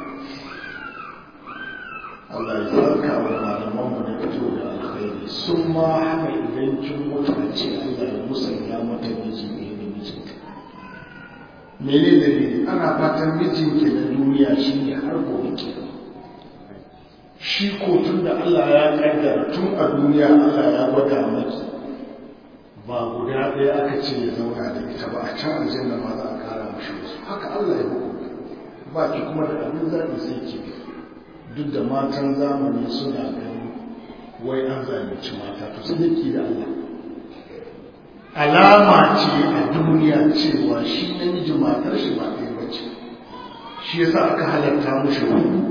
Allah ya saka wa malamanmu na fito da alkhairi sun ma haka idan kin mutu a ce Allah ya musanya mata miji ne da mijinta mene da ne ana fatan mijinki na duniya shi ne har gobe ke shi ko tun da Allah ya kaddara tun a duniya Allah ya gwada maki ba guda ɗaya aka ce ya zauna da ita ba a can aljanna ma za a kara mashi wasu haka Allah ya hukunta ba ki kuma da abin zaɓi sai ki bi duk da matan zamani suna ganin wai an zalunci mata to sai ki da Allah alama ce a duniya cewa shi namiji matar shi ba ɗaya bace shi yasa aka halatta mushi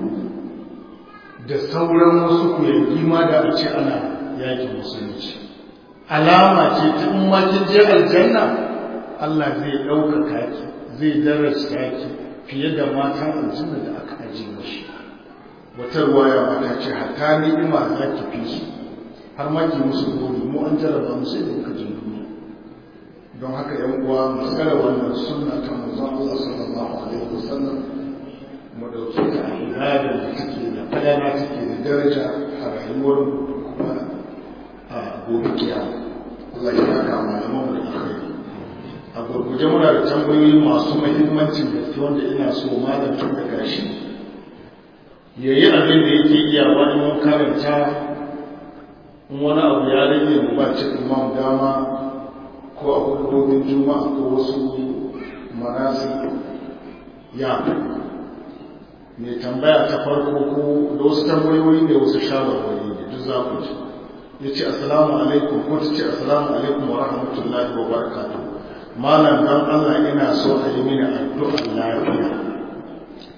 da sauran wasu kuyangi ma da a ce ana yakin musulunci alama ce ta in ma kin je aljanna Allah zai ɗaukaka ki zai darasta ki fiye da matan aljanna da aka aje mashi wata ruwaya mata ce hatta ni'ima za ki fi su har ma ki musu gori mu an jarraba mu sai da muka je duniya don haka yan uwa mu tsara wannan sunna ta manzon Allah sallallahu alaihi wasallam mu dauke ta a ibada da take da falala take da daraja a rayuwar kuma a gobe kiyama Allah ya saka malaman mu da alkhairi a gurguje muna da tambayoyi masu muhimmancin gaske wanda ina so malam tun da gashi ya yi abin da yake iya wani mun karanta in wani abu ya rage mu ba ce imam dama ko a hudubobin juma'a ko wasu marasi ya mai tambaya ta farko ko da wasu tambayoyi ne wasu shawarwari ne duk za ku ji ya ce assalamu alaikum ko ta ce assalamu alaikum wa rahmatullahi wa barakatuh malam dan Allah ina so a yi mini addu'ar lafiya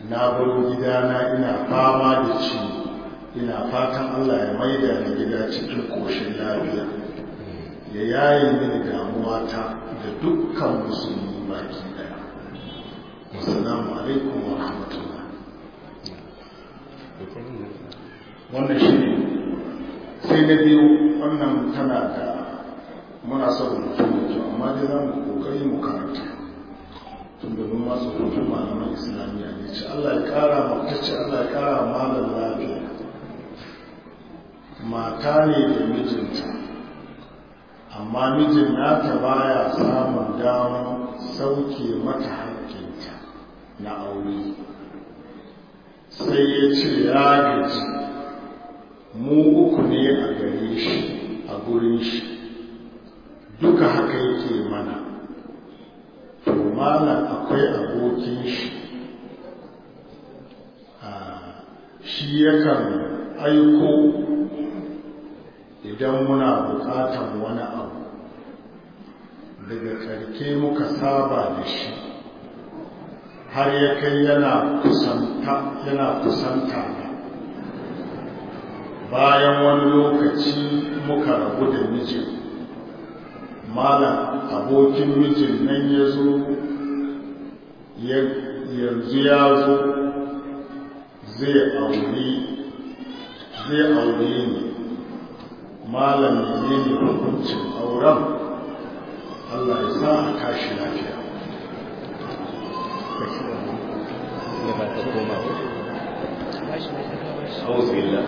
na baro gidana ina fama da ciwo ina fatan Allah ya maida ni gida cikin koshin lafiya ya yaye mini damuwa ta da dukkan musulmi baki daya assalamu alaikum wa rahmatullah wannan shi ne sai na biyu wannan tana da muna son rubutu da kyau amma dai za mu kokari mu karanta tun da mun masu rubutun malaman islamiyya ne ce Allah ya kara ma ta ce Allah ya kara malam lafiya mata ne da mijinta amma mijin nata baya samun damar sauke mata haƙƙinta na aure sai ya ce ya gaji mu uku ne a gare shi a gurin shi duka haka yake mana to malam akwai abokin shi shi yakan aiko idan muna bukatan wani abu daga karke muka saba da shi har ya kai yana kusanta yana kusanta bayan wani lokaci muka rabu da mijin malam abokin mijin nan ya zo yanzu ya zo zai aure zai aure ni malam ne ne hukuncin auren Allah ya sa a tashi lafiya أعوذ بالله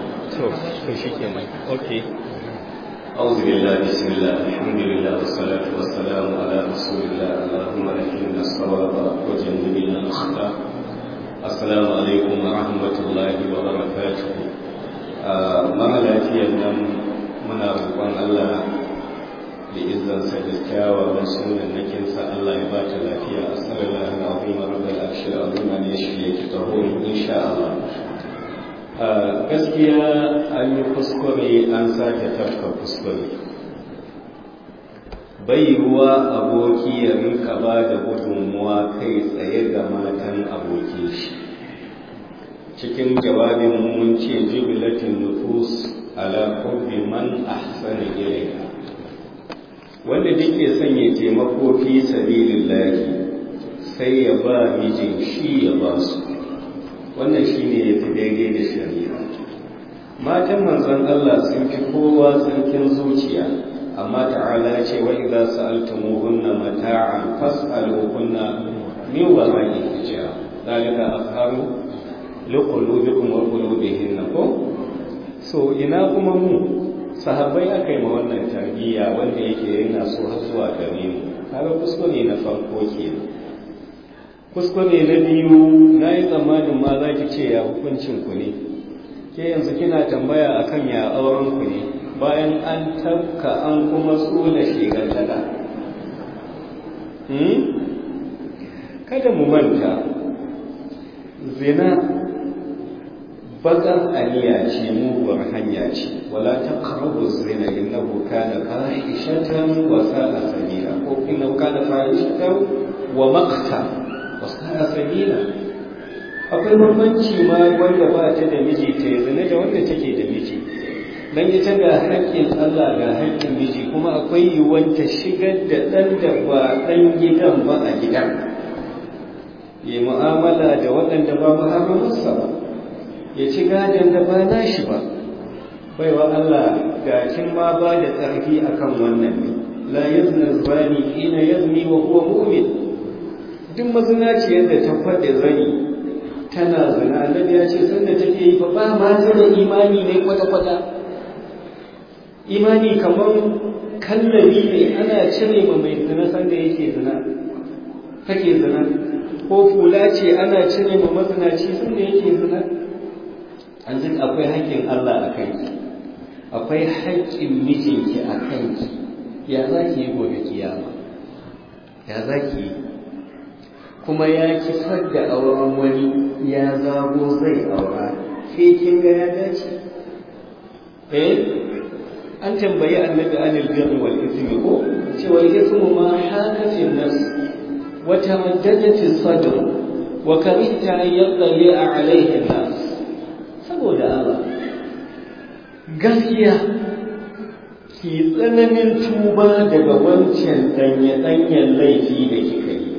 أوكي أعوذ بالله بسم الله الحمد لله والصلاة والسلام على رسول الله اللهم أكرمنا الصواب وجنبنا الخطأ السلام عليكم ورحمة الله وبركاته mara lafiyar nan muna roƙon Allah da izansa da kyawawan sunan nakinsa Allah ya bata lafiya a sallallahu alaihi wa rabbal arshil azim ne shi yake taho insha Allah gaskiya an yi kuskure an sake tafka kuskure bai ruwa aboki ya rinka ba da gudunmuwa kai tsaye ga matan aboki shi cikin jawabin mun ce jibilatin nufus ala hubbi man ahsana ilayha wanda duke son ya taimako fi sabilillahi sai ya ba mijin shi ya ba su wannan shine yafi daidai da shari'a matan manzon Allah sun fi kowa tsarkin zuciya amma ta'ala ce wa idza sa'altumuhunna mata'an fas'aluhunna min wara'i hijab dalika afharu liqulubikum wa qulubihinna ko so ina kuma mu sahabbai aka yi ma wannan tarbiyya wanda yake yana so har zuwa gare mu kaga kuskure na farko kenan kuskure na biyu na yi tsammanin ma za ki ce ya hukuncin ku ne ke yanzu kina tambaya akan ya auren ku ne bayan an tabka an kuma tsula shigantaka kada mu manta zina bakar aniya ce muguwar hanya ce wala taqrabu zina innahu kana fahishatan wa sa'a sabila ko innahu kana fahishatan wa maqta wa sa'a sabila akwai bambanci ma wanda ba ta da miji ta zina da wanda take da miji dan ita ga haƙƙin Allah ga haƙƙin miji kuma akwai yiwuwar ta shigar da ɗan da ba ɗan gidan ba a gidan yi mu'amala da waɗanda ba muharramarsa ba ya ci gadon da ba nashi ba baiwa Allah ga kin ma ba da tsarki akan wannan ne la yazni zani ina yazni wa huwa mu'min duk mazinaciyar da ta faɗi zani tana zina annabi ya ce sanda take yi fa ba ma ta da imani ne kwata kwata imani kamar kallabi ne ana cire ma mai zina sanda yake zina take zina ko fula ce ana cire ma mazinaci sanda yake zina an ji akwai haƙƙin Allah a kanki akwai haƙƙin mijinki a kanki ya za ki yi gobe kiyama ya za ki yi kuma ya kisar da auren wani ya zago zai aura ke kin ga ya dace eh an tambayi annabi anil birri wal ithmi ko cewa ithmu ma haka fi nafs wa tamaddadat sadr wa karihta an yattali alaihi nas saboda Allah gaskiya ki tsananin tuba daga wancan danye-danyen laifi da kika yi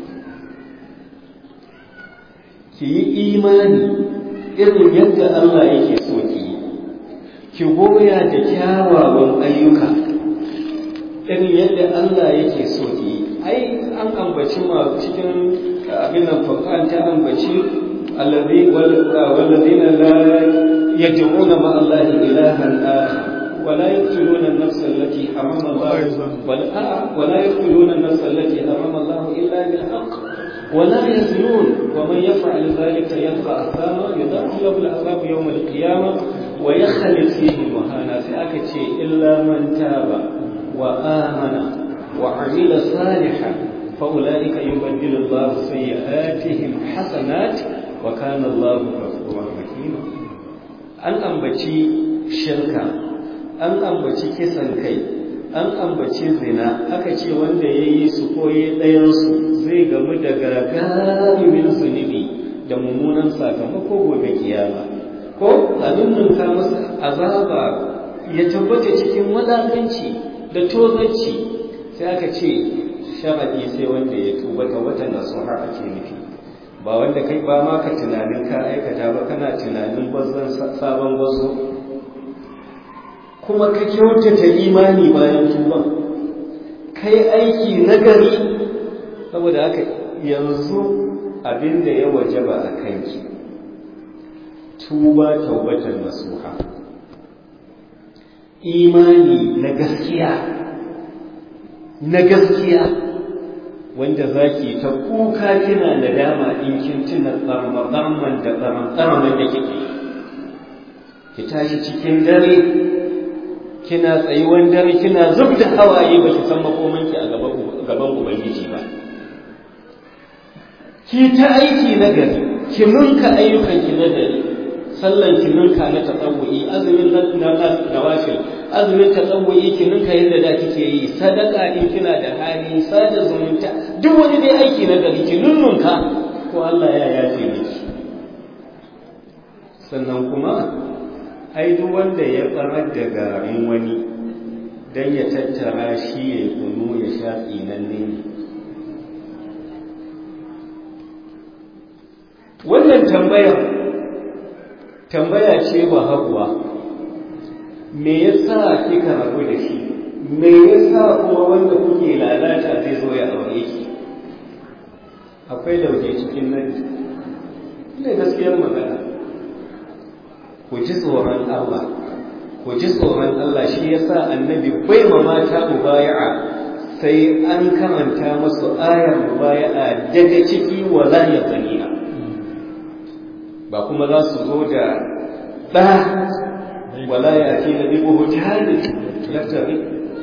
ki yi imani irin yadda Allah yake so ki yi ki goya da kyawawan ayyuka irin yadda Allah yake so ki yi ai an ambaci ma cikin abin nan faqan ta ambaci allazi wallazina la yad'una ma Allah ilahan akhar ولا يقتلون النفس التي حرم الله ولا, ولا يقتلون النفس التي حرم الله الا بالحق ولا يزنون ومن يفعل ذلك يلقى اثاما يضاعف له العذاب يوم القيامه ويخلد فيه مهانا ساكتي الا من تاب وامن وعمل صالحا فاولئك يبدل الله سيئاتهم حسنات وكان الله غفورا رحيما an ambaci shirka an ambaci kisan kai an ambaci zina aka ce wanda ya yi su koyi ɗayansu zai gamu da gagarumin zunubi da mummunan sakamako gobe kiyama ko abin nan ka masa azaba ya tabbata cikin wadatanci da tozarci sai aka ce sharadi sai wanda ya tuba ga watan nasuha ake nufi ba wanda kai ba ma ka tunanin ka aikata ba kana tunanin bazan sabon bazo kuma ka kyautata imani bayan tuban kai aiki nagari saboda haka yanzu abin da ya wajaba a kanki tuba taubatan nasuha imani na gaskiya na gaskiya wanda zaki ta kuka kina da dama in kin tuna tsarmatsarman da tsarmatsarman da kike ki tashi cikin dare kina tsayuwan dare kina zub da hawaye ba ki san makomanki a gaban ubangiji ba ki ta aiki na gari ki nunka ayyukan ki na gari sallan ki nunka na tatawuyi azumin na nawafil azumin tatawuyi ki nunka yadda da kike yi sadaka in kina da hali sada zumunta duk wani dai aiki na gari ki nunnunka ko Allah ya yafe miki sannan kuma ai duk wanda ya tsarar da garin wani don ya tattara shi ya kunu ya sha tsinanne ne wannan tambayar tambaya ce ba haguwa me yasa kika rabu da shi me yasa kuma wanda kuke lalata zai zo ya aure ki akwai lauje cikin nan ne gaskiyar magana ku ji tsoron Allah ku ji tsoron Allah shi yasa annabi bai ma mata mubaya'a sai an karanta masu ayar mubaya'a daga ciki wa la yaqina ba kuma za su zo da ɗa wala ya ce na bi buhutani yaftari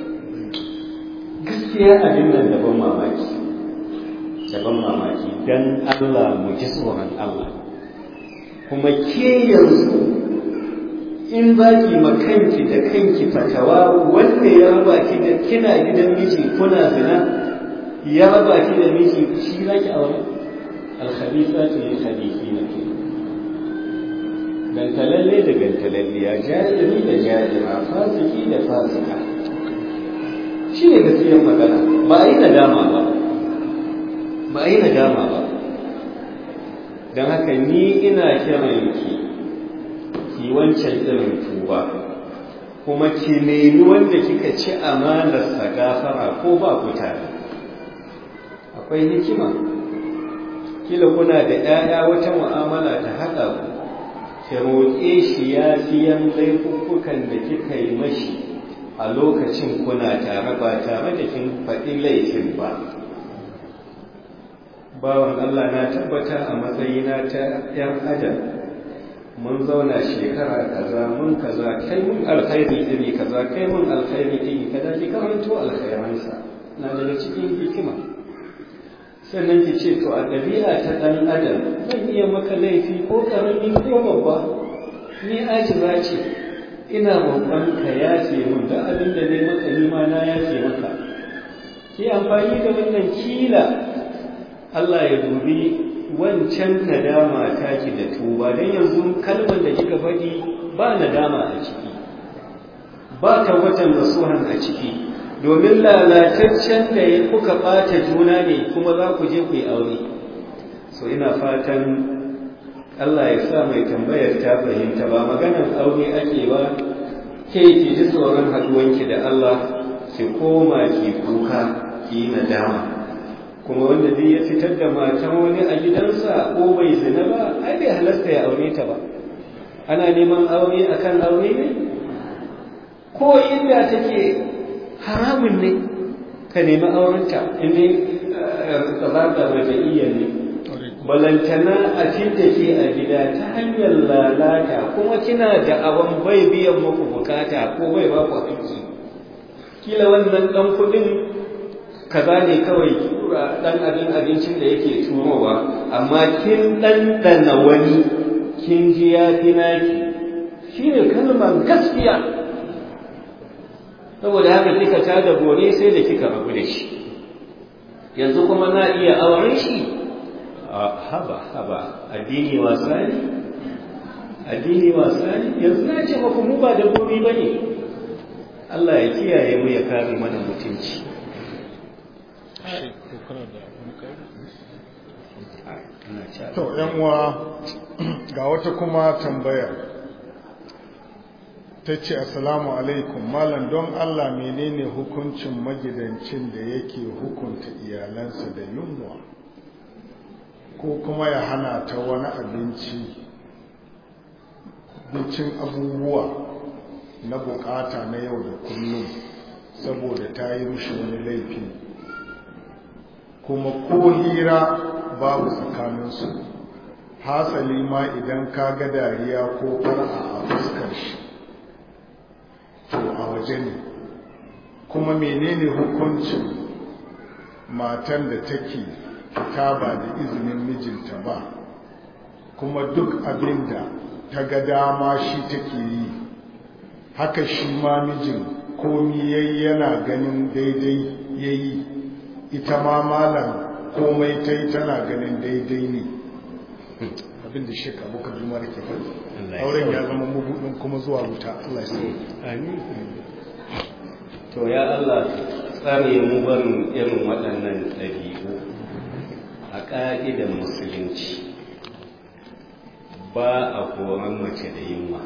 gaskiya abin nan daban mamaki daban mamaki dan Allah mu ji tsoron Allah kuma ke yanzu in za ki makanki da kanki fatawa wanda ya raba ki da kina gidan miji kuna zina ya raba ki da miji shi za ki aure alkhabithatu lil khabithina ke gantalalle da gantalalliya jahili da jahila fasiki da fasika shi ne gaskiyar magana ba a yi nadama ba ba a yi nadama ba don haka ni ina kiran ki ki wancan irin tuba kuma ki nemi wanda kika ci amanarsa gafara ko ba ku tare akwai hikima kila kuna da 'ya'ya wata mu'amala ta haɗa ku ki roƙe shi ya fiyan laifuffukan da kika yi mashi a lokacin kuna tare ba tare da kin faɗi laifin ba bawan Allah na tabbata a matsayina ta ‘yan adam mun zauna shekara kaza mun kaza kai mun alkhairi iri kaza kai mun alkhairi iri kaza ki karanto alkhairansa na daga cikin hikima sannan ki ce to a ɗabi'a ta ɗan adam zan iya maka laifi ko ƙarami ko babba ni ajiza ce ina roƙon ka yafe min da abin da ne maka ni ma na yafe maka ki amfani da wannan kila Allah ya dubi wancan nadama taki da tuba don yanzu kalmar da kika faɗi ba nadama a ciki ba watan nasuhan a ciki domin lalataccen da ya kuka ɓata juna ne kuma za ku je ku yi aure so ina fatan Allah ya sa mai tambayar ta fahimta ba maganar aure ake ba ke ki ji tsoron haɗuwanki da Allah ki koma ki kuka ki yi nadama kuma wanda zai ya fitar da matan wani a gidansa ko bai zina ba ai bai halasta ya aure ta ba ana neman aure akan aure ne ko inda take haramun ne ka nemi aurenta inda tsabata raja'iyya ne balantana a fidda ke a gida ta hanyar lalata kuma kina da abin bai biyan muku bukata ko bai ba ku aiki kila wannan dan kudin kaza ne kawai dan abin abincin da yake turowa amma kin ɗanɗana wani kin ji ya fi naki shine kalmar gaskiya saboda haka kika tada gore sai da kika rabu da shi yanzu kuma na iya auren shi haba haba addini wasa ne addini wasa ne yanzu na ce maku mu ba da gobe ba ne Allah ya kiyaye mu ya kare mana mutunci to yan uwa ga wata kuma tambaya ta ce assalamu alaikum malam don Allah menene hukuncin magidancin da yake hukunta iyalansa da yunwa ko kuma ya hana ta wani abinci bincin abubuwa na bukata na yau da kullum saboda ta yi rushe wani laifi kuma ko hira babu tsakaninsu hasali ma idan ka ga dariya ko fara a fuskar shi to a waje ne kuma menene hukuncin matan da take fita ba da izinin mijinta ba kuma duk abin da ta ga dama shi take yi haka shi ma mijin komi yayi yana ganin daidai yayi ita ma malam komai ta yi tana ganin daidai ne abin da shek abokan juma da ke faɗi auren ya zama mabudin kuma zuwa wuta Allah ya to ya Allah tsare mu barin irin waɗannan ɗabi'u a ƙa'idar musulunci ba a koran mace da yunwa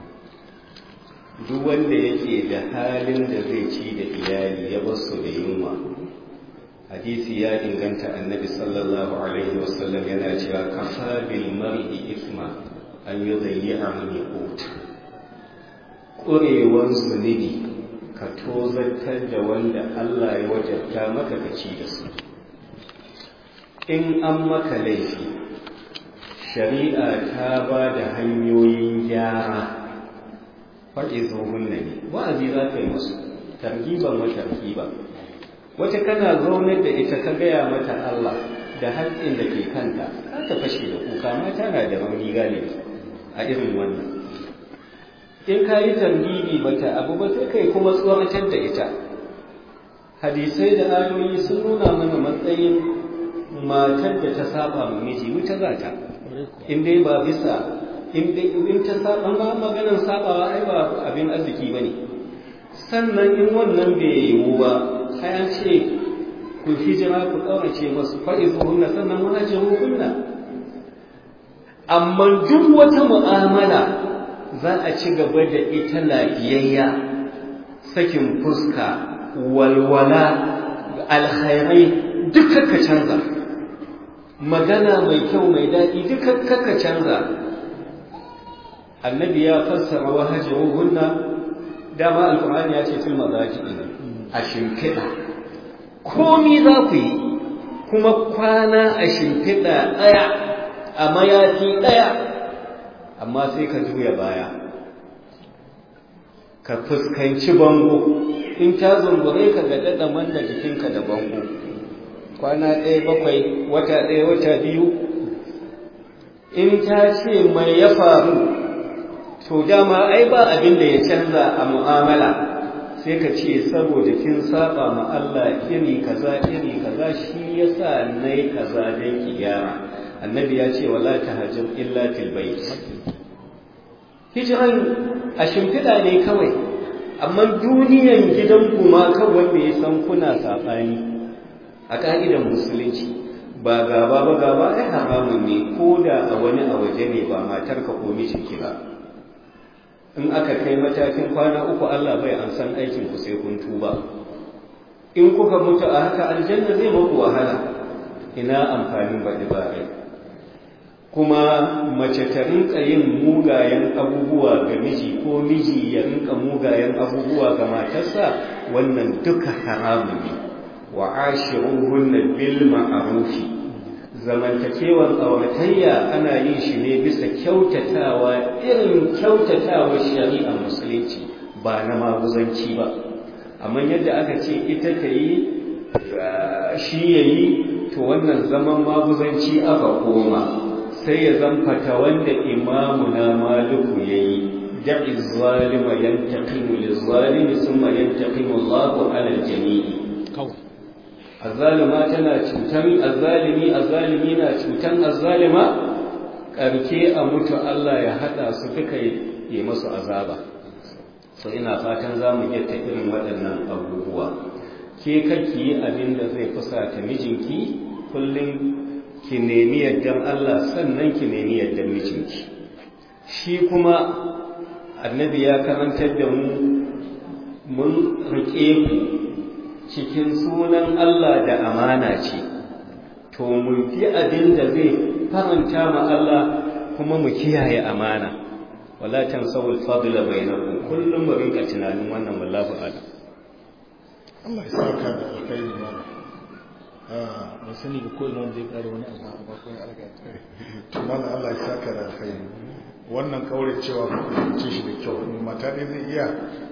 duk wanda yake da halin da zai ci da iyali ya basu da yunwa hadisi ya inganta annabi sallallahu alaihi wasallam yana cewa kafa bil mar'i isma an yudayyi'a min yaqut ƙurewan zunubi ka tozartar da wanda Allah ya wajabta maka ka ci da su in an maka laifi shari'a ta ba da hanyoyin gyara faɗi zuhun ne wa'azi za ka yi musu targiban wa targiban wata kana zaunar da ita ka gaya mata Allah da haƙƙin da ke kanta ka ta fashe da kuka mata na da rauni galibi a irin wannan in ka yi targibi bata abu ba sai kai kuma tsoratar da ita hadisai da ayoyi sun nuna mana matsayin matar da ta saba ma miji wuta za ta in dai ba bisa in ta saba ba maganar sabawa ai ba abin arziki bane sannan in wannan bai yiwu ba sai an ce ku hijira ku kaurace masu fa'izu hunna sannan muhajiru hunna amma duk wata mu'amala za a ci gaba da ita lafiyayya sakin fuska walwala alkhairai duka ka canza magana mai kyau mai daɗi duka ka canza annabi ya fassara wahajiru hunna dama alkur'ani ya ce fil mazaji a shimfiɗa komi za ku yi kuma kwana a shimfiɗa ɗaya a mayafi ɗaya amma sai ka juya baya ka fuskanci bango in ta zungure ka ga daɗa manna jikinka da bango kwana ɗaya bakwai wata ɗaya wata biyu in ta ce mai ya faru to dama ai ba abin da ya canza a mu'amala sai ka ce saboda kin saba ma Allah iri kaza iri kaza shi yasa nayi kaza dan ki gyara annabi ya ce wala tahajjur illa fil bait hijiran a shimfiɗa ne kawai amma duniyan gidan kuma kan wanda ya san kuna saɓani a ƙa'idan musulunci ba gaba ba gaba ai haramun ne ko da a wani a waje ne ba matarka ko mijinki ba in aka kai matakin kwana uku Allah bai an san aikin ku sai kun tuba in kuka mutu a haka aljanna zai maku wahala ina amfanin baɗi ba rai kuma mace ta rinka yin mugayen abubuwa ga miji ko miji ya rinka mugayen abubuwa ga matarsa wannan duka haramun ne wa ashiruhunna bil ma'rufi zamantakewar auratayya ana yin shi ne bisa kyautatawa irin kyautatawa shari'a musulunci ba na maguzanci ba amma yadda aka ce ita ta yi shi ya yi to wannan zaman maguzanci aka koma sai ya zamfata wanda imamu na maluku ya yi da'i zalima yantaqimu lizalimi thumma yantaqimu Allahu 'ala al-jami'i azzalima tana cutan azzalimi azzalimi na cutan azzalima karke a mutu Allah ya hada su duka yi masu azaba so ina fatan za mu iya irin waɗannan abubuwa ke kake yi abin da zai fusata mijinki kullum ki nemi yaddan Allah sannan ki nemi yaddan mijinki shi kuma annabi ya karantar da mu mun riƙe ku cikin sunan Allah da amana ce to mu fi abin da zai faranta ma Allah kuma mu kiyaye amana wala tansawul fadla bainakum kullum mu rinka tunanin wannan wallahi a'lam Allah ya saka da alkhairi ba ban sani ba ko ina wanda zai ƙara wani abu ba ko ya alga to mana Allah ya saka da alkhairi wannan kaure cewa ku fahimce shi da kyau mata ne zai iya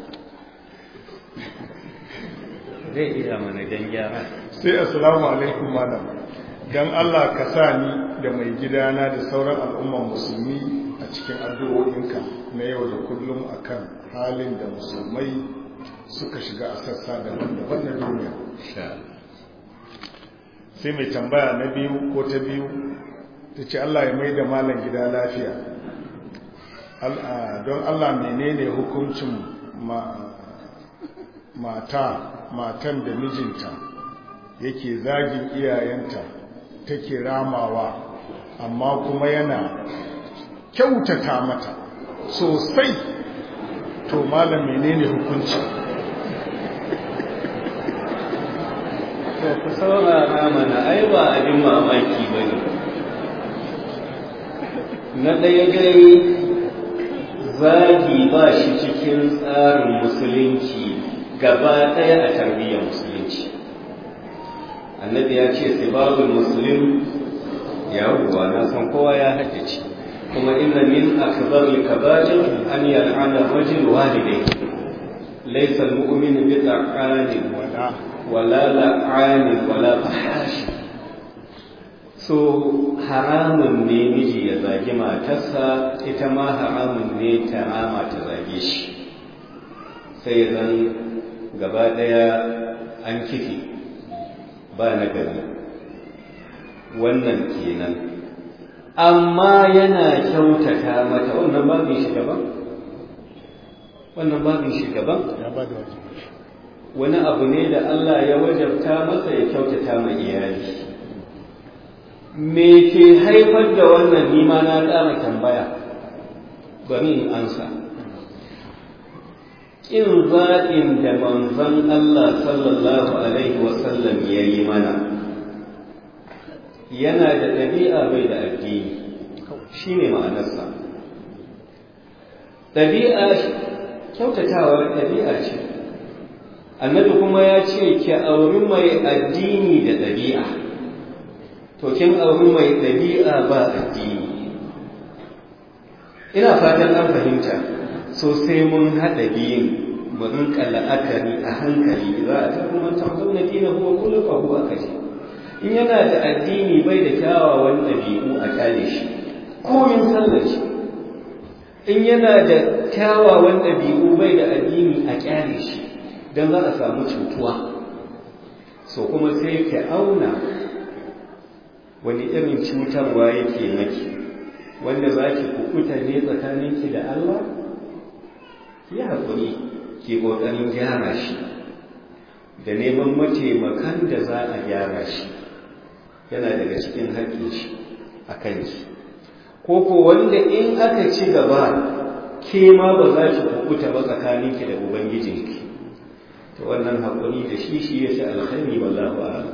zai iya mana dan gyara sai assalamu alaikum malam dan Allah ka sa ni da mai gidana da sauran al'umman musulmi a cikin addu'o'inka na yau da kullum akan halin da musulmai suka shiga a sassa daban-daban na duniya sai mai tambaya na biyu ko ta biyu ta ce Allah ya mai da malam gida lafiya don Allah menene hukuncin mata matan da mijinta yake zagin iyayenta take ramawa amma kuma yana kyautata mata sosai to malam menene hukunci to ku saurara mana ai ba abin mamaki ba ne na ɗaya dai zagi ba shi cikin tsarin musulunci gaba ɗaya a tarbiyyar musulunci annabi ya ce sibabul muslim ya ruwa na san kowa ya haddace kuma inna min akbar al-kaba'ir an yal'ana rajul walidayhi laysa al-mu'min bi ta'anin wala wala la'anin wala fahashi so haramun ne miji ya zagi matarsa ita ma haramun ne ta rama ta zage shi sai zan gaba daya an kifi ba na gari wannan kenan amma yana kyautata mata wannan babin shi daban wannan babin shi daban ya ba da wajen wani abu ne da Allah ya wajabta masa ya kyautata ma iyali me ke haifar da wannan nima na ƙara tambaya bari in ansa ƙin zaɓin da manzon Allah sallallahu alaihi wasallam ya yi mana yana da ɗabi'a bai da addini shi ne ma'anarsa ɗabi'a kyautatawar ɗabi'a ce annabi kuma ya ce ki auri mai addini da ɗabi'a to kin auri mai ɗabi'a ba addini ina fatan an fahimta so sai mun haɗa biyun mu rinka la'akari a hankali za a tafi man tamzon na dina kuma kullum fa huwa kaji in yana da addini bai da kyawawan ɗabi'u a kyale shi komin sallar shi in yana da kyawawan ɗabi'u bai da addini a kyale shi don za a samu cutuwa so kuma sai ka auna wani irin cutarwa yake maki wanda za ki kukuta ne tsakaninki da Allah ki haƙuri ki ƙoƙarin gyara shi da neman mataimakan da za a gyara shi yana daga cikin haƙƙin shi a kanki ko ko wanda in aka ci gaba ke ma ba za ki kukuta ba tsakaninki da ubangijinki to wannan haƙuri da shi shi ya fi alkhairi wallahu a'lam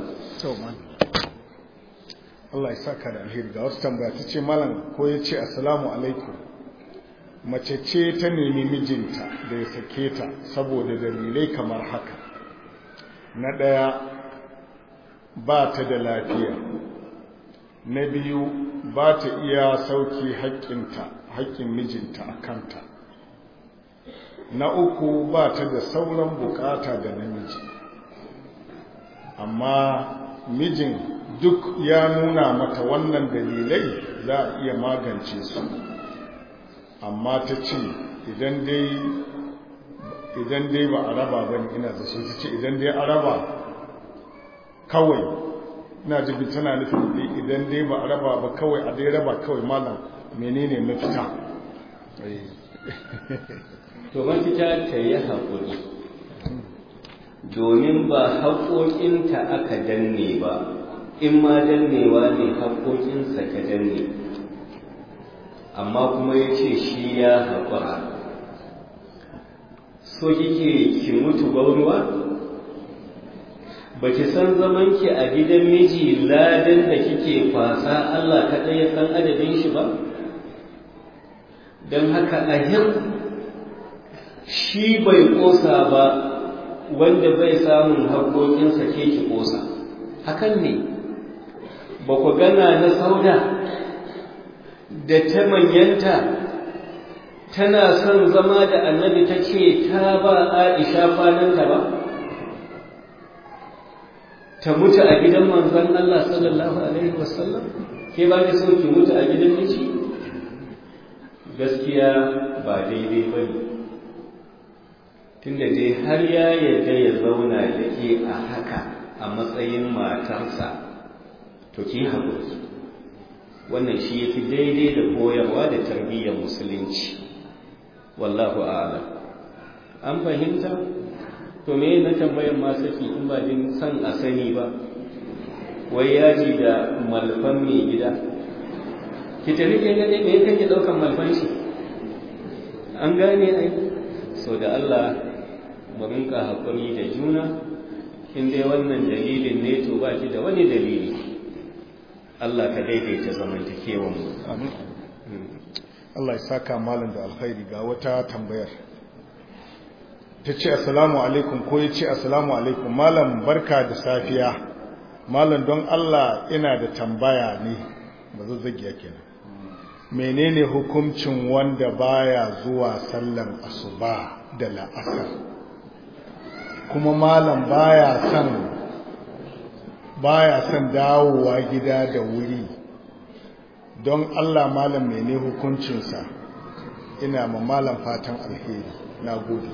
Allah ya saka da alheri ga wasu tambaya ta ce malam ko ya ce assalamu alaikum mace ce ta nemi mijinta da ya sake ta saboda dalilai kamar haka na ɗaya ba ta da lafiya na biyu ba ta iya sauki haƙƙinta haƙƙin mijinta a kanta na uku ba ta da sauran bukata da namiji amma mijin duk ya nuna mata wannan dalilai za a iya magance su amma ta ce idan dai ba a raba ba ne ina zaso ta ce idan dai a raba kawai ina jibi tana nufin idan dai ba a raba ba kawai a dai raba kawai malam menene mafita to mafita ta yi haƙuri domin ba haƙoƙinta aka danne ba in ma dannewa ne haƙoƙinsa ka danne amma kuma ya ce shi ya haƙura so kike ki mutu gwauruwa ba ki san zamanki a gidan miji ladan da kike kwasa Allah kaɗai ya san adadin shi ba don haka ahir shi bai ƙosa ba wanda bai samun haƙoƙinsa ke ki ƙosa hakan ne ba ku gana na sauda da ta manyanta tana son zama da annabi ta ce ta ba aisha kwananta ba ta mutu a gidan manzon Allah sallallahu alaihi wasallam ke ba ki so ki mutu a gidan miji gaskiya ba daidai ba ne tunda dai har ya yarda ya zauna da ke a haka a matsayin matarsa to ki haƙuri wannan shi yafi daidai da koyarwa da tarbiyyar musulunci wallahu a'lam an fahimta to me na tambayar ma saki in ba din san a sani ba wai yaji da malfan mai gida ki tafi ke gane me kake daukan malfan shi an gane ai so da Allah mu rinka hakuri da juna in dai wannan dalilin ne to ba ki da wani dalili Allah ka daidaita zamantakewan mu amin Allah ya saka malam da alkhairi ga wata tambayar ta ce assalamu alaikum ko ya ce assalamu alaikum malam barka da safiya malam don Allah ina da tambaya ne ba zazzagiya kenan menene hukuncin wanda baya zuwa sallan asuba da la'asar kuma malam baya son baya son dawowa gida da wuri don Allah malam mene hukuncinsa ina ma malam fatan alheri na gode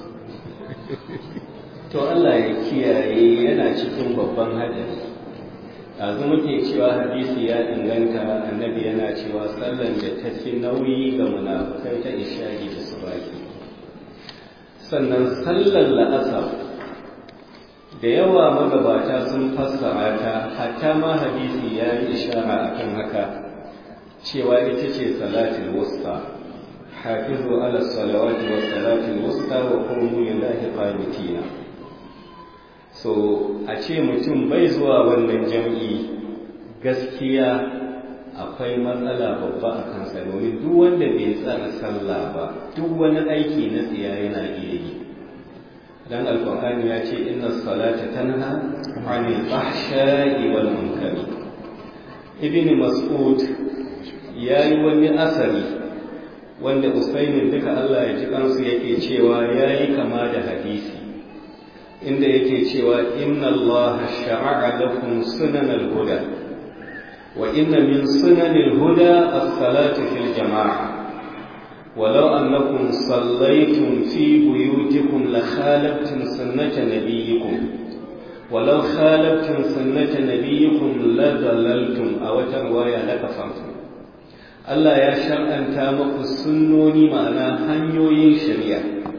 to Allah ya kiyaye yana cikin babban hadari yanzu muke cewa hadisi ya inganta annabi yana cewa sallan da ta fi nauyi ga munafukai ta isha'i da subaki sannan sallar la'asar da yawa magabata sun fassara ta hatta ma hadisi ya yi ishara akan haka cewa ita ce salatul wusta hafizu ala salawati wa salatul wusta wa qumu lillahi qanitina so a ce mutum bai zuwa wannan jam'i gaskiya akwai matsala babba a kansa domin duk wanda bai tsara sallah ba duk wani aiki na tsiya yana iya yi dan alqur'ani ya ce inna salata tanha 'anil fahsha'i wal munkari ibn mas'ud yayi wani asari wanda usaimin duka Allah ya ji kansu yake cewa yayi kama da hadisi inda yake cewa inna Allah shara'a lakum sunanal huda wa inna min sunanil huda as-salatu fil jama'a ولو أنكم صليتم في بيوتكم لخالفتم سنة نبيكم walau khalaftum sunnata nabiyikum la dalaltum a wata riwaya la kafartum Allah ya shar'anta muku sunnoni ma'ana hanyoyin shari'a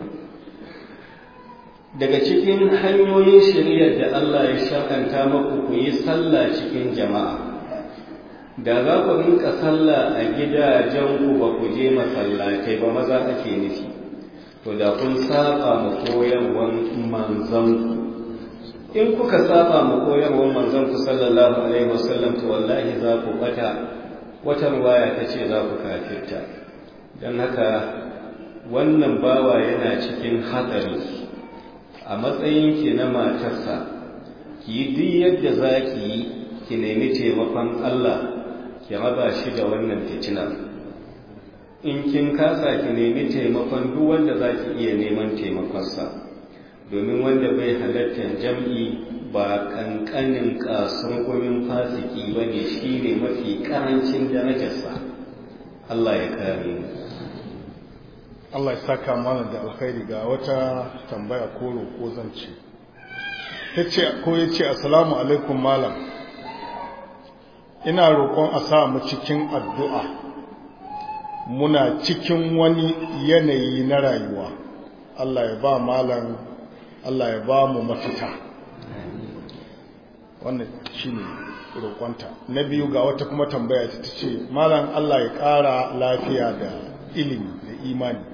daga cikin hanyoyin shari'ar da Allah ya shar'anta muku ku yi sallah cikin jama'a da za ku rinka sallah a gidajenku ba ku je masallatai ba maza ake nufi to da kun saba mu koyarwar manzanku in kuka saba mu koyarwar manzanku sallallahu alaihi wasallam to wallahi za ku bata wata ruwaya ta ce za ku kafirta don haka wannan bawa yana cikin hatsari a matsayin ki na matarsa ki yi duk yadda za ki yi ki nemi taimakon Allah ki raba shi da wannan fitinar in kin kasa ki nemi taimakon duk wanda za ki iya neman taimakonsa domin wanda bai halartar jam'i ba kankanin kasurgumin fasiki ba ne shi ne mafi karancin darajarsa Allah ya kare mu Allah ya saka mana da alkhairi ga wata tambaya ko roƙo zan ce tace ko yace assalamu alaikum malam ina roƙon a sa mu cikin addu'a muna cikin wani yanayi na rayuwa Allah ya ba malam Allah ya ba mu mafita wannan shine roƙonta na biyu ga wata kuma tambaya ta ce malam Allah ya ƙara lafiya da ilimi da imani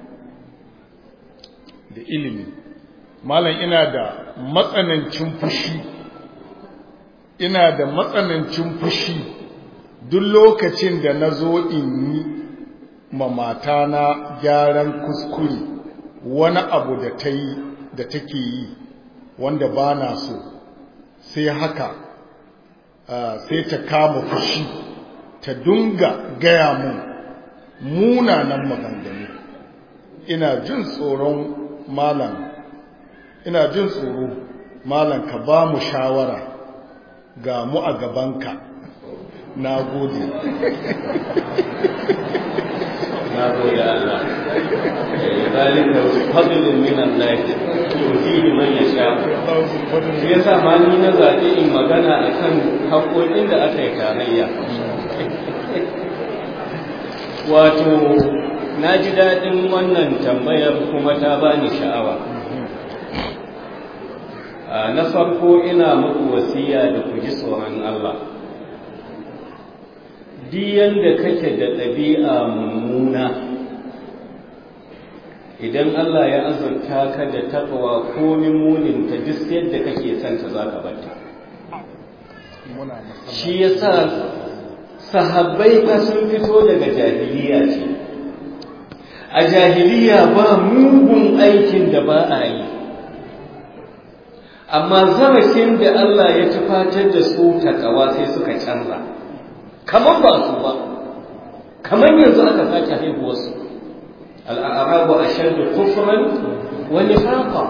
da ilimi malam ina da matsanancin fushi ina da matsanancin fushi duk lokacin da na zo in yi ma matana gyaran kuskure wani abu da ta yi da take yi wanda ba na so sai haka sai ta kama fushi ta dunga gaya mun munanan maganganu ina jin tsoron malam ina jin tsoro malam ka ba mu shawara ga mu a gabanka na gode na gode Allah zalika fadlun min Allah yuti man yasha shi yasa ma ni na zaɓi in magana akan haƙoƙin da aka yi tarayya wato na ji daɗin wannan tambayar kuma ta bani sha'awa na farko ina muku wasiya da ku ji tsoron Allah diyan da kake da ɗabi'a mummuna idan Allah ya azurta ka da taɓawa komin muninta duk yadda kake santa za ka bata shi ya sa sahabbai fa sun fito daga jahiliya ce a jahiliya ba mugun aikin da ba a yi amma zarafin da Allah ya tufatar da su takawa sai suka canza kamar ba su ba kamar yanzu aka sake haihuwarsu al'arabu a shaddu kufran wani haƙa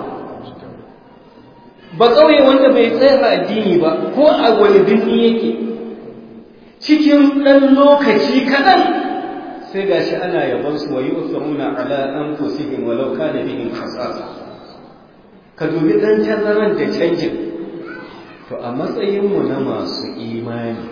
ba ƙauye wanda bai tsaya addini ba ko a wani birni yake cikin ɗan lokaci kaɗan sai ga shi ana yaban su wa yi usaruna ala an fusihim walau kana bihim khasasa ka dubi ɗan tazaran da canjin to a matsayinmu na masu imani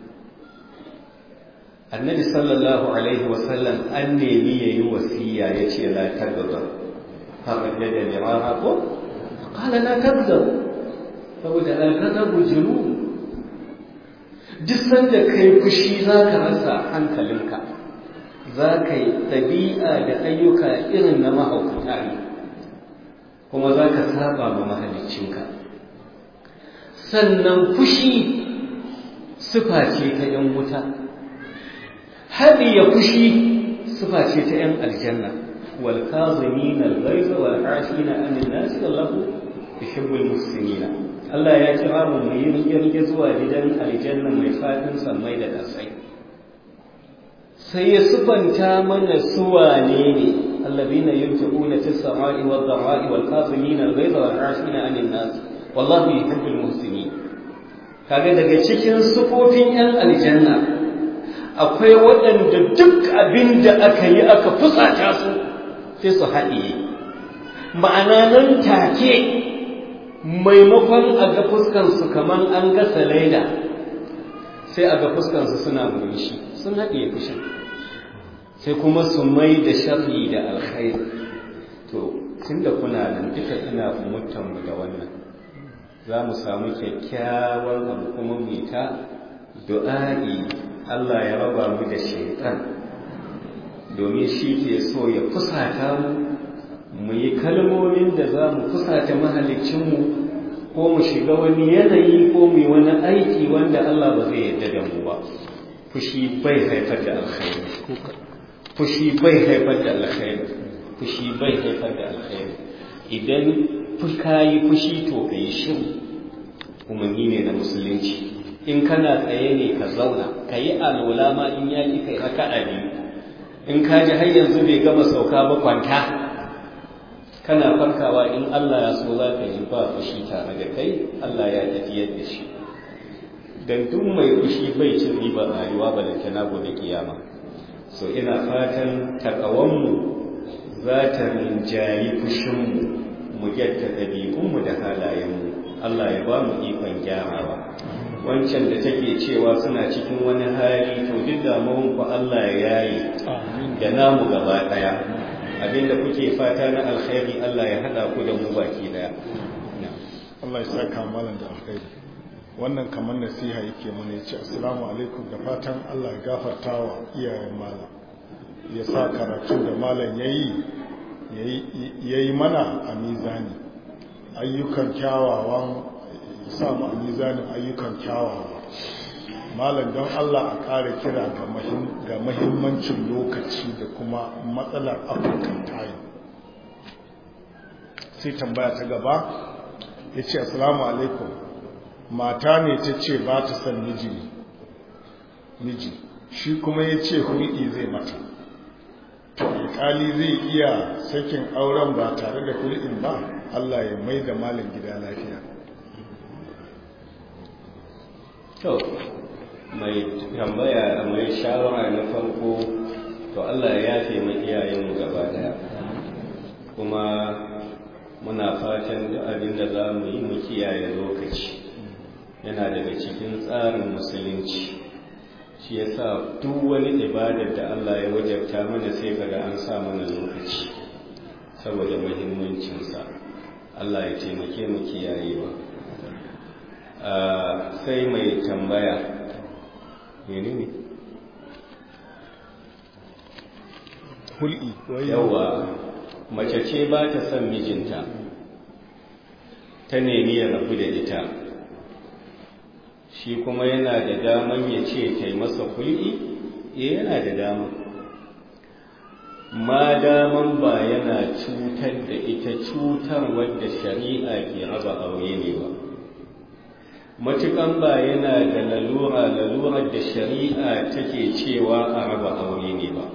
annabi sallallahu alaihi wasallam an nemi ya yi wasiya ya ce la tagaba haɓar da da mirara ko ƙala la tagaba saboda al-ghadabu junun duk sanda kai fushi za ka rasa hankalinka za ka yi ɗabi'a da ayyuka irin na mahaukata ne kuma za ka saba ma mahaliccinka sannan fushi sufa ce ta ‘yan wuta haɗi ya fushi sufa ce ta ‘yan aljanna wal kazimin al-ghaiza wal afina anil nas wallahu yuhibbul muslimina Allah ya kira mu mu yi rige zuwa gidan aljanna mai fadin sammai da kasai sai ya sufanta mana suwane ne allazina yunfiquna fis samai wad dharai wal kazimin al-ghaiza wal afina anil nas wallahu yuhibbul muslimin kaga daga cikin sufofin yan aljanna akwai waɗanda duk abin da aka yi aka fusata su sai su haɗiye ma'ana nan take maimakon a ga fuskansu kamar an gasa laida sai a ga fuskansu suna murmushi sun haɗe fushin sai kuma su mai da sharri da alkhairi to tun da kuna nan duka ina mutanmu da wannan za mu samu kyakkyawar abu kuma mu ta du'a'i Allah ya raba mu da shaitan domin shi ke so ya fusata mu mu yi kalmomin da za mu fusata mahalicinmu ko mu shiga wani yanayi ko mu yi wani aiki wanda Allah ba zai yarda da mu ba fushi bai haifar da alkhairi fushi bai haifar da alkhairi fushi bai haifar da alkhairi idan ka yi fushi to ka yi shiru umarni ne na musulunci in kana tsaye ne ka zauna ka yi alola ma in ya ki kai raka a biyu in ka ji har yanzu bai gama sauka ba kwanta kana farkawa in Allah ya so za ka yi ba fushi tare da kai Allah ya tafiyar da shi dan duk mai fushi bai cin riba rayuwa ba da tana gobe kiyama so ina fatan takawanmu za ta rinjayi fushinmu mu gyarta ɗabi'unmu da halayenmu Allah ya ba mu ikon gyarawa wancan da take cewa suna cikin wani hali to duk damuwanku Allah ya yayi da namu gaba ɗaya abinda kuke fata na alkhairi Allah ya haɗa ku da mu baki ɗaya Allah ya saka malam da alkhairi wannan kamar nasiha yake mana ya ce assalamu alaikum da fatan Allah ya gafarta wa iyayen malam ya sa karatun da malam ya yi mana a mizani ayyukan kyawawan ya sa mu a mizanin ayyukan kyawawa malam don Allah a ƙara kira ga mahimmancin lokaci da kuma matsalar african time sai tambaya ta gaba ya ce assalamu alaikum mata ne ta ce ba ta son miji miji shi kuma ya ce hulɗi zai mata to alƙali zai iya sakin auren ba tare da hulɗin ba Allah ya mai da malin gida lafiya to mai tambaya mai shawara na farko to Allah ya yafe mu iyayenmu gaba daya kuma muna fatan duk abin da za mu yi mu kiyaye lokaci yana daga cikin tsarin musulunci shi ya sa duk wani ibadar da Allah ya wajabta mana sai kaga an sa mana lokaci saboda muhimmancinsa Allah ya taimake mu kiyayewa sai mai tambaya menene hul'i yawa mace ce ba ta son mijinta ta nemi ya rabu da ita shi kuma yana da daman ya ce ta yi masa hul'i eh yana da dama ma daman ba yana cutar da ita cutar wadda shari'a ke raba aure ne ba matukan ba yana da lalura lalurar da shari'a take cewa a raba aure ne ba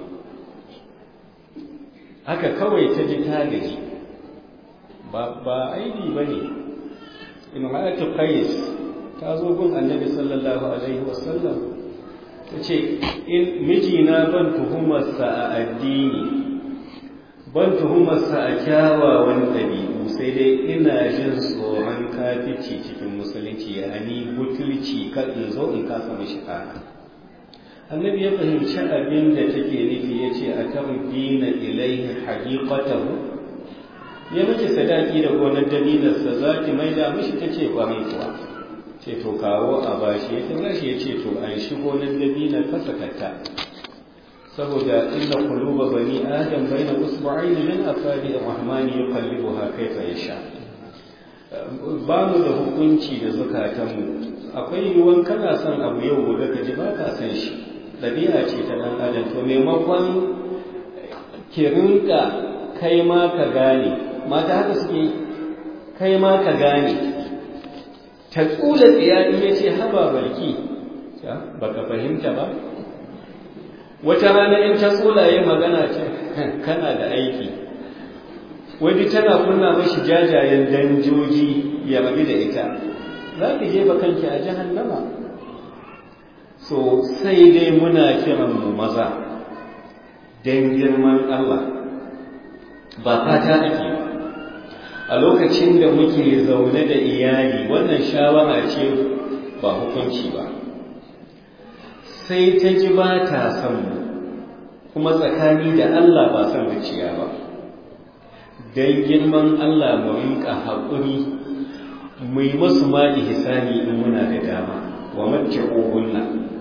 haka kawai ta ji ta gaji ba ba aibi ba ne imra'atu qais ta zo gun annabi sallallahu alaihi wasallam ta ce in mijina ban tuhumarsa a addini ban tuhumarsa a kyawawan ɗabi'u sai dai ina jin tsoron kafici cikin musulunci ya ani butulci kan in zo in kasa mashi haka annabi ya fahimci abin da take nufi ya ce a tarbina ilaihi haqiqatahu ya miki sadaki da gonar dabilarsa za ki maida mishi ta ce kwarai kuwa ce to kawo a bashi ya tura shi ya ce to an shi gonar dabilar fasakatta saboda inna quluba bani adam baina usbu'ayn min afadi ar-rahmani yuqallibuha kayfa yasha ba mu da hukunci da zukatanmu akwai yiwuwan kana son abu yau gobe ka ji ba ka san shi ɗabi'a ce ta ɗan adam to maimakon ki rinka kai ma ka gane mata haka suke kai ma ka gane ta tsula tsiya in ya ce haba barki ba ka fahimta ba wata rana in ta tsula yin magana ce kana da aiki wani tana kunna mashi jajayen danjoji ya rabi da ita za ki jefa kanki a jahannama so sai dai muna kiran mu maza don girman Allah ba fata ake a lokacin da muke zaune da iyali wannan shawara ce ba hukunci ba sai ta ji ba ta son mu kuma tsakani da Allah ba son zuciya ba don girman Allah mu rinka haƙuri mu yi masu ma ihsani in muna da dama wa mace ƙogunna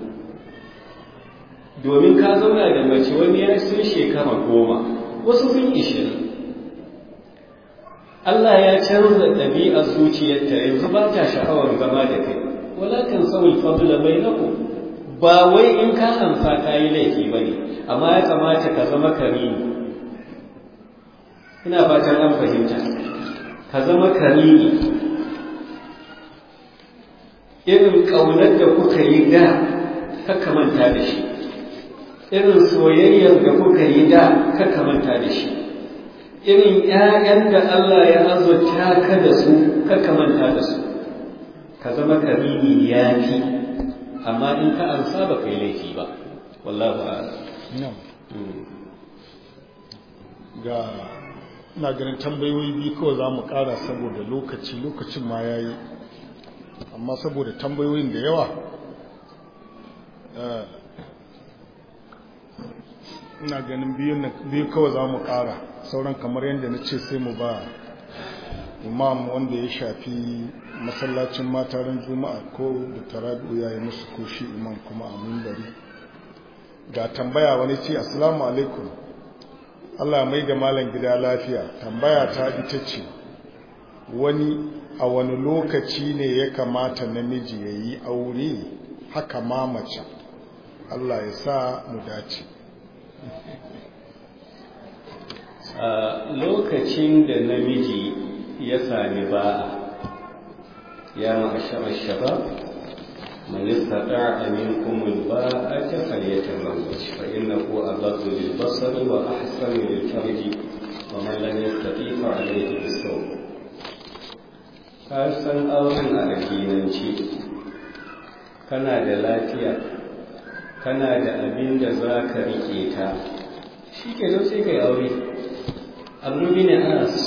domin ka zauna da mace wani ya sun shekara goma wasu sun ishirin Allah ya canza ɗabi'ar zuciyarta yanzu ba ta sha'awar zama da kai walakin sauyi fadla bai naku ba wai in ka amsa ka yi laifi ba ne amma ya kamata ka zama karimi ina fatan an fahimta ka zama karimi irin ƙaunar da kuka yi da ka manta da shi irin soyayyar da kuka yi da ka manta da shi irin ‘ya'yan da Allah ya azurta ka da su ka manta da su ka zama karimi ya fi amma in ka ansa ba kai laifi ba wallahu a'lam ga na ganin tambayoyi biyu kawai za mu kara saboda lokaci lokacin ma ya yi amma saboda tambayoyin da yawa ina ganin biyu kawai za mu kara sauran kamar yadda na ce sai mu ba imam wanda ya shafi masallacin matarin juma'a ko da tarabi'u ya yi musu ko shi imam kuma a mimbari ga tambaya wani ce assalamu alaikum allah mai da malam gida lafiya tambaya ta ita ce wani a wani lokaci ne ya kamata namiji ya yi aure haka ma mace allah ya sa mu dace a lokacin da namiji ya sami ba'a ya ma'ashara shabab man istata'a minkum al-ba'ata falyatazawwaj fa innahu aghaddu lil-basari wa ahsanu lil-farji wa man lam yastati' fa alayhi bis-sawm ka san auren addinanci kana da lafiya kana da abin da za ka rike ta shi ke sai ka yi aure abu ne anas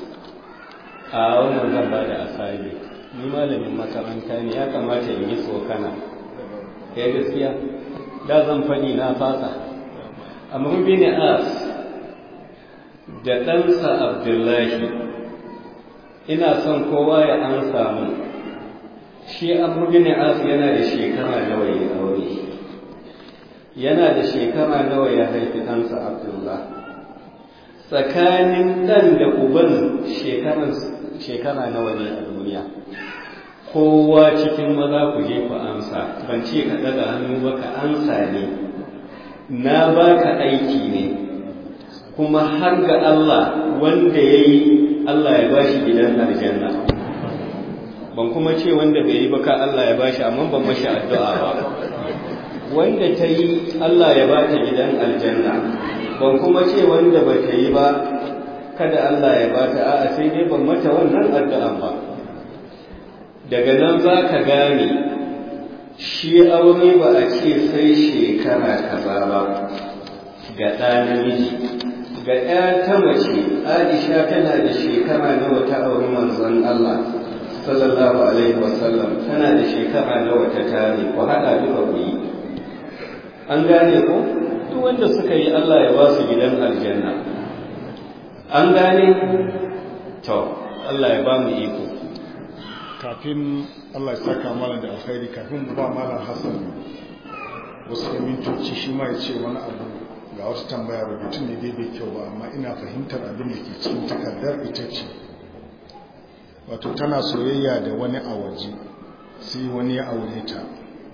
a wannan zan ba da asali ni malamin makaranta ne ya kamata in yi tsokana ya gaskiya da zan faɗi na fasa amma bin as da ɗansa abdullahi ina son kowa ya an samu shi abu bin as yana da shekara nawa ya aure yana da shekara nawa ya haifi ɗansa abdullahi tsakanin ɗan da uban shekara nawa ne a duniya kowa cikin maza ku je ku amsa ban ce ka daga hannu ba ka amsa ne na baka aiki ne kuma har ga Allah wanda ya yi Allah ya bashi gidan aljanna ban kuma ce wanda bai yi ba ka Allah ya bashi amma ban mashi addu'a ba wanda ta yi Allah ya bata gidan aljanna ban kuma ce wanda ba ta yi ba kada Allah ya bata a'a sai dai ban mata wannan addu'an ba daga nan za ka gane shi aure ba a ce sai shekara kaza ba ga ɗa namiji ga ɗaya ta mace aisha tana da shekara nawa ta auri manzon Allah sallallahu alaihi wasallam tana da shekara nawa ta tare ku haɗa duka ku yi an gane ko duk wanda suka yi Allah ya ba su gidan aljanna an gane to Allah ya ba mu iko kafin Allah ya saka mana da alkhairi kafin mu ba malam Hassan wasu mintoci shi ma ya ce wani abu ga wasu tambaya rubutun ne dai bai kyau ba amma ina fahimtar abin da ke cikin takardar ita ce wato tana soyayya da wani a waje sai wani ya aure ta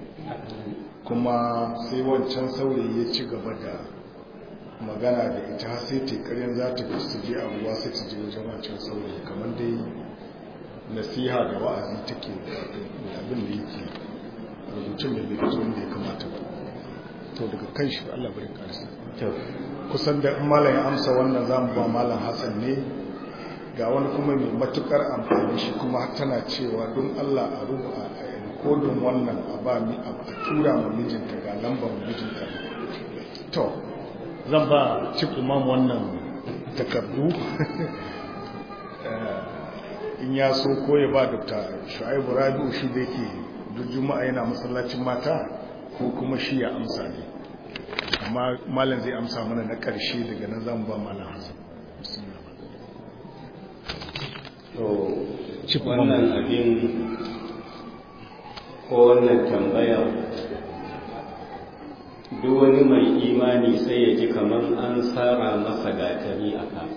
kuma sai wancan saurayi ya ci gaba da magana da ita har sai tekarin za ta fi su je abuwa sai ta je wajen wancan saurayi kamar dai nasiha da wa'azi take da abin da yake rubutun da bai fito da ya kamata ba to daga kan shi Allah bari karsa kusan da malam ya amsa wannan zamu ba malam Hassan ne ga wani kuma mai matukar amfani shi kuma tana cewa don Allah a rubuta a rikodin wannan a ba mi a tura ma mijinta ga lambar mijinta to zan ba chief imam wannan takardu in ya so ko ya ba dr shu'aibu rabi'u shi da yake duk juma'a yana masallacin mata ko kuma shi ya amsa ne amma malam zai amsa mana na ƙarshe daga nan zamu ba malam hasan to wannan abin ko wannan tambaya duk wani mai imani sai ya ji kamar an tsara masa gatari a ka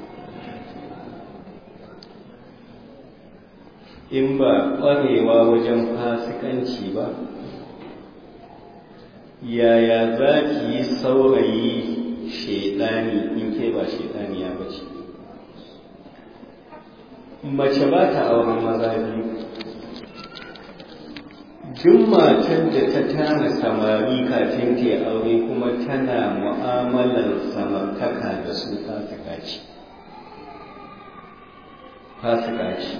in ba ƙwarewa wajen fasikanci ba yaya za ki yi saurayi shaidani in ke ba shaidani ya bace mace ba ta auren maza biyu duk matan da ta tana samari kafin ta aure kuma tana mu'amalar samartaka da su fasika ce fasika ce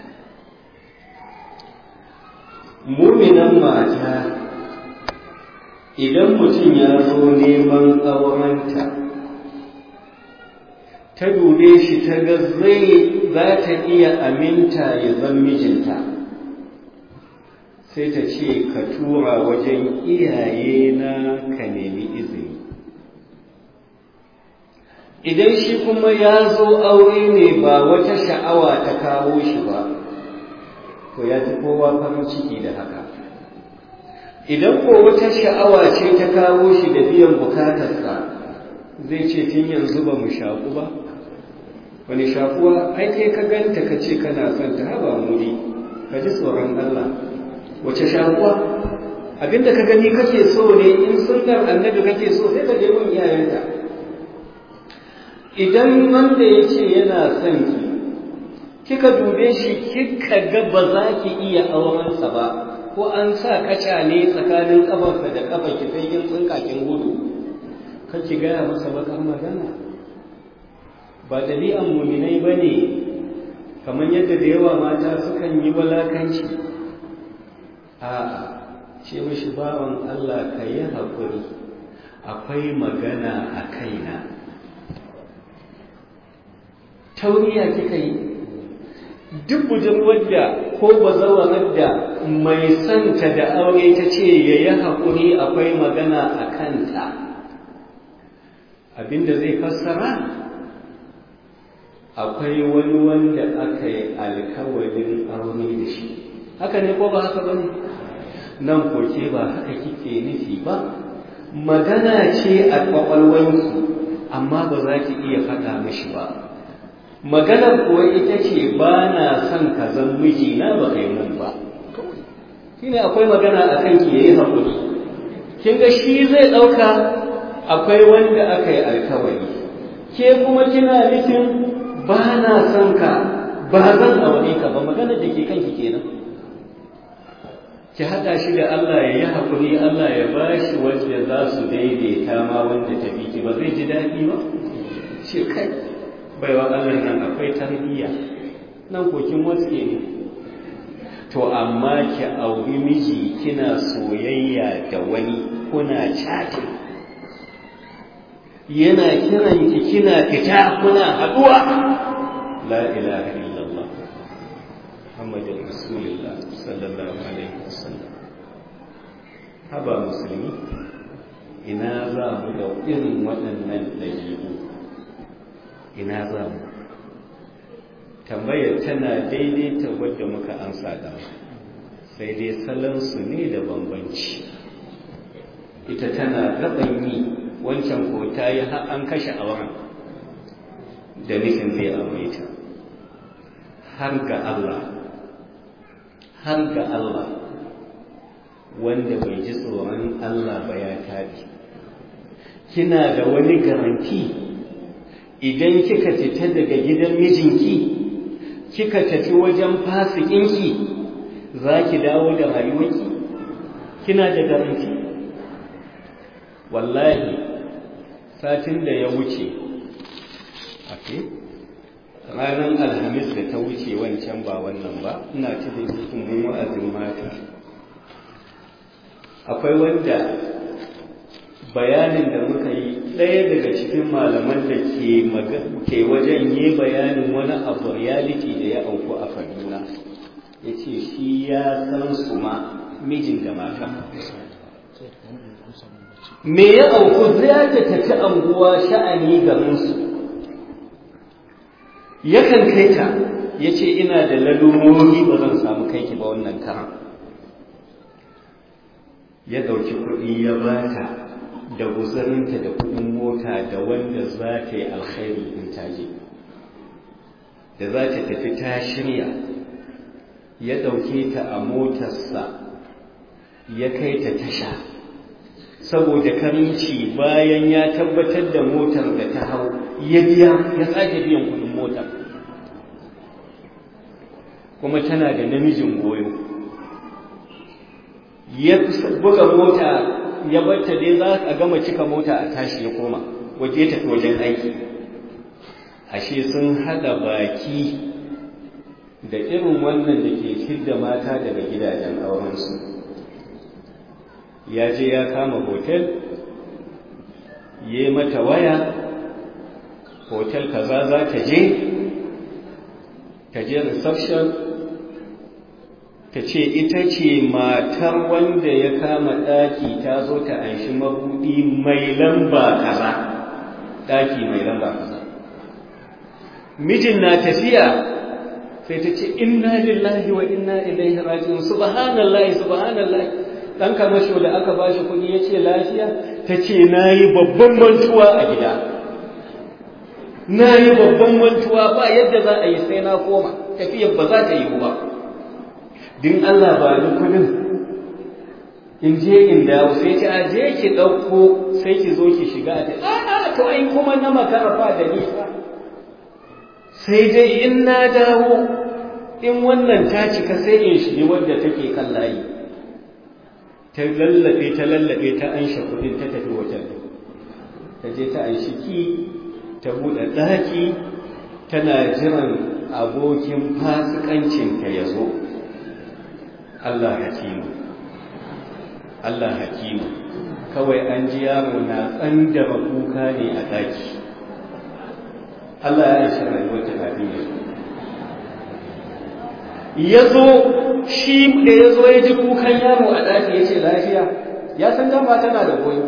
muminan mata idan mutum ya zo neman aurenta ta dube shi ta ga zai za ta iya aminta ya zan mijinta sai ta ce ka tura wajen iyaye na ka nemi izini idan shi kuma ya zo aure ne ba wata sha'awa ta kawo shi ba to ya fi kowa farin ciki da haka idan ko wata sha'awa ce ta kawo shi da biyan bukatarsa zai ce tun yanzu ba mu shaku ba wani shakuwa ai kai ka ganta ka ce kana son ta haba muri ka ji tsoron Allah wace shakuwa abinda ka gani kake so ne in sunnar annabi kake so sai ka je gun iyayenta idan wanda ya ce yana son ki kika dube shi kika ga ba za ki iya aurensa ba ko an sa kaca ne tsakanin kafarsa da kafar ki sai kin tsinka kin gudu kake gaya masa bakar magana ba ɗabi'an muminai ba ne kamar yadda da yawa mata sukan yi walakanci a ce mashi bawan Allah ka yi haƙuri akwai magana a kaina tauriya kika yi duk budurwar da ko bazawarar da mai santa da aure ta ce ya yi haƙuri akwai magana a kanta abinda zai fassara akwai wani wanda aka yi alkawarin aure da shi haka ne ko ba haka ba ne nan koke ba haka kike nufi ba magana ce a ƙwaƙwalwanki amma ba za ki iya faɗa mishi ba maganar kuwa ita ce ba na son ka zan mijina ba kai mun ba shine akwai magana a kanki ya yi haƙuri kin ga shi zai ɗauka akwai wanda aka yi alkawari ke kuma kina nufin ba na son ka ba zan aure ka ba magana da ke kanki kenan ki haɗa shi da Allah ya yi haƙuri Allah ya ba shi wanda za su daidaita ma wanda ta ki ba zai ji daɗi ba ce kai baiwa Allah nan akwai tarbiyya nan kokin wasu ne to amma ki auri miji kina soyayya da wani kuna chatting yana kiran ki kina fita kuna haduwa la ilaha illallah muhammadur rasulullah sallallahu alaihi wasallam haba musulmi ina za mu da irin waɗannan ɗabi'u ina za mu tambayar tana daidaita wadda muka ansa da sai dai salansu ne da bambanci ita tana gaban yi wancan ko ta yi an kashe auren da nufin zai aure ta har ga Allah har ga Allah wanda bai ji tsoron Allah ba ya tabi kina da wani garanti idan kika fita daga gidan mijinki kika tafi wajen fasikinki za ki dawo da rayuwarki kina da garanti wallahi satin da ya wuce ake ranar alhamis da ta wuce wancan ba wannan ba ina ci da cikin wa'azin mata akwai wanda bayanin da muka yi ɗaya daga cikin malaman da ke wajen yi bayanin wani abu reality da ya auku a kaduna ya ce shi ya san su ma mijin da mata me ya auku za ta tafi anguwa sha'ani garinsu yakan kai ta ya ce ina da lalurori ba zan samu kai ki ba wannan karan ya ɗauki kuɗi ya bata da guzarinta da kuɗin mota da wanda za ta yi alkhairi in ta je da za ta tafi ta shirya ya ɗauke ta a motarsa ya kai ta tasha saboda karinci bayan ya tabbatar da motar da ta hau ya biya ya sake biyan kuɗin motar kuma tana da namijin goyo ya buga mota ya barta dai za a gama cika mota a tashi ya koma waje tafi wajen aiki ashe sun hada baki da irin wannan da ke fidda mata daga gidajen aurensu ya je ya kama hotel ya yi mata waya hotel kaza za ta je ta je reception ta ce ita ce matar wanda ya kama ɗaki ta zo ta anshi mabuɗi mai lamba kaza ɗaki mai lamba kaza mijin na tafiya sai ta ce inna lillahi wa inna ilaihi raji'un subhanallahi subhanallahi dan kamasho da aka bashi kuɗi ya ce lafiya ta ce na yi babban mantuwa a gida na yi babban mantuwa ba yadda za a yi sai na koma tafiyar ba za ta yi ba din Allah ba ni kudin in je in dawo sai ta a je ki ɗauko sai ki zo ki shiga a a to ai kuma na makarafa da nisa sai dai in na dawo in wannan ta cika sai in shige wadda take kan layi ta lallabe ta lallabe ta ansha kudin ta tafi wajen ta je ta anshi ki ta buɗe ɗaki tana jiran abokin fasikancinta ya zo Allah hakimu Allah hakimu kawai an ji yaro na tsandama kuka ne a daki Allah ya shi rayuwar ta kafin ya ya zo shi da ya zo ya ji kukan yaro a daki ya ce lafiya ya san dama tana da goyo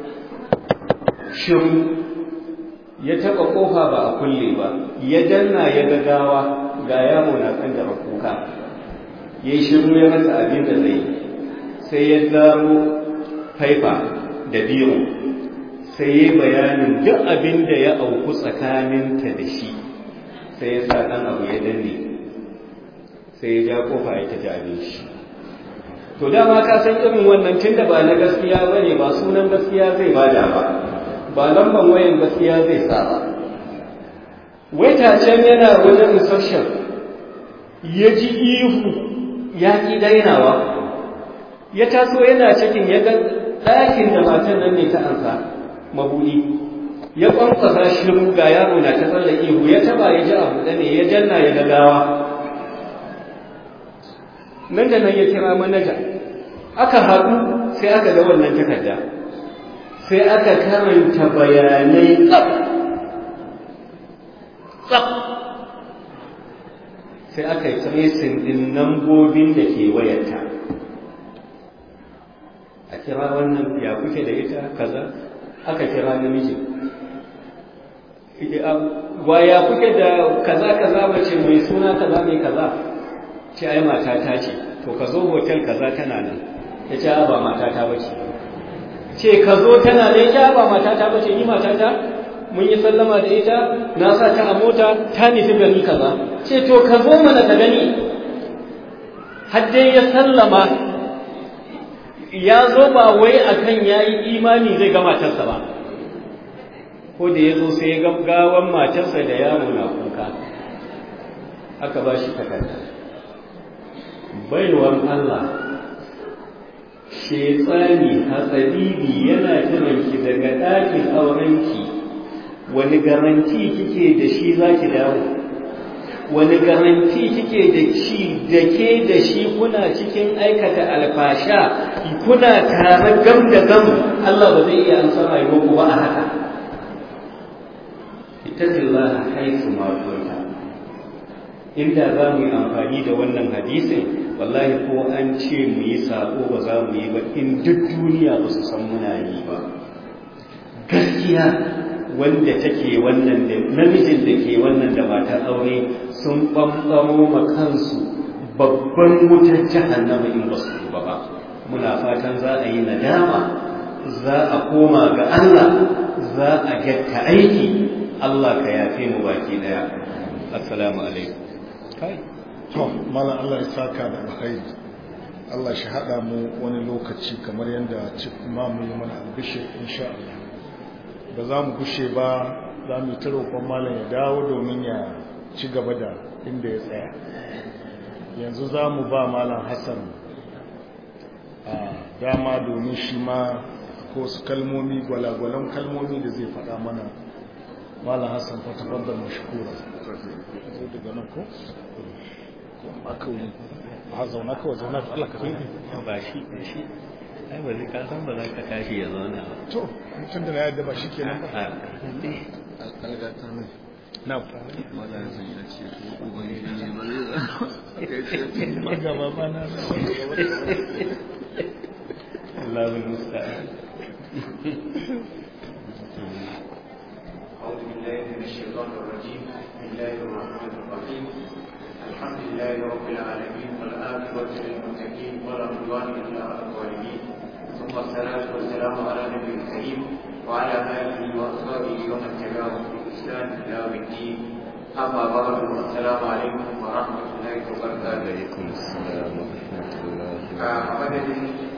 shiru ya taɓa ƙofa ba a kulle ba ya danna ya gagawa ga yaro na tsandama kuka ya yi shiru ya rasa abin da zai sai ya zaro faifa da biro sai ya bayanin duk abin da ya auku tsakaninta da shi sai ya sa ɗan abu ya danne sai ya ja kofa ya tafi abin shi to dama ka san irin wannan tun da ba na gaskiya ba ne ba sunan gaskiya zai bada ba ba lamban wayan gaskiya zai sa ba waita can yana wajen reception ya ji ihu ya ƙi dainawa ya taso yana cikin ya ga ɗakin da matan nan ne ta ansa mabuɗi ya ƙwanƙwasa shiru ga yaro na ta tsalle ihu ya taba ya ji abu ne ya janna ya gagawa nan da nan ya kira manaja aka haɗu sai aka ga wannan takarda sai aka karanta bayanai tsaf tsaf sai aka yi tracing ɗin nambobin da ke wayarta a kira wannan ya kuke da ita kaza aka kira namiji wa ya kuke da kaza kaza mace mai suna kaza mai kaza ce ai matata ce to ka zo hotel kaza tana nan ya ce ba matata ba ce ce ka zo tana nan ya ba matata ba ce ni matata mun yi sallama da ita na sa ta a mota ta nufi gari kaza ce to ka zo mana ka gani har dai ya sallama ya zo ba wai akan ya yi imani zai ga matarsa ba ko da ya zo sai ya gawan matarsa da yaro na kuka aka ba shi takarda baiwar Allah shetsani hatsabibi yana jiranki daga ɗakin aurenki wani garanti kike da shi za ki dawo wani garanti kike da shi da ke da shi kuna cikin aikata alfasha kuna tare gam da gam Allah ba zai iya amsa rayuwar ku ba a haka ittaqillaha haythu ma kunta inda za mu yi amfani da wannan hadisin wallahi ko an ce mu yi sako ba za mu yi ba in duk duniya ba su san muna yi ba gaskiya wanda take wannan da namijin da ke wannan da matar aure sun ɓamɓamo ma kansu babban wutar jahannama in ba su tuba ba muna fatan za a yi nadama za a koma ga Allah za a gyatta aiki Allah ka yafe mu baki daya assalamu alaikum kai to malam Allah ya saka da alkhairi Allah shi hada mu wani lokaci kamar yadda chief imam ya mana albishir insha Allah ba za mu gushe ba za mu ta roƙon malam ya dawo domin ya ci gaba da inda ya tsaya yanzu za mu ba malam Hassan a dama domin shi ma ko su kalmomi gwalagwalan kalmomi da zai faɗa mana malam Hassan fa tafaddal mashkura zo daga nan ko aka wuri ba zauna kawai zauna da Allah ka zauna ba shi shi ai ba zai kasan ba za ka tashi ya zauna ba to mutum da na yadda ba shi kenan ba a alƙalgata mai na wala ya san ya ce ko ubangiji ne ba zai zama kai ce magaba ba na Allahu musta'an أعوذ بالله من الشيطان الرجيم بسم الله الرحمن الرحيم الحمد لله رب العالمين والعاقبة للمتقين ولا عدوان إلا على الظالمين ثم الصلاة والسلام على النبي الكريم وعلى آله وأصحابه ومن تبعهم بإحسان إلى يوم الدين أما بعد السلام عليكم ورحمة الله وبركاته alaikum assalam wa rahmatullahi a madadin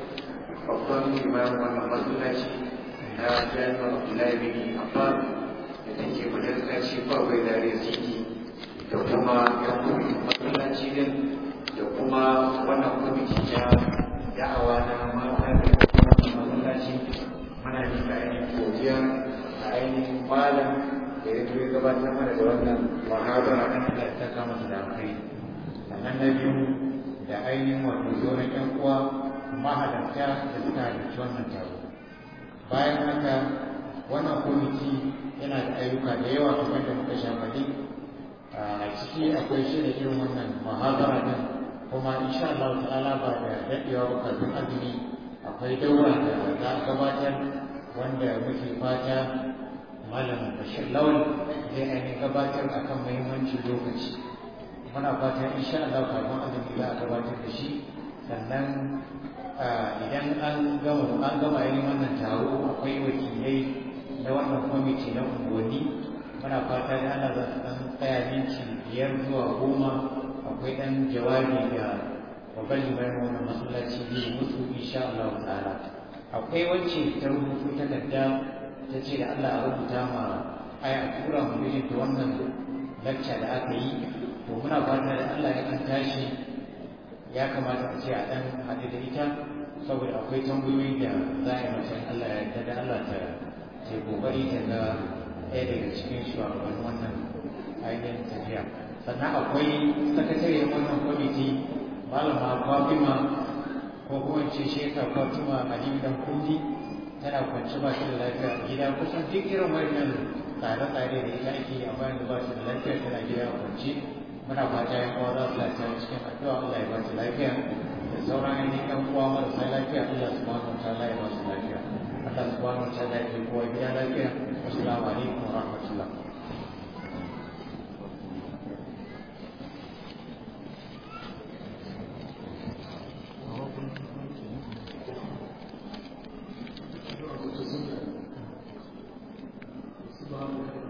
babban imamin wannan masallaci na jami'ar Abdullahi bin Abbas da take masallaci kawai da City da kuma yan kwamitin masallaci din da kuma wannan kwamiti na da'awa na mata da kuma masallaci muna nika ainihin godiya a ainihin malam da ya zo ya gabatar mana da wannan muhabara na Allah ta kama su da alkhairi sannan na biyu da ainihin wato zoron yan uwa mahalarta da suka halarci wannan taro bayan haka wannan kwamiti yana da ayyuka da yawa kamar da muka sha faɗi a ciki akwai shirya irin wannan muhabara din kuma insha Allah ta'ala ba da daɗewa ba kafin azumi akwai daura da za a gabatar wanda muke fata malam bashir lawal zai ainihin gabatar akan muhimmancin lokaci muna fatan insha Allah kafin azumi za a gabatar da shi sannan idan an gama an gama yin wannan taro akwai wakilai na wannan kwamiti na unguwanni muna fata da Allah za su dan tsaya minti biyar zuwa goma akwai dan jawabi da babban limamin wannan masallaci zai musu insha Allah ta'ala akwai wacce ta rubutu takarda ta ce da Allah a rubuta ma aya a tura mu mijinta wannan lacca da aka yi to muna fata da Allah ya kan tashi ya kamata a ce a dan haɗu da ita saboda akwai tambayoyi da za a yi mata Allah ya yarda da Allah ta ce kokari ta ga ɗaya daga cikin shugaban wannan ainihin tafiya sannan akwai sakatariyar wannan kwamiti malama Fatima ko kuma ce sheka Fatima Aliyu dan kundi tana kwance ba shi da lafiya a gida kusan duk irin wannan tsare-tsare da ita ake yi amma yanzu ba shi da lafiya tana gida a kwance muna fata yan uwa za su lafiya cikin addu'a Allah ya ba su lafiya da sauran ainihin yan uwa marasa lafiya Allah subhanahu wa ta'ala ya ba su lafiya Allah subhanahu wa ta'ala ya ke kowa gida lafiya assalamu alaikum wa rahmatullah Subhanahu